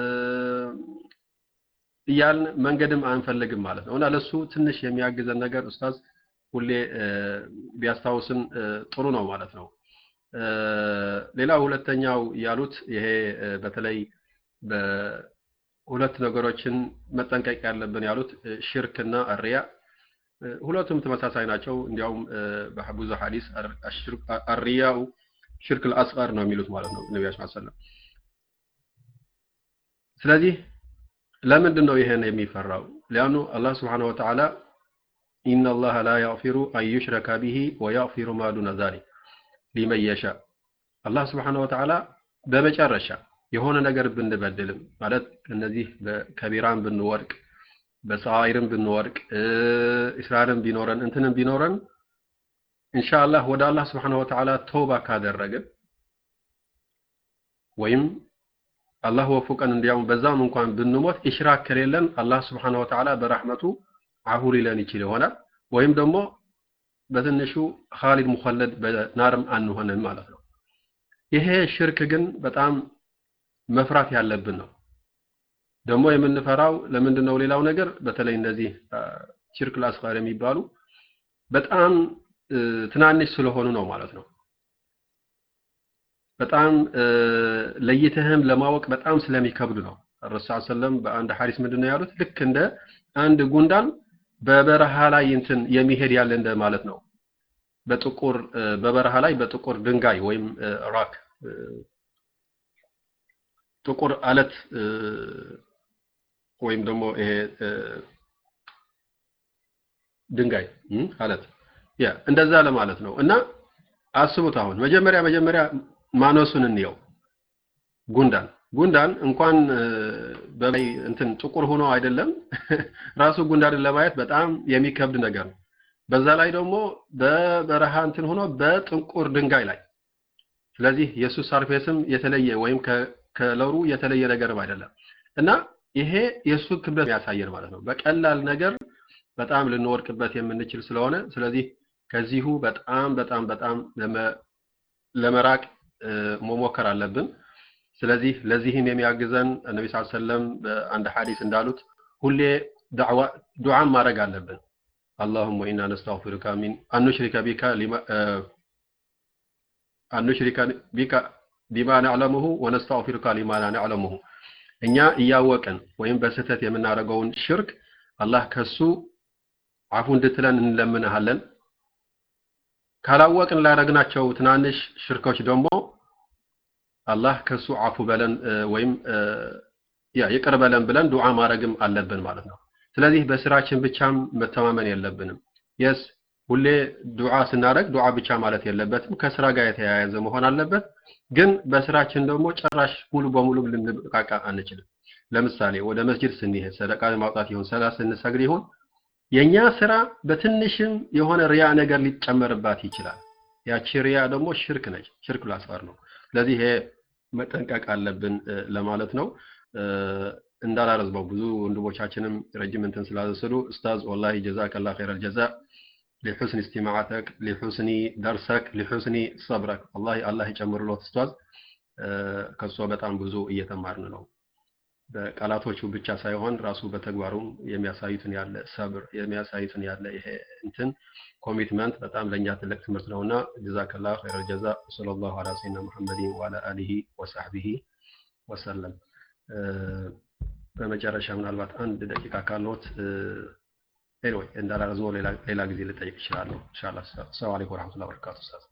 እያልን መንገድም አንፈልግም ማለት ነው እና ለሱ ትንሽ የሚያግዘን ነገር ኡስታዝ ሁሌ ቢያስታውስን ጥሩ ነው ማለት ነው። ሌላው ሁለተኛው ያሉት ይሄ በተለይ በሁለት ነገሮችን መጠንቀቅ ያለብን ያሉት ሽርክና አሪያ ሁለቱም ተመሳሳይ ናቸው። እንዲያውም በብዙ ሐዲስ አሪያው ሽርክ አልአስጋር ነው የሚሉት ማለት ነው ነቢያችን ሰለም። ስለዚህ ለምንድን ነው ይሄን የሚፈራው? ሊያኑ አላህ ስብሓነሁ ወተዓላ ኢነ አላህ ላ ያግፊሩ አን ዩሽረከ ቢሂ ወያግፊሩ ማ ዱነ ዛሊክ ሊመን የሻ አላህ ስብሓነሁ ወተዓላ በመጨረሻ የሆነ ነገር ብንበድልም ማለት እነዚህ በከቢራን ብንወድቅ በሰዓይርም ብንወድቅ እስራርም ቢኖረን እንትንም ቢኖረን ኢንሻአላህ ወደ አላህ ስብሓነሁ ወተዓላ ተውባ ካደረግን ወይም አላህ ወፉቀን እንዲያውም በዛም እንኳን ብንሞት ኢሽራክ ከሌለን አላህ ስብሓነሁ ወተዓላ በረሕመቱ አፉ ሊለን ይችል ይሆናል። ወይም ደግሞ በትንሹ ኻሊድ ሙኸለድ በናርም አንሆንም ማለት ነው። ይሄ ሽርክ ግን በጣም መፍራት ያለብን ነው። ደግሞ የምንፈራው ለምንድን ነው? ሌላው ነገር በተለይ እነዚህ ሽርክ አልአስጋር የሚባሉ በጣም ትናንሽ ስለሆኑ ነው ማለት ነው። በጣም ለይተህም ለማወቅ በጣም ስለሚከብዱ ነው። ረሱል ሰለም በአንድ ሐዲስ ምንድን ነው ያሉት? ልክ እንደ አንድ ጉንዳን በበረሃ ላይ እንትን የሚሄድ ያለ እንደ ማለት ነው። በጥቁር በበረሃ ላይ በጥቁር ድንጋይ ወይም ራክ ጥቁር አለት ወይም ደግሞ ይሄ ድንጋይ አለት ያ እንደዛ ለማለት ነው። እና አስቡት አሁን መጀመሪያ መጀመሪያ ማነሱን እንየው። ጉንዳን ጉንዳን እንኳን በላይ እንትን ጥቁር ሆኖ አይደለም ራሱ ጉንዳንን ለማየት በጣም የሚከብድ ነገር ነው። በዛ ላይ ደግሞ በበረሃ እንትን ሆኖ በጥቁር ድንጋይ ላይ ስለዚህ የእሱ ሰርፌስም የተለየ ወይም ከለሩ የተለየ ነገርም አይደለም እና ይሄ የእሱ ክብደት ያሳየን ማለት ነው። በቀላል ነገር በጣም ልንወድቅበት የምንችል ስለሆነ ስለዚህ ከዚሁ በጣም በጣም በጣም ለመራቅ መሞከር አለብን። ስለዚህ ለዚህም የሚያግዘን ነቢ ስ ሰለም በአንድ ሐዲስ እንዳሉት ሁሌ ዱዓን ማድረግ አለብን። አላሁመ ኢና ነስተግፊሩከ ሚን አንሽሪከ ቢከ አንሽሪከ ቢከ ቢማ ነዕለሙሁ ወነስተግፊሩከ ሊማ ላ ነዕለሙሁ እኛ እያወቅን ወይም በስህተት የምናደርገውን ሽርክ አላህ ከሱ አፉ እንድትለን እንለምንሃለን። ካላወቅን ላደረግናቸው ትናንሽ ሽርኮች ደግሞ አላህ ከሱ አፉ በለን ወይም ያ ይቅር በለን ብለን ዱዓ ማድረግም አለብን ማለት ነው። ስለዚህ በስራችን ብቻም መተማመን የለብንም። የስ ሁሌ ዱዓ ስናደርግ ዱዓ ብቻ ማለት የለበትም። ከስራ ጋር የተያያዘ መሆን አለበት። ግን በስራችን ደግሞ ጭራሽ ሙሉ በሙሉ ልንብቃቃ አንችልም። ለምሳሌ ወደ መስጂድ ስንሄድ ሰደቃ ማውጣት ይሁን ሰላት ስንሰግድ ይሁን የኛ ስራ በትንሽም የሆነ ሪያ ነገር ሊጨመርባት ይችላል። ያቺ ሪያ ደግሞ ሽርክ ነች። ሽርክ ላስፈር ነው። ስለዚህ ይሄ መጠንቀቅ አለብን ለማለት ነው። እንዳላረዝመው ብዙ ወንድሞቻችንም ረጅም እንትን ስላዘሰሉ ኡስታዝ ወላሂ ጀዛከላ ኸይረል ጀዛ ሊሑስኒ እስቲማዓተክ ሊሑስኒ ደርሰክ ሊሑስኒ ሰብረክ ወላሂ አላህ ይጨምርሎት ኡስታዝ ከእሷ በጣም ብዙ እየተማርን ነው። በቃላቶቹ ብቻ ሳይሆን ራሱ በተግባሩም የሚያሳዩትን ያለ ሰብር የሚያሳዩትን ያለ ይሄ እንትን ኮሚትመንት በጣም ለእኛ ትልቅ ትምህርት ነውና ጀዛከላ ኸይረል ጀዛ ሰለላሁ ዐላ ሰይድና ሙሐመድን ወዐላ አሊሂ ወሰሕቢሂ ወሰለም። በመጨረሻ ምናልባት አንድ ደቂቃ ካለዎት ኤኒዌይ እንዳላረዝመው ሌላ ጊዜ ልጠይቅ እችላለሁ ኢንሻአላህ። ሰላም አለይኩም ወራህመቱላሂ ወበረካቱ ኡስታዝ።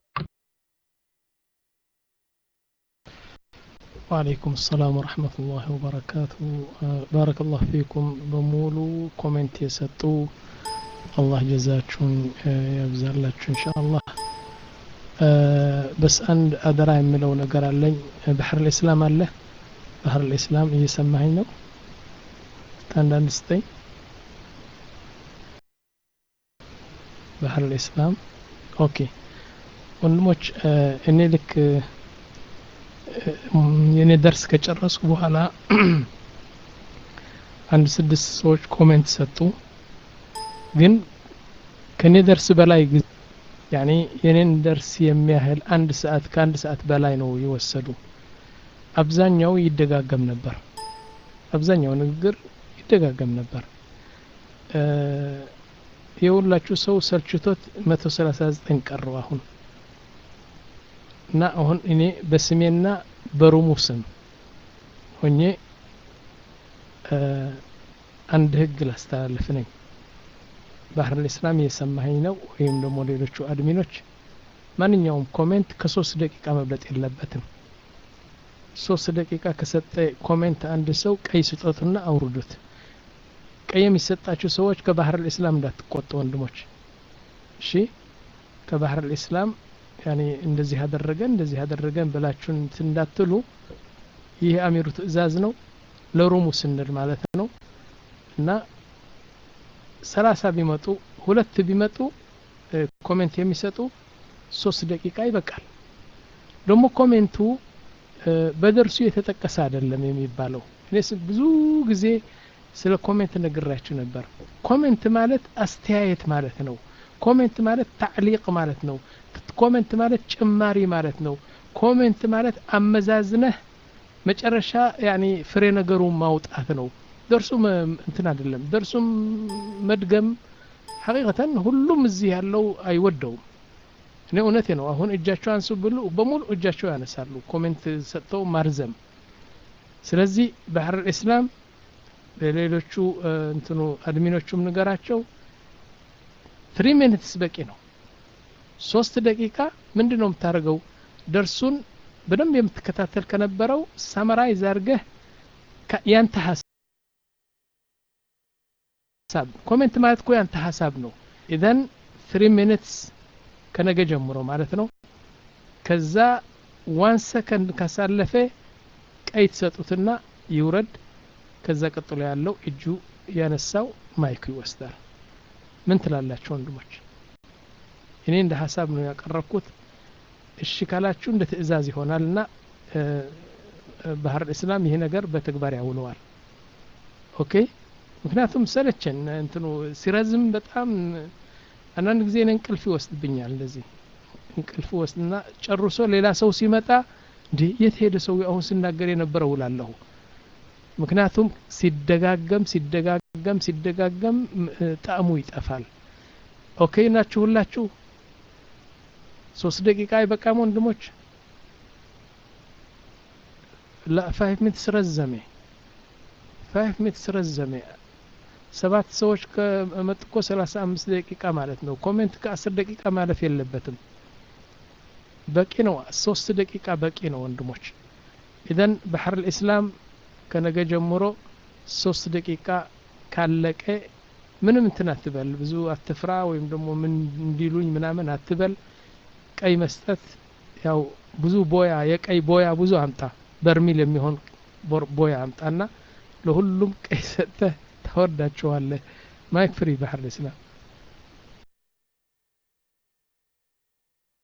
وعليكم السلام ورحمة الله وبركاته بارك الله فيكم بمولو كومنت يسطو الله جزاكم يبزرلاችሁ إن شاء الله بس አንድ አደራ የምለው ነገር አለኝ ባህር الإسلام አለ ባህር الإسلام እየሰማኸኝ ነው አንዳንድ ስጠኝ ባህር الإسلام ኦኬ ወንድሞች እኔ ልክ የኔ ደርስ ከጨረስኩ በኋላ አንድ ስድስት ሰዎች ኮሜንት ሰጡ። ግን ከኔ ደርስ በላይ ያኔ የኔን ደርስ የሚያህል አንድ ሰዓት ከአንድ ሰዓት በላይ ነው የወሰዱ። አብዛኛው ይደጋገም ነበር። አብዛኛው ንግግር ይደጋገም ነበር። የሁላችሁ ሰው ሰልችቶት መቶ ሰላሳ ዘጠኝ ቀረው አሁን እና አሁን እኔ በስሜና በሩሙ ስም ሆኜ አንድ ህግ ላስተላልፍ ነኝ። ባህር ልእስላም እየሰማኸኝ ነው ወይም ደግሞ ሌሎቹ አድሚኖች ማንኛውም ኮሜንት ከሶስት ደቂቃ መብለጥ የለበትም። ሶስት ደቂቃ ከሰጠ ኮሜንት አንድ ሰው ቀይ ስጦትና አውርዱት። ቀይ የሚሰጣችሁ ሰዎች ከባህር ልእስላም እንዳትቆጡ ወንድሞች፣ እሺ ከባህር ልእስላም ያኔ እንደዚህ አደረገን እንደዚህ አደረገን ብላችሁን እንዳትሉ። ይህ አሚሩ ትዕዛዝ ነው ለሩሙ ስንል ማለት ነው። እና ሰላሳ ቢመጡ ሁለት ቢመጡ ኮሜንት የሚሰጡ ሶስት ደቂቃ ይበቃል። ደግሞ ኮሜንቱ በደርሱ የተጠቀሰ አይደለም የሚባለው። እኔ ብዙ ጊዜ ስለ ኮሜንት ነግራችሁ ነበር። ኮሜንት ማለት አስተያየት ማለት ነው። ኮሜንት ማለት ታዕሊቅ ማለት ነው። ኮሜንት ማለት ጭማሪ ማለት ነው። ኮሜንት ማለት አመዛዝነህ መጨረሻ ያኔ ፍሬ ነገሩ ማውጣት ነው። ደርሱም እንትን አይደለም። ደርሱም መድገም ሐቂቀተን ሁሉም እዚህ ያለው አይወደውም። እኔ እውነቴ ነው። አሁን እጃቸው አንሱ ብሉ በሙሉ እጃቸው ያነሳሉ፣ ኮሜንት ሰጥተው ማርዘም። ስለዚህ ባህር ኢስላም ለሌሎቹ እንትኑ አድሚኖቹም ንገራቸው ትሪ ሚኒትስ በቂ ነው። ሶስት ደቂቃ ምንድን ነው የምታደርገው? ደርሱን በደንብ የምትከታተል ከነበረው ሳመራይዝ አድርገህ ያንተ ሀሳብ ኮሜንት ማለት እኮ ያንተ ሀሳብ ነው። ኢዘን ትሪ ሚኒትስ ከነገ ጀምሮ ማለት ነው። ከዛ ዋን ሰከንድ ካሳለፈ ቀይ ትሰጡትና ይውረድ። ከዛ ቀጥሎ ያለው እጁ ያነሳው ማይኩ ይወስዳል። ምን ትላላችሁ ወንድሞች? እኔ እንደ ሀሳብ ነው ያቀረብኩት። እሺ ካላችሁ እንደ ትዕዛዝ ይሆናል እና ባህር እስላም ይሄ ነገር በተግባር ያውለዋል። ኦኬ። ምክንያቱም ሰለቸን እንትኑ ሲረዝም በጣም አንዳንድ ጊዜ እኔ እንቅልፍ ይወስድብኛል። እንደዚህ እንቅልፍ ወስድና ጨርሶ ሌላ ሰው ሲመጣ እንዴ የት ሄደ ሰው አሁን ስናገር የነበረው እላለሁ። ምክንያቱም ሲደጋገም ሲደጋገም ሲደጋገም ጣዕሙ ይጠፋል። ኦኬ ናችሁ ሁላችሁ? ሶስት ደቂቃ አይበቃም ወንድሞች? ላ ፋይቭ ሚኒትስ ረዘሜ ፋይቭ ሚኒትስ ረዘሜ። ሰባት ሰዎች ከመጡ እኮ ሰላሳ አምስት ደቂቃ ማለት ነው። ኮሜንት ከአስር ደቂቃ ማለፍ የለበትም። በቂ ነው። ሶስት ደቂቃ በቂ ነው ወንድሞች። ኢዘን ባህር ልእስላም ከነገ ጀምሮ ሶስት ደቂቃ ካለቀ ምንም እንትን አትበል፣ ብዙ አትፍራ፣ ወይም ደግሞ ምን እንዲሉኝ ምናምን አትበል። ቀይ መስጠት ያው ብዙ ቦያ የቀይ ቦያ ብዙ አምጣ፣ በርሚል የሚሆን ቦያ አምጣና ለሁሉም ቀይ ሰጥተህ ታወርዳቸዋለህ። ማይክ ፍሪ ባህር ልእስላም